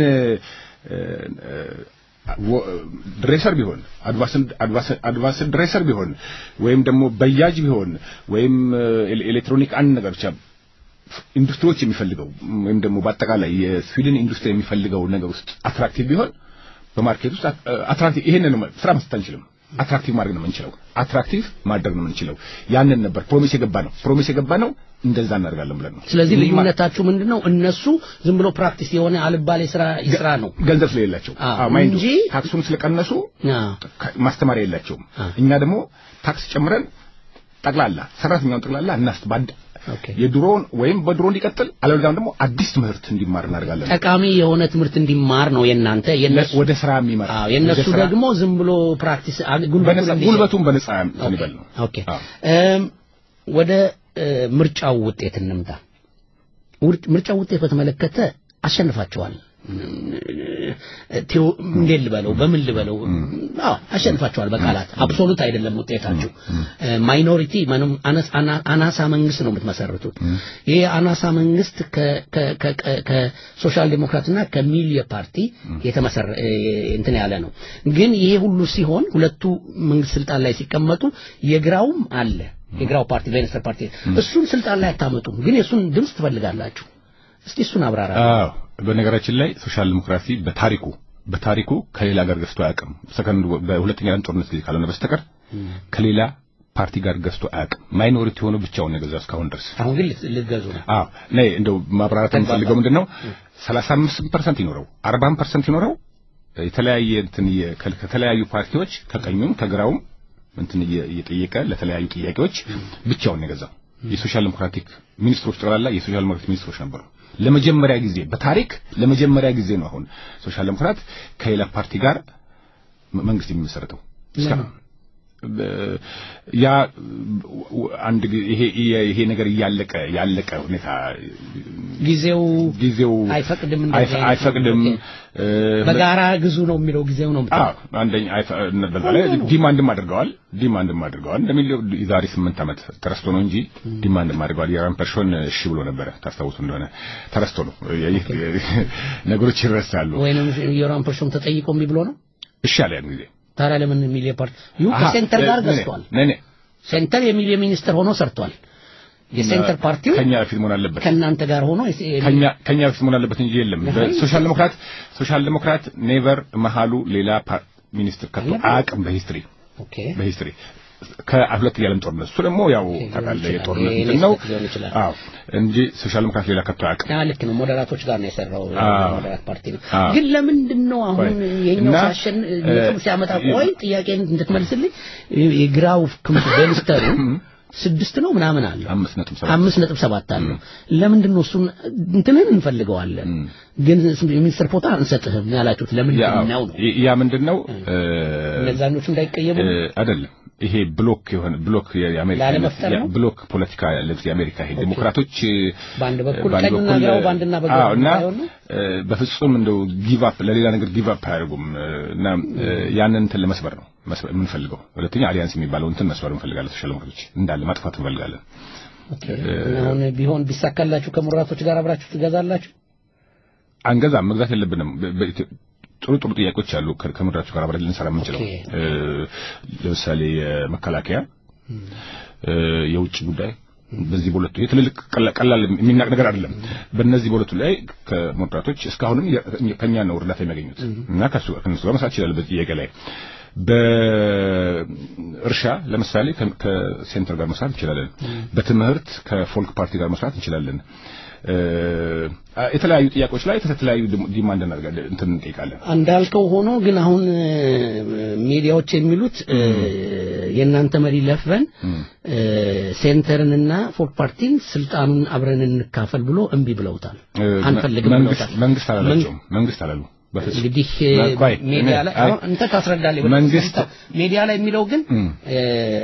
ድሬሰር ቢሆን አድቫንስድ ድሬሰር ቢሆን ወይም ደግሞ በያጅ ቢሆን ወይም ኤሌክትሮኒክ አንድ ነገር ብቻ ኢንዱስትሪዎች የሚፈልገው ወይም ደግሞ በአጠቃላይ የስዊድን ኢንዱስትሪ የሚፈልገው ነገር ውስጥ አትራክቲቭ ቢሆን በማርኬት ውስጥ አትራክቲቭ ይሄንን ስራ መስጠት አንችልም አትራክቲቭ ማድረግ ነው የምንችለው አትራክቲቭ ማድረግ ነው የምንችለው ያንን ነበር ፕሮሚስ የገባ ነው ፕሮሚስ የገባ ነው እንደዛ እናደርጋለን ብለን ነው ስለዚህ ልዩነታችሁ ምንድነው እነሱ ዝም ብሎ ፕራክቲስ የሆነ አልባሌ ስራ ይስራ ነው ገንዘብ ስለሌላቸው እንጂ ታክሱን ስለቀነሱ ማስተማሪያ የላቸውም እኛ ደግሞ ታክስ ጨምረን ጠቅላላ ሰራተኛውን ጠቅላላ እናስ ባንድ የድሮውን ወይም በድሮ እንዲቀጥል አለበለዚያም ደግሞ አዲስ ትምህርት እንዲማር እናደርጋለን ጠቃሚ የሆነ ትምህርት እንዲማር ነው የናንተ የነሱ ወደ ስራ የሚመራ የነሱ ደግሞ ዝም ብሎ ፕራክቲስ ጉልበቱን በነጻ ይበል ነው ኦኬ ወደ ምርጫው ውጤት እንምጣ ምርጫው ውጤት በተመለከተ አሸንፋቸዋል እንዴት ልበለው በምን ልበለው አዎ አሸንፋቸዋል በቃላት አብሶሉት አይደለም ውጤታችሁ ማይኖሪቲ ምንም አናሳ መንግስት ነው የምትመሰርቱት ይሄ አናሳ መንግስት ከሶሻል ዴሞክራትና ከሚሊየ ፓርቲ የተመሰረ እንትን ያለ ነው ግን ይሄ ሁሉ ሲሆን ሁለቱ መንግስት ስልጣን ላይ ሲቀመጡ የግራውም አለ የግራው ፓርቲ ቬንስተር ፓርቲ እሱን ስልጣን ላይ አታመጡም ግን የእሱን ድምፅ ትፈልጋላችሁ እስቲ እሱን አብራራ አዎ በነገራችን ላይ ሶሻል ዲሞክራሲ በታሪኩ በታሪኩ ከሌላ ጋር ገዝቶ አያውቅም ሰከንድ በሁለተኛ ዓለም ጦርነት ጊዜ ካልሆነ በስተቀር ከሌላ ፓርቲ ጋር ገዝቶ አያውቅም ማይኖሪቲ ሆኖ ብቻውን የገዛ እስካሁን ድረስ አሁን ግን ልትገዙ ነው አዎ ነይ እንደው ማብራራት የምፈልገው ምንድነው 35% ይኖረው 40% ይኖረው የተለያየ እንትን ከተለያዩ ፓርቲዎች ከቀኙም ከግራውም እንትን እየጠየቀ ለተለያዩ ጥያቄዎች ብቻውን የገዛው የሶሻል ዲሞክራቲክ ሚኒስትሮች ጠቅላላ የሶሻል ዲሞክራቲክ ሚኒስትሮች ነበሩ ለመጀመሪያ ጊዜ በታሪክ ለመጀመሪያ ጊዜ ነው አሁን ሶሻል ዲሞክራት ከሌላ ፓርቲ ጋር መንግስት የሚመሰረተው ያ አንድ ይሄ ይሄ ነገር እያለቀ ያለቀ ሁኔታ ጊዜው ጊዜው አይፈቅድም አይፈቅድም በጋራ ግዙ ነው የሚለው ጊዜው ነው አዎ አንደኛ በዛ ላይ ዲማንድም አድርገዋል ዲማንድም አድርገዋል እንደሚለው የዛሬ ስምንት ዓመት ተረስቶ ነው እንጂ ዲማንድም አድርገዋል የራን ፐርሾን እሺ ብሎ ነበረ ታስታውሱ እንደሆነ ተረስቶ ነው ነገሮች ይረሳሉ ወይንም የራን ፐርሾን ተጠይቆ እምቢ ብሎ ነው እሺ አለ ያን ጊዜ ታዲያ ለምን ሚሊየ ፓርቲ ዩ ከሴንተር ጋር ገዝቷል ነኔ ሴንተር የሚሊየ ሚኒስትር ሆኖ ሰርቷል የሴንተር ፓርቲው ከኛ በፊት መሆን አለበት ከእናንተ ጋር ሆኖ ከኛ ከኛ በፊት መሆን አለበት እንጂ የለም ሶሻል ዲሞክራት ሶሻል ዲሞክራት ኔቨር መሃሉ ሌላ ሚኒስትር ከቶ አያውቅም በሂስትሪ ኦኬ በሂስትሪ ከሁለት የዓለም ጦርነት እሱ ደግሞ ያው ታውቃለህ የጦርነት እንትን ነው አዎ እንጂ ሶሻል ዲሞክራት ሌላ ከቶ አያውቅም ያ ልክ ነው ሞዴራቶች ጋር ነው የሰራው ሞዴራት ፓርቲ ነው ግን ለምንድን ነው አሁን የኛው ሳሸን ነጥብ ሲያመጣ ቆይ ጥያቄ እንድትመልስልኝ የግራው ክንፍ ቬንስተሩ ስድስት ነው ምናምን አለ አምስት ነጥብ ሰባት አምስት ነጥብ ሰባት አለው ለምንድን ነው እሱን እንትንን እንፈልገዋለን ግን የሚኒስትር ፖታ አንሰጥህም ያላችሁት ለምንድን ነው ነው ያ ምንድን ነው እነዛኞቹ እንዳይቀየሙ አይደለም ይሄ ብሎክ የሆነ ብሎክ የአሜሪካ ላለመፍጠር ነው? ብሎክ ፖለቲካ ለዚህ የአሜሪካ ይሄ ዲሞክራቶች በአንድ በኩል ቀኝና ግራው በአንድና በግራ አዎ እና ባይሆን ነው? እ፣ በፍጹም እንደው ጊቭ አፕ ለሌላ ነገር ጊቭ አፕ አያደርጉም እ፣ እና እ፣ ያንን እንትን ለመስበር ነው መስበር የምንፈልገው ሁለተኛ አሊያንስ የሚባለው እንትን መስበር እንፈልጋለን ሶሻል ዲሞክራቶች እንዳለ ማጥፋት እንፈልጋለን ኦኬ እና አሁን ቢሆን ቢሳካላችሁ ከሙራቶች ጋር አብራችሁ ትገዛላችሁ አንገዛም መግዛት የለብንም በ- በኢትዮ- ጥሩ ጥሩ ጥያቄዎች አሉ ከ- ከምድራችሁ ጋር አብረን ልንሰራ የምንችለው ኦኬ። እ፣ ለምሳሌ የመከላከያ እ፣ የውጭ ጉዳይ በዚህ በሁለቱ ይሄ ትልልቅ ቀላ- ቀላል የሚናቅ ነገር አይደለም። በእነዚህ በሁለቱ ላይ ከሞድራቶች እስካሁንም የ- ከኛ ነው እርዳታ የሚያገኙት እና ከሱ ከነሱ ጋር መስራት ይችላል። በዚህ ጥያቄ ላይ በእርሻ ለምሳሌ ከ- ከሴንተር ጋር መስራት እንችላለን። በትምህርት ከፎልክ ፓርቲ ጋር መስራት እንችላለን። እ፣ የተለያዩ ጥያቄዎች ላይ የተለያዩ ዲማንድ እናደርጋለን እንትን እንጠይቃለን። እንዳልከው ሆኖ ግን አሁን እ፣ ሚዲያዎች የሚሉት እ፣ የእናንተ መሪ ለፍበን እ፣ ሴንተርንና ፎክ ፓርቲን ስልጣኑን አብረን እንካፈል ብሎ እምቢ ብለውታል። እ፣ አንፈልግም መንግስት ብለውታል። መንግስት አላላቸውም። መንግስት አላሉ በፍጹም እንግዲህ ቆይ፣ ሚዲያ ላይ አይ፣ አሁን እንተ ታስረዳለህ። መንግስት ሚዲያ ላይ የሚለው ግን እም፣ እ፣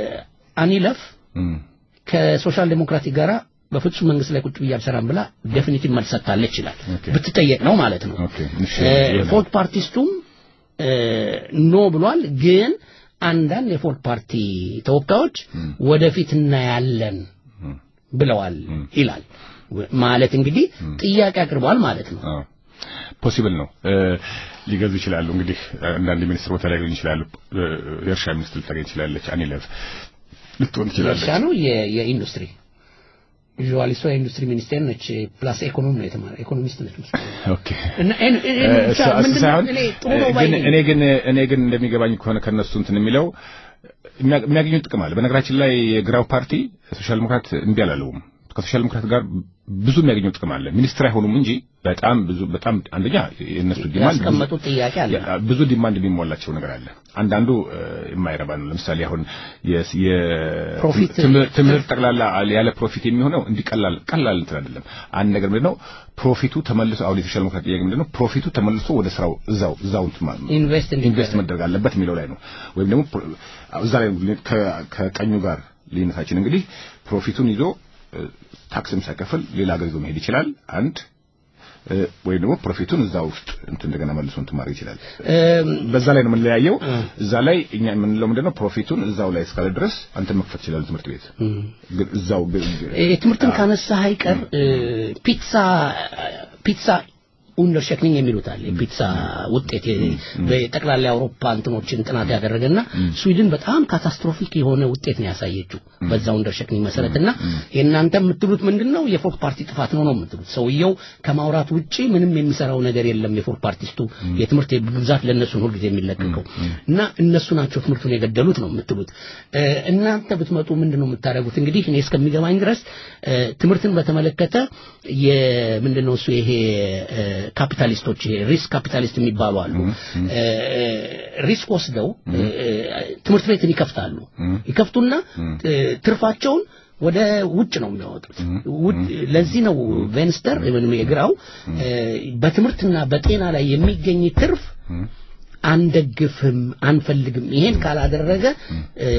አኒለፍ እም፣ ከሶሻል ዴሞክራቲክ ጋራ በፍጹም መንግስት ላይ ቁጭ ብዬ አልሰራም ብላ ዴፊኒቲቭ መልስ ሰጥታለች ይላል። ኦኬ። ብትጠየቅ ነው ማለት ነው። ኦኬ፣ እሺ፣ እ፣ ይሆናል። ፎርት ፓርቲስቱም እ፣ ኖ ብሏል። ግን አንዳንድ የፎርት ፓርቲ ተወካዮች ወደፊት እናያለን ብለዋል ይላል። ማለት እንግዲህ ጥያቄ አቅርበዋል ማለት ነው። አዎ ፖሲብል ነው እ፣ ሊገዙ ይችላሉ። እንግዲህ አንዳንድ ሚኒስትር ቦታ ሊያገኙ ይችላሉ። እ፣ የእርሻ ሚኒስትር ልታገኝ ትችላለች። አኒለፍ ልትሆን ትችላለች። የእርሻ ነው የ- የኢንዱስትሪ ቪዥዋል እሷ የኢንዱስትሪ ሚኒስቴር ነች። ፕላስ ኢኮኖሚ ነው የተማረ ኢኮኖሚስት ነች መሰለኝ። ኦኬ እና እኔ- እኔ እ፣ ብቻ እሱ- እሱ ምንድን ነው ሳይሆን እኔ ጥሩ ነው እ፣ ባይ ግን ነኝ። እኔ ግን እኔ ግን እንደሚገባኝ ከሆነ ከነሱ እንትን የሚለው የሚያ- የሚያገኙት ጥቅም አለ። በነገራችን ላይ የግራው ፓርቲ ሶሻል ዲሞክራት እምቢ አላለውም። ከሶሻል ዲሞክራት ጋር ብዙ የሚያገኘው ጥቅም አለ። ሚኒስትር አይሆኑም እንጂ በጣም ብዙ በጣም አንደኛ የእነሱ ዲማንድ ብዙ- ያስቀመጡት ጥያቄ አለ። ያ- ብዙ ዲማንድ የሚሞላቸው ነገር አለ። አንዳንዱ እ፣ የማይረባ ነው። ለምሳሌ አሁን የስ- የ- ፕሮፊት- ትምህርት ትምህርት ጠቅላላ ያለ ፕሮፊት የሚሆነው እንዲህ ቀላል ቀላል እንትን አይደለም። አንድ ነገር ምንድነው ፕሮፊቱ ተመልሶ አሁን የሶሻል ዲሞክራት ጥያቄ ምንድነው ፕሮፊቱ ተመልሶ ወደ ስራው እዛው እዛው እንትን ማለት ነው ኢንቨስት ኢንቨስት መደረግ አለበት የሚለው ላይ ነው። ወይም ደግሞ ፕሮ- እዛ ላይ ከ- ከቀኙ ጋር ልዩነታችን እንግዲህ ፕሮፊቱን ይዞ እ፣ ታክስም ሳይከፍል ሌላ ሀገር ይዞ መሄድ ይችላል። አንድ እ፣ ወይም ደግሞ ፕሮፊቱን እዛ ውስጥ እንትን እንደገና መልሶ እንትን ማድረግ ይችላል። እም፣ በዛ ላይ ነው የምንለያየው። እዛ ላይ እኛ የምንለው ምንድነው ፕሮፊቱን እዛው ላይ እስካለ ድረስ አንተ መክፈት ይችላል ትምህርት ቤት ግን እዛው ግን- እ፣ ትምህርትን ካነሳህ አይቀር እ፣ ፒትሳ ፒትሳ ኡንደርሸክኒንግ የሚሉት አለ የፒትሳ ውጤት የ- በጠቅላላ የአውሮፓ እንትኖችን ጥናት ያደረገና ስዊድን በጣም ካታስትሮፊክ የሆነ ውጤት ነው ያሳየችው በዛ ኡንደርሸክኒንግ መሰረትና የእናንተ የምትሉት ምንድነው የፎርክ ፓርቲ ጥፋት ነው ነው የምትሉት ሰውየው ከማውራት ውጪ ምንም የሚሰራው ነገር የለም የፎርክ ፓርቲስቱ የትምህርት ብዛት ለእነሱ ነው ሁልጊዜ የሚለቀቀው እና እነሱ ናቸው ትምህርቱን የገደሉት ነው የምትሉት እ፣ እናንተ ብትመጡ ምንድነው የምታደርጉት እንግዲህ እኔ እስከሚገባኝ ድረስ እ፣ ትምህርትን በተመለከተ የምንድነው እሱ ይሄ እ፣ ካፒታሊስቶች ይሄ ሪስክ ካፒታሊስት የሚባሉ አሉ እ፣ ሪስክ ወስደው እ፣ ትምህርት ቤትን ይከፍታሉ ይከፍቱና እ፣ ትርፋቸውን ወደ ውጭ ነው የሚያወጡት ውጭ ለዚህ ነው ቬንስተር ወይም የግራው እ፣ በትምህርትና በጤና ላይ የሚገኝ ትርፍ አንደግፍም አንፈልግም ይሄን ካላደረገ እ፣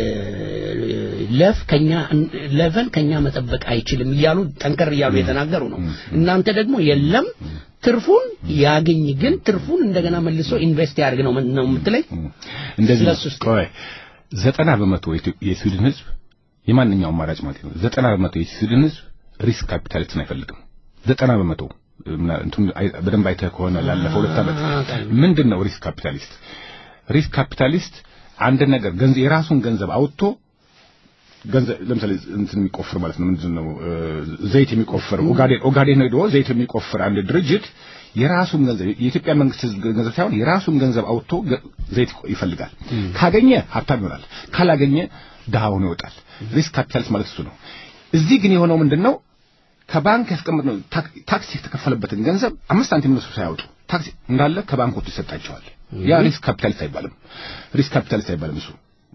ለፍ ከኛ ለቨን ከኛ መጠበቅ አይችልም እያሉ ጠንከር እያሉ የተናገሩ ነው እናንተ ደግሞ የለም ትርፉን ያገኝ ግን ትርፉን እንደገና መልሶ ኢንቨስት ያድርግ ነው ነው የምትለኝ እንደዚህ ስለሱ እስቲ- ቆይ ዘጠና በመቶ የኢትዮ- የስዊድን ህዝብ የማንኛውም አማራጭ ማለት ነው ዘጠና በመቶ የስዊድን ህዝብ ሪስክ ካፒታሊስትን አይፈልግም ዘጠና በመቶ ምና- እንትን አይ- በደንብ አይተህ ከሆነ ላለፈው ሁለት ዓመት ምንድን ነው ሪስክ ካፒታሊስት ሪስክ ካፒታሊስት አንድ ነገር ገንዘብ የራሱን ገንዘብ አውጥቶ ገንዘብ ለምሳሌ እንትን የሚቆፍር ማለት ነው ምንድን ነው እ፣ ዘይት የሚቆፍር ኦጋዴን ኦጋዴን ሄዶ ዘይት የሚቆፍር አንድ ድርጅት የራሱን ገንዘብ የኢትዮጵያ መንግስት ህዝብ ገንዘብ ሳይሆን የራሱን ገንዘብ አውጥቶ ገ- ዘይት ይፈልጋል ካገኘ ሀብታም ይሆናል ካላገኘ ድሃ ሆኖ ይወጣል ሪስክ ካፒታሊስት ማለት እሱ ነው እዚህ ግን የሆነው ምንድን ነው ከባንክ ያስቀመጥነው ታክ- ታክስ የተከፈለበትን ገንዘብ አምስት ሳንቲም እነሱ ሳያወጡ ታክስ እንዳለ ከባንኮቹ ይሰጣቸዋል ያ ሪስክ ካፒታሊስት አይባልም ሪስክ ካፒታሊስት አይባልም እሱ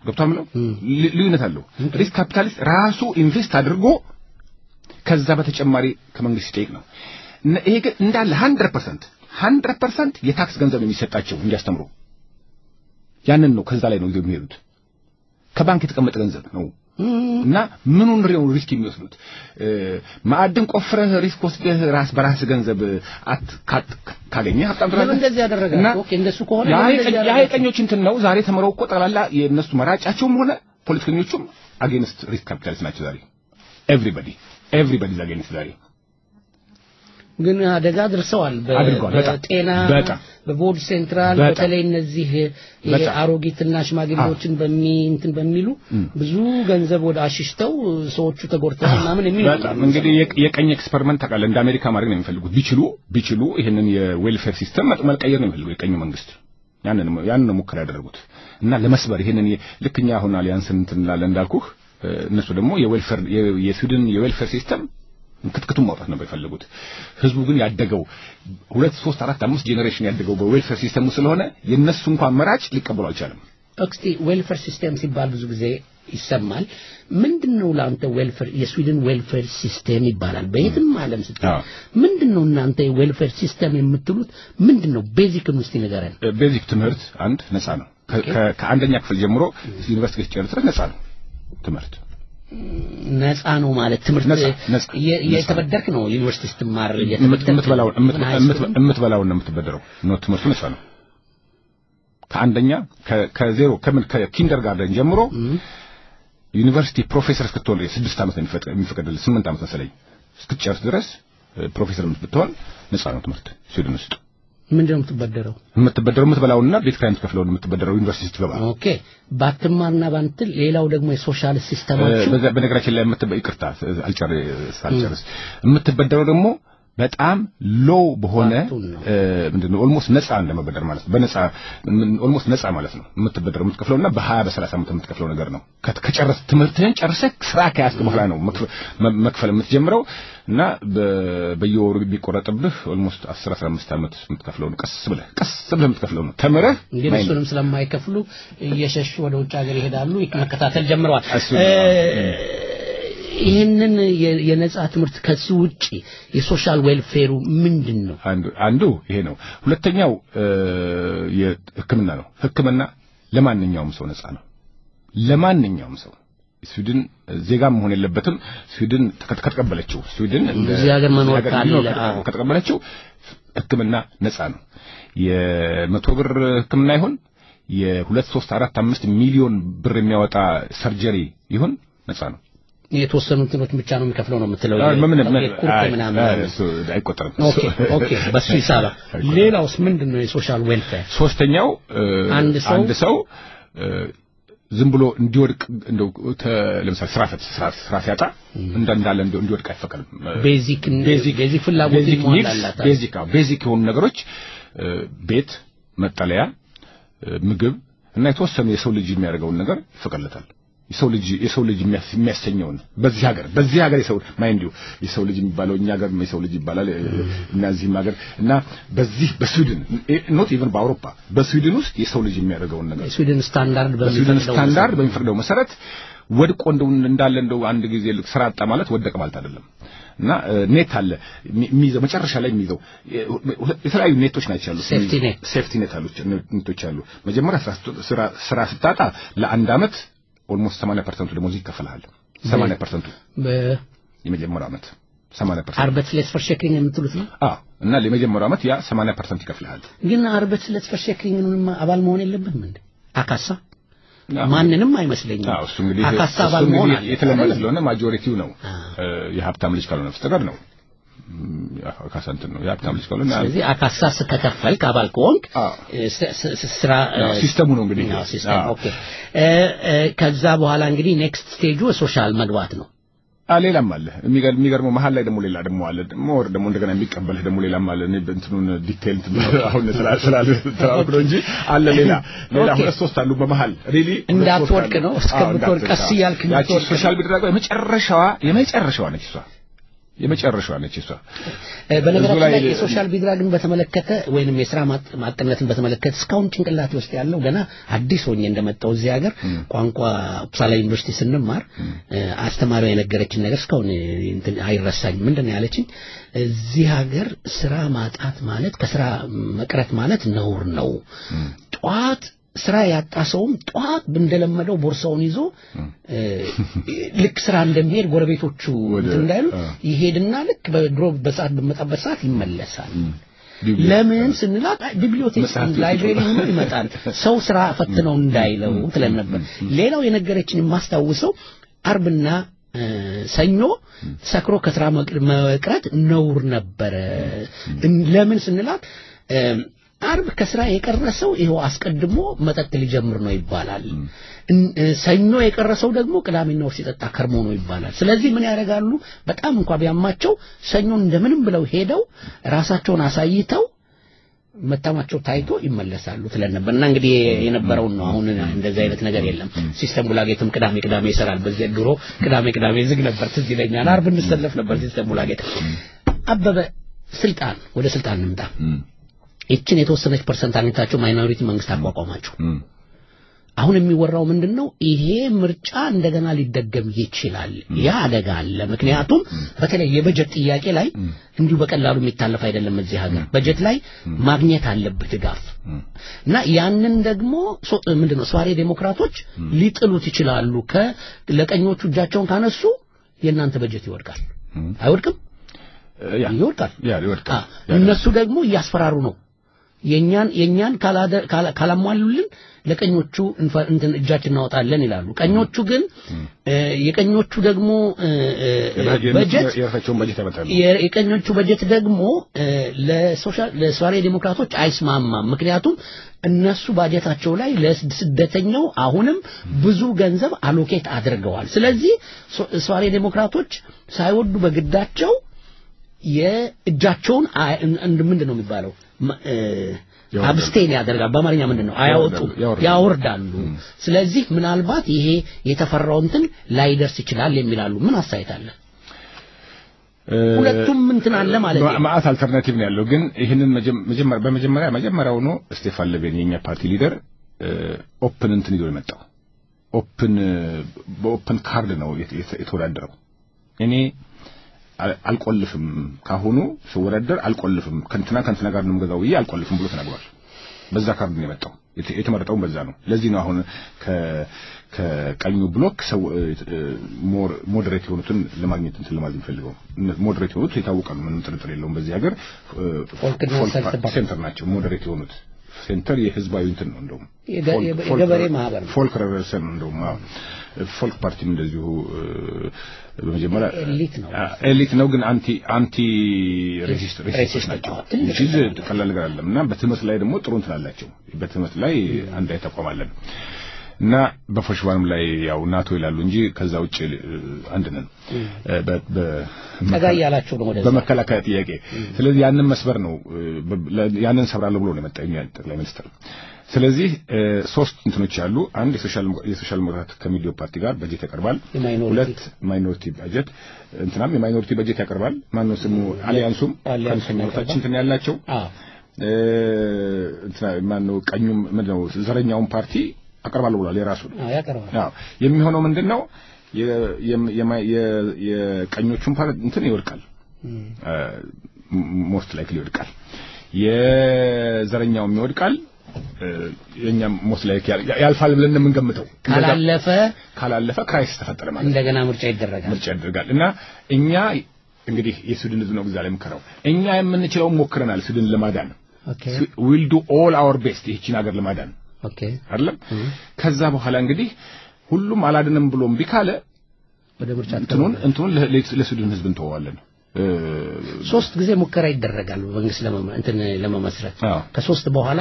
ገብቷል ምለው ልዩነት አለው። ሪስክ ካፒታሊስት ራሱ ኢንቨስት አድርጎ ከዛ በተጨማሪ ከመንግስት ሲጠይቅ ነው። ይሄ ግን እንዳለ 100% 100% የታክስ ገንዘብ የሚሰጣቸው እንዲያስተምሩ ያንን ነው። ከዛ ላይ ነው ይዘው የሚሄዱት። ከባንክ የተቀመጠ ገንዘብ ነው እና ምኑን ነው ሪስክ የሚወስዱት? ማዕድን ቆፍረህ ሪስክ ወስደህ ራስ በራስ ገንዘብ አት ካገኘ ሀብታም ትላለህ። እንደዚህ ያደረገ ኦኬ፣ እንደሱ ከሆነ የሀይቀኞች እንትን ነው። ዛሬ ተምረው እኮ ጠቅላላ የእነሱ መራጫቸውም ሆነ ፖለቲከኞቹም አጌንስት ሪስክ ካፒታሊስት ናቸው ዛሬ ኤቭሪባዲ ኤቭሪባዲ ኢዝ አጌንስት ዛሬ ግን አደጋ አድርሰዋል። በጤና በቦርድ ሴንትራል በተለይ እነዚህ አሮጊትና ሽማግሌዎችን በሚ እንትን በሚሉ ብዙ ገንዘብ ወደ አሽሽተው ሰዎቹ ተጎድተዋል ምናምን የሚሉ በጣም እንግዲህ የቀኝ ኤክስፐሪመንት ታውቃለህ፣ እንደ አሜሪካ ማድረግ ነው የሚፈልጉት። ቢችሉ ቢችሉ ይህንን የዌልፌር ሲስተም መልቀየር ነው የሚፈልጉት የቀኙ መንግስት። ያንን ያንን ነው ሙከራ ያደረጉት እና ለመስበር ይህንን ልክኛ አሁን አሊያንስን እንትን እንላለን እንዳልኩህ እነሱ ደግሞ የዌልፌር የስዊድን የዌልፌር ሲስተም ክትክቱን ማውጣት ነበር የፈለጉት። ህዝቡ ግን ያደገው ሁለት ሶስት አራት አምስት ጄኔሬሽን ያደገው በዌልፌር ሲስተሙ ስለሆነ የነሱ እንኳን መራጭ ሊቀበሉ አልቻለም። እስቲ ዌልፌር ሲስተም ሲባል ብዙ ጊዜ ይሰማል። ምንድነው ለአንተ ዌልፌር የስዊድን ዌልፌር ሲስተም ይባላል በየትም ዓለም ስትል ምንድነው እናንተ የዌልፌር ሲስተም የምትሉት ምንድነው? ቤዚክን ውስጥ ንገረን። ቤዚክ ትምህርት አንድ ነፃ ነው። ከአንደኛ ክፍል ጀምሮ ዩኒቨርሲቲ ጨርሰህ ድረስ ነፃ ነው ትምህርት ነፃ ነው ማለት ትምህርት የተበደርክ ነው ዩኒቨርሲቲ ስትማር የምትበላውን ነው የምትበደረው ነው ትምህርቱ ነፃ ነው ከአንደኛ ከዜሮ ከምን ከኪንደር ጋርደን ጀምሮ ዩኒቨርሲቲ ፕሮፌሰር እስክትሆን ስድስት ዓመት ነው የሚፈቀድልህ ስምንት ዓመት መሰለኝ እስክትጨርስ ድረስ ፕሮፌሰር ብትሆን ነፃ ነው ትምህርት ስዊድን ውስጥ ምንድነው የምትበደረው? የምትበደረው የምትበላውን እና ቤት ኪራይ የምትከፍለው የምትበደረው ዩኒቨርሲቲ ስትገባ። ኦኬ ባትማርና ባንትል ሌላው ደግሞ የሶሻል ሲስተማችሁ በነገራችን ላይ የምትበ ይቅርታ አልጨርስ አልጨርስ የምትበደረው ደግሞ በጣም ሎው በሆነ ምንድነው ኦልሞስት ነፃ እንደመበደር ማለት ነው። በነፃ ኦልሞስት ነፃ ማለት ነው የምትበደረው የምትከፍለውና በ20 በ30 ዓመት የምትከፍለው ነገር ነው። ከጨረስ ትምህርትህን ጨርሰህ ስራ ከያዝክ በኋላ ነው መክፈል የምትጀምረው እና በየወሩ ቢቆረጥብህ ኦልሞስት 10 15 ዓመት የምትከፍለው ነው። ቀስ ብለህ ቀስ ብለህ የምትከፍለው ነው። ተምረህ እንግዲህ እሱንም ስለማይከፍሉ እየሸሹ ወደ ውጭ ሀገር ይሄዳሉ። መከታተል ጀምረዋል። ይህንን የነጻ ትምህርት ከሱ ውጪ የሶሻል ዌልፌሩ ምንድን ነው? አንዱ አንዱ ይሄ ነው። ሁለተኛው የሕክምና ነው። ሕክምና ለማንኛውም ሰው ነጻ ነው። ለማንኛውም ሰው ስዊድን ዜጋ መሆን የለበትም። ስዊድን ከተቀበለችው ስዊድን እዚህ ሀገር መኖር ካለ ከተቀበለችው ሕክምና ነጻ ነው። የመቶ ብር ሕክምና ይሁን የሁለት ሶስት አራት አምስት ሚሊዮን ብር የሚያወጣ ሰርጀሪ ይሁን ነጻ ነው። የተወሰኑ እንትኖች ብቻ ነው የሚከፍለው ነው የምትለው ኩርት ምናምን አይቆጠርም። ኦኬ ኦኬ፣ በሱ ይሳባ። ሌላውስ ምንድን ነው የሶሻል ዌልፌር? ሶስተኛው አንድ ሰው አንድ ሰው ዝም ብሎ እንዲወድቅ እንደው ለምሳሌ ስራ ፈት ስራ ሲያጣ እንዳለ እንዲወድቅ አይፈቀድም። ቤዚክ ቤዚክ ፍላጎት ይሟላላት ቤዚክ ቤዚክ የሆኑ ነገሮች ቤት፣ መጠለያ፣ ምግብ እና የተወሰኑ የሰው ልጅ የሚያደርገውን ነገር ይፈቀድለታል። የሰው ልጅ የሰው ልጅ የሚያሰኘውን በዚህ ሀገር በዚህ ሀገር የሰው ማይንድ የሰው ልጅ የሚባለው እኛ ሀገር የሰው ልጅ ይባላል እና እዚህም ሀገር እና በዚህ በስዊድን ኖት ኢቨን በአውሮፓ በስዊድን ውስጥ የሰው ልጅ የሚያደርገውን ነገር ስዊድን ስታንዳርድ በስዊድን ስታንዳርድ በሚፈቅደው መሰረት ወድቆ እንደው እንዳለ እንደው አንድ ጊዜ ስራ አጣ ማለት ወደቀ ማለት አይደለም እና ኔት አለ የሚይዘው መጨረሻ ላይ የሚይዘው የተለያዩ ኔቶች ናቸው ያሉት ሴፍቲ ኔት ሴፍቲ ኔት አሉ ኔቶች አሉ መጀመሪያ ስራ ስራ ስታጣ ለአንድ አመት ኦልሞስት 80% ደሞዝ ይከፈልሃል 80% የመጀመሪያው አመት 80% አርበትስሌት försäkring የምትሉት ነው አዎ እና ለመጀመሪያው አመት ያ 80% ይከፍልሃል ግን አርበትስሌት försäkring አባል መሆን የለብህም እንዴ አካሳ ማንንም አይመስለኝም አዎ እሱ እንግዲህ አካሳ አባል መሆን አለ የተለመደ ስለሆነ ማጆሪቲው ነው የሀብታም ልጅ ካልሆነ በስተቀር ነው አካሳ እንትን ነው የሀብታም ልጅ ካልሆነ ስለዚህ አካሳ ከከፈልክ አባል ከሆንክ ስራ ሲስተሙ ነው እንግዲህ ሲስተም ኦኬ ከዛ በኋላ እንግዲህ ኔክስት ስቴጁ ሶሻል መግባት ነው ሌላም አለ የሚገርመው መሀል ላይ ደግሞ ሌላ ደግሞ አለ ሞር ደግሞ እንደገና የሚቀበልህ ደግሞ ሌላም አለ እንትኑን ዲቴል አሁን ስላል ተራውቅ ነው እንጂ አለ ሌላ ሌላ ሁለት ሶስት አሉ በመሀል ሪሊ እንዳትወድቅ ነው እስከምትወድቅ ቀስ እያልክ ያቺ ሶሻል ሚዲያ የመጨረሻዋ የመጨረሻዋ ነች እሷ የመጨረሻዋ ነች እሷ። እ፣ በነገራችን እዚሁ ላይ ላይ የሶሻል ቢድራግን በተመለከተ ወይንም የስራ ማጥ- ማጥነትን በተመለከተ እስካሁን ጭንቅላቴ ውስጥ ያለው ገና አዲስ ሆኜ እንደመጣው እዚህ ሀገር ቋንቋ ኡፕሳላ ዩኒቨርሲቲ ስንማር እ፣ አስተማሪዋ የነገረችን ነገር እስካሁን እ፣ እንትን አይረሳኝም። ምንድን ነው ያለችኝ? እዚህ ሀገር ስራ ማጣት ማለት ከስራ መቅረት ማለት ነውር ነው። ጠዋት ስራ ያጣ ሰውም ጠዋት እንደለመደው ቦርሳውን ይዞ እ፣ ልክ ስራ እንደሚሄድ ጎረቤቶቹ እንትን እንዳይሉ ይሄድና ልክ በድሮ በሰዓት በመጣበት ሰዓት ይመለሳል። ለምን ስንላት አይ፣ ቢብሊዮቴክ መጽሐፍ ላይብሬሪ ቤት ሆኖ ይመጣል ሰው ስራ ፈትነው እንዳይለው ትለን ነበር። ሌላው የነገረችን የማስታውሰው አርብና እ፣ ሰኞ ሰክሮ ከስራ መቅ- መቅረት ነውር ነበረ። እን- ለምን ስንላት እ፣ አርብ ከስራ የቀረ ሰው ይኸው አስቀድሞ መጠጥ ሊጀምር ነው ይባላል። እን- እ፣ ሰኞ የቀረሰው ደግሞ ቅዳሜና እሑድ ሲጠጣ ከርሞ ነው ይባላል። ስለዚህ ምን ያደርጋሉ? በጣም እንኳ ቢያማቸው ሰኞን እንደምንም ብለው ሄደው ራሳቸውን አሳይተው መታማቸው ታይቶ ይመለሳሉ ትለን ነበር እና እንግዲህ የነበረውን ነው። አሁን እንደዚህ አይነት ነገር የለም። ሲስተም ጉላጌትም ቅዳሜ ቅዳሜ ይሰራል። በዚህ ድሮ ቅዳሜ ቅዳሜ ዝግ ነበር፣ ትዝ ይለኛል። አርብ እንሰለፍ ነበር ሲስተም ጉላጌት። አበበ ስልጣን ወደ ስልጣን እንምጣ። ይችን የተወሰነች ፐርሰንት አግኝታቸው ማይኖሪቲ መንግስት አቋቋማቸው። አሁን የሚወራው ምንድን ነው? ይሄ ምርጫ እንደገና ሊደገም ይችላል። ያ አደጋ አለ። ምክንያቱም በተለይ የበጀት ጥያቄ ላይ እንዲሁ በቀላሉ የሚታለፍ አይደለም። እዚህ ሀገር በጀት ላይ ማግኘት አለብህ ድጋፍ እና ያንን ደግሞ ሶ- ምንድን ነው ሷሪ ዴሞክራቶች ሊጥሉት ይችላሉ። ከ ለቀኞቹ እጃቸውን ካነሱ የእናንተ በጀት ይወድቃል። አይወድቅም? ይወድቃል። ያ ይወድቃል። አ፣ እነሱ ደግሞ እያስፈራሩ ነው። የኛን የኛን ካላደ- ካላ- ካላሟሉልን ለቀኞቹ እንፈ- እንትን እጃችን እናወጣለን ይላሉ። ቀኞቹ ግን እ፣ የቀኞቹ ደግሞ እ፣ እ፣ በጀት የራሳቸውን በጀት ያመጣሉ። የ- የቀኞቹ በጀት ደግሞ እ፣ ለሶሻል ለሶማሌ ዴሞክራቶች አይስማማም። ምክንያቱም እነሱ ባጀታቸው ላይ ለስደተኛው አሁንም ብዙ ገንዘብ አሎኬት አድርገዋል። ስለዚህ ሶ- ሶማሌ ዴሞክራቶች ሳይወዱ በግዳቸው የእጃቸውን አይ- እን- እንድ- ምንድን ነው የሚባለው መ- እ፣ ያወርዳሉ። አብስቴን ያደርጋል። በአማርኛ ምንድን ነው? አያወጡም፣ ያወርዳሉ። ያወርዳሉ። ስለዚህ ምናልባት ይሄ የተፈራው እንትን ላይደርስ ይችላል የሚላሉ ምን አስተያየት አለ? ሁለቱም እንትን አለ ማለት ነው። ማአት አልተርናቲቭ ነው ያለው። ግን ይህንን መጀመ- መጀመሪያ በመጀመሪያ መጀመሪያውኑ ስቴፋን ለቤን የኛ ፓርቲ ሊደር ኦፕን እንትን ይዞ የመጣው ኦፕን በኦፕን ካርድ ነው የተ- የተ- የተወዳደረው። እኔ አል- አልቆልፍም ካሁኑ ስወዳደር አልቆልፍም ከንትና ከንትና ጋር ነው የምገዛው ብዬ አልቆልፍም ብሎ ተናግሯል። በዛ ካርድ ነው የመጣው። የተ- የተመረጠውም በዛ ነው። ለዚህ ነው አሁን ከ- ከቀኙ ብሎክ ሰው ሞር ሞዴሬት የሆኑትን ለማግኘት እንትን ለማለት የሚፈልገው ሞዴሬት የሆኑት የታወቃሉ፣ ምንም ጥርጥር የለውም። በዚህ ሀገር ፎልክና ፎልክ ሰልፍ ፓርቲ ሴንተር ናቸው ሞዴሬት የሆኑት ሴንተር የህዝባዊ እንትን ነው እንደውም የገ- ፎልክ- የገ- ፎልክ- የገበሬ ማህበር ነው። ፎልክ ሬቨርሰን ነው እንደውም አዎ። ፎልክ ፓርቲም እንደዚሁ እ፣ በመጀመሪያ ኤሊት ነው። አ- ኤሊት ነው ግን አንቲ አንቲ ሬሲስት ሬሲስቶች ሬሲስት ናቸው። ነው። ትልቅ ቺዝ ቀላል ነገር አይደለም እና በትምህርት ላይ ደግሞ ጥሩ እንትን አላቸው። በትምህርት ላይ አንድ ላይ ተቋም አለን እና በፎሽባንም ላይ ያው ናቶ ይላሉ እንጂ ከዛ ውጭ እ፣ አንድ ነን እ፣ በ- በ- ጠጋ እያላችሁ ነው ወደዛ። በመከላከያ ጥያቄ። ስለዚህ ያንን መስበር ነው እ፣ በ- ለ- ያንን ሰብራለሁ ብሎ ነው የመጣው የኛ ጠቅላይ ሚኒስትር። ስለዚህ እ፣ ሶስት እንትኖች አሉ። አንድ የሶሻል የሶሻል ዲሞክራት ከሚዲዮ ፓርቲ ጋር በጀት ያቀርባል። የማይኖሪቲ ሁለት ማይኖሪቲ በጀት እንትናም የማይኖሪቲ በጀት ያቀርባል። ማነው ስሙ አሊያንሱም አሊያንሱም ከዲሞክራቶች እንትን ያላቸው አዎ እ፣ እንትና ማነው ቀኙም ምንድነው ዘረኛውን ፓርቲ አቀርባለሁ ብሏል የራሱን አዎ ያቀርባል። አዎ የሚሆነው ምንድነው የ- የም- የማ- የ- የቀኞቹን ፓርቲ እንትን ይወድቃል ሞስት ላይክሊ ይወድቃል የዘረኛውም ይወድቃል እ፣ የኛም ሞስት ላይክ ያልፋል ብለን ነው የምንገምተው ካላለፈ ካላለፈ ክራይሲስ ተፈጠረ ማለት ነው እንደገና ምርጫ ይደረጋል። ምርጫ ያደርጋል እና እኛ እንግዲህ የሱድን ህዝብ ነው ግዛ ላይ የምከረው እኛ የምንችለውን ሞክረናል ሱድን ለማዳን ኦኬ ዊል ዱ ኦል አወር ቤስት ይህችን ሀገር ለማዳን ኦኬ አይደለም ከዛ በኋላ እንግዲህ ሁሉም አላድንም ብሎ እምቢ ካለ ወደ ምርጫ እንትኑን እንትኑን ለ- ለ- ለሱዳን ህዝብ እንተዋለን እ፣ ሶስት ጊዜ ሙከራ ይደረጋል መንግስት ለመመ- እንትን ለመመስረት አዎ። ከሶስት በኋላ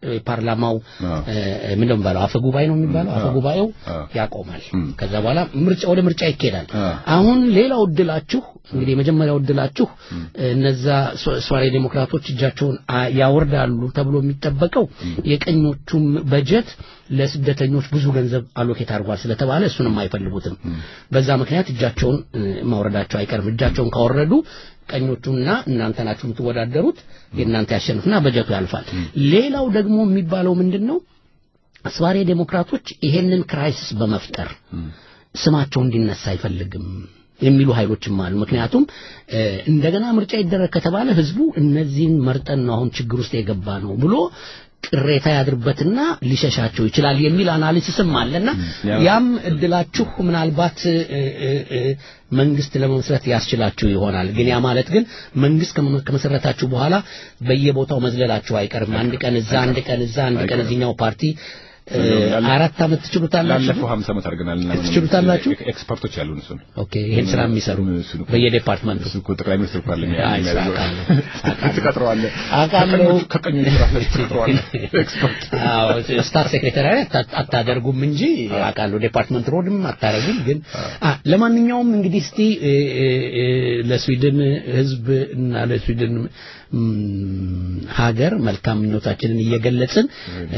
ፓርላማው ምን ነው የሚባለው አፈ ጉባኤ ነው የሚባለው አፈ ጉባኤው ያቆማል። ከዛ በኋላ ምርጫ ወደ ምርጫ ይካሄዳል። አሁን ሌላው እድላችሁ እንግዲህ የመጀመሪያው እድላችሁ እነዛ ሷሪ ዴሞክራቶች እጃቸውን ያወርዳሉ ተብሎ የሚጠበቀው የቀኞቹም በጀት ለስደተኞች ብዙ ገንዘብ አሎኬት አድርጓል ስለተባለ እሱንም አይፈልጉትም። በዛ ምክንያት እጃቸውን ማውረዳቸው አይቀርም። እጃቸውን ካወረዱ ቀኞቹና እናንተ ናችሁ የምትወዳደሩት የእናንተ ያሸንፍና በጀቱ ያልፋል። ሌላው ደግሞ የሚባለው ምንድን ነው? አስባሪ ዴሞክራቶች ይሄንን ክራይሲስ በመፍጠር ስማቸው እንዲነሳ አይፈልግም የሚሉ ኃይሎችም አሉ። ምክንያቱም እንደገና ምርጫ ይደረግ ከተባለ ህዝቡ እነዚህን መርጠን ነው አሁን ችግር ውስጥ የገባ ነው ብሎ ቅሬታ ያድርበትና ሊሸሻቸው ይችላል የሚል አናሊሲስም አለና ያም እድላችሁ ምናልባት መንግስት ለመመስረት ያስችላችሁ ይሆናል። ግን ያ ማለት ግን መንግስት ከመሰረታችሁ በኋላ በየቦታው መዝለላችሁ አይቀርም። አንድ ቀን እዛ፣ አንድ ቀን እዛ፣ አንድ ቀን እዚህኛው ፓርቲ አራት ዓመት ትችሉታላችሁ። ላለፈው 50 ዓመት አድርገናል እና ትችሉታላችሁ። ኤክስፐርቶች ያሉን እሱን ኦኬ፣ ይሄን ስራ የሚሰሩ በየዲፓርትመንቱ እሱ እኮ ጠቅላይ ሚኒስትር እኮ አለኝ አውቃለሁ። ትቀጥረዋለህ። አውቃለሁ። ከቀኞቹ ራስህ ትቀጥረዋለህ። ኤክስፐርት አዎ፣ ስታፍ ሴክሬታሪያት አታደርጉም እንጂ አውቃለሁ። ዲፓርትመንት ሮድም አታደርጉም። ግን ለማንኛውም እንግዲህ እስቲ ለስዊድን ህዝብ እና ለስዊድን ሀገር መልካም ምኞታችንን እየገለጽን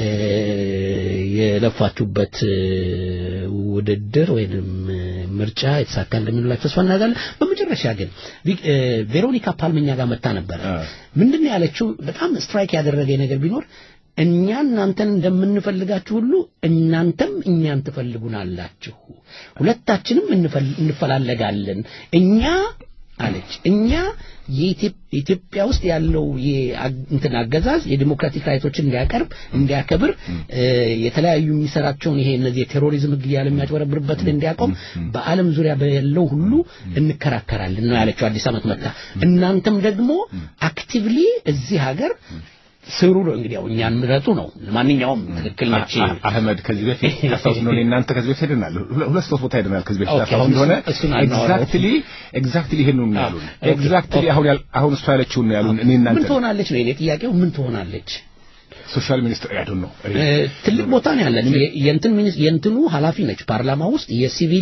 የለፋችሁበት ውድድር ወይንም ምርጫ የተሳካ እንደሚሆንላችሁ ተስፋ እናደርጋለን። በመጨረሻ ግን ቬሮኒካ ፓልመኛ ጋር መታ ነበረ። ምንድን ነው ያለችው? በጣም ስትራይክ ያደረገ ነገር ቢኖር እኛ እናንተን እንደምንፈልጋችሁ ሁሉ እናንተም እኛን ትፈልጉናላችሁ። ሁለታችንም እንፈላለጋለን። እኛ አለች እኛ የኢትዮጵያ ውስጥ ያለው እንትን አገዛዝ የዲሞክራቲክ ራይቶችን እንዲያቀርብ እንዲያከብር የተለያዩ የሚሰራቸውን ይሄ እነዚህ የቴሮሪዝም ህግ እያለ የሚያጭበረብርበትን እንዲያቆም በዓለም ዙሪያ ያለው ሁሉ እንከራከራለን ነው ያለችው። አዲስ ዓመት መጣ። እናንተም ደግሞ አክቲቭሊ እዚህ ሀገር ስሩ ነው እንግዲህ ያው እኛን ምረጡ ነው። ማንኛውም ትክክል ነች። አህመድ ከዚህ በፊት ታስታውስ ነው እናንተ ከዚህ በፊት ሄደናል፣ ሁለት ሶስት ቦታ ሄደናል። ከዚህ በፊት ታስታውስ እንደሆነ ኤግዛክትሊ ኤግዛክትሊ ይሄን ነው ያሉን። ኤግዛክትሊ አሁን አሁን እሷ ያለችውን ነው ያሉን። እኔ እናንተ ምን ትሆናለች ነው የኔ ጥያቄው። ምን ትሆናለች? ሶሻል ሚኒስትር አይ ዶንት ኖ ትልቅ ቦታ ነው ያለን። የእንትን የእንትኑ ኃላፊ ነች ፓርላማ ውስጥ የሲቪል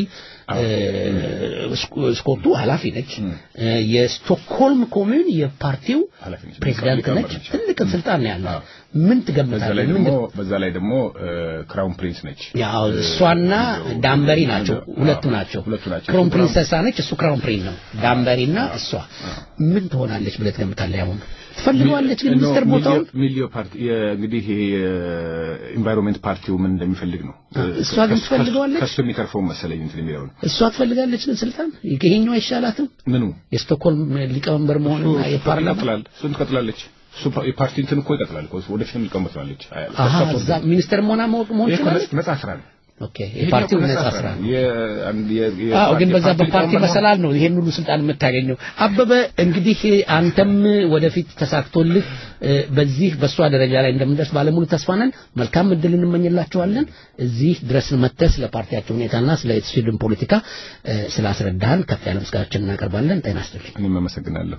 ስኮቱ ኃላፊ ነች። የስቶክሆልም ኮሚዩን የፓርቲው ፕሬዚዳንት ነች። ትልቅ ስልጣን ነው ያላት። ምን ትገምታለህ? በዛ ላይ ደግሞ ክራውን ፕሪንስ ነች። ያው እሷና ዳምበሪ ናቸው፣ ሁለቱ ናቸው። ክራውን ፕሪንሰሳ ነች፣ እሱ ክራውን ፕሪንስ ነው። ዳምበሪና እሷ ምን ትሆናለች ብለህ ትገምታለህ? አሁን ትፈልገዋለች ግን ሚኒስትር ቦታውን ሚሊዮ ፓርቲ እንግዲህ የኢንቫይሮንሜንት ፓርቲው ምን እንደሚፈልግ ነው። እሷ ግን ትፈልገዋለች። ከሱ የሚተርፈው መሰለኝ እንትን የሚለውን እሷ ትፈልጋለች ግን ስልጣን ይሄኛው አይሻላትም? ምኑ የስቶክሆልም ሊቀመንበር መሆን የፓርላማ ይቀጥላል። እሱን ትቀጥላለች። እሱ የፓርቲ እንትን እኮ ይቀጥላል እኮ ወደፊት ሊቀመጥ ትላለች። አሃ እዛ ሚኒስትር መሆን መሆን ይችላል። ነጻ ስራ ነው። ኦኬ የፓርቲው ነጻ ስራ አዎ ግን በዛ በፓርቲ መሰላል ነው ይሄን ሁሉ ስልጣን የምታገኘው አበበ እንግዲህ አንተም ወደፊት ተሳክቶልህ በዚህ በእሷ ደረጃ ላይ እንደምንደርስ ባለሙሉ ተስፋ ነን መልካም እድል እንመኝላችኋለን እዚህ ድረስ መጥተህ ስለ ፓርቲያቸው ሁኔታና ስለ ስዊድን ፖለቲካ ስላስረዳህን ከፍ ያለ ምስጋናችን እናቀርባለን ጤና ይስጥልኝ እኔም አመሰግናለሁ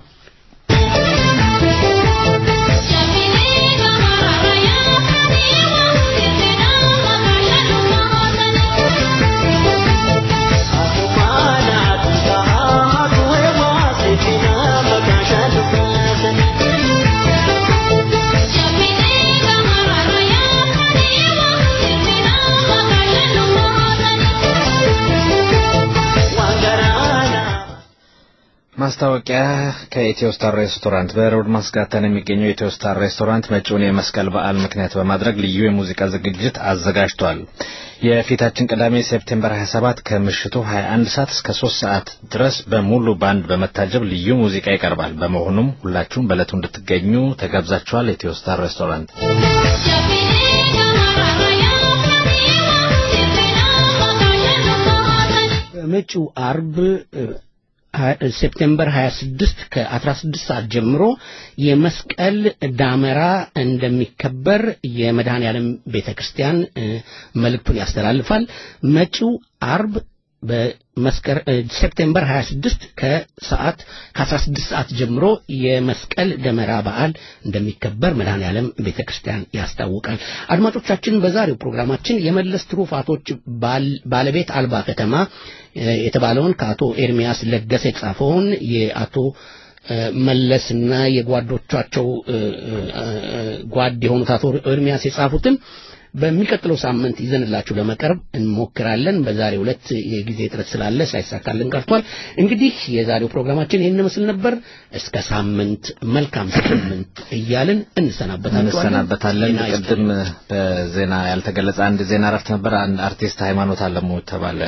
ማስታወቂያ ከኢትዮ ስታር ሬስቶራንት በሮድ ማስጋተን የሚገኘው ኢትዮ ስታር ሬስቶራንት መጪውን የመስቀል በዓል ምክንያት በማድረግ ልዩ የሙዚቃ ዝግጅት አዘጋጅቷል። የፊታችን ቅዳሜ ሴፕቴምበር 27 ከምሽቱ 21 ሰዓት እስከ 3 ሰዓት ድረስ በሙሉ ባንድ በመታጀብ ልዩ ሙዚቃ ይቀርባል። በመሆኑም ሁላችሁም በዕለቱ እንድትገኙ ተጋብዛችኋል። ኢትዮ ስታር ሬስቶራንት መጪው አርብ ሴፕቴምበር 26 ከ16 ሰዓት ጀምሮ የመስቀል ዳመራ እንደሚከበር የመድኃኔ ዓለም ቤተ ክርስቲያን መልእክቱን ያስተላልፋል። መጪው አርብ በመስከረ ሴፕቴምበር 26 ከሰዓት ከ16 ሰዓት ጀምሮ የመስቀል ደመራ በዓል እንደሚከበር መድኃኔ ዓለም ቤተ ክርስቲያን ያስታውቃል። አድማጮቻችን በዛሬው ፕሮግራማችን የመለስ ትሩፋቶች ባለቤት አልባ ከተማ የተባለውን ከአቶ ኤርሚያስ ለገሰ የተጻፈውን የአቶ መለስና የጓዶቻቸው ጓድ የሆኑት አቶ ኤርሚያስ የጻፉትን በሚቀጥለው ሳምንት ይዘንላችሁ ለመቅረብ እንሞክራለን። በዛሬው ዕለት የጊዜ እጥረት ስላለ ሳይሳካልን ቀርቷል። እንግዲህ የዛሬው ፕሮግራማችን ይህን ምስል ነበር። እስከ ሳምንት መልካም ሳምንት እያልን እንሰናበታለን እንሰናበታለን። ቅድም በዜና ያልተገለጸ አንድ ዜና እረፍት ነበር። አንድ አርቲስት ሃይማኖት አለሙ የተባለ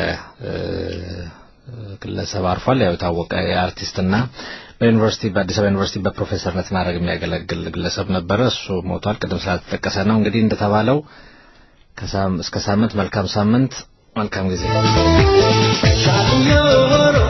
ግለሰብ አርፏል። ያው የታወቀ የአርቲስትና በዩኒቨርሲቲ በአዲስ አበባ ዩኒቨርሲቲ በፕሮፌሰርነት ማድረግ የሚያገለግል ግለሰብ ነበረ። እሱ ሞቷል። ቅድም ስላልተጠቀሰ ነው። እንግዲህ እንደተባለው እስከ ሳምንት መልካም ሳምንት መልካም ጊዜ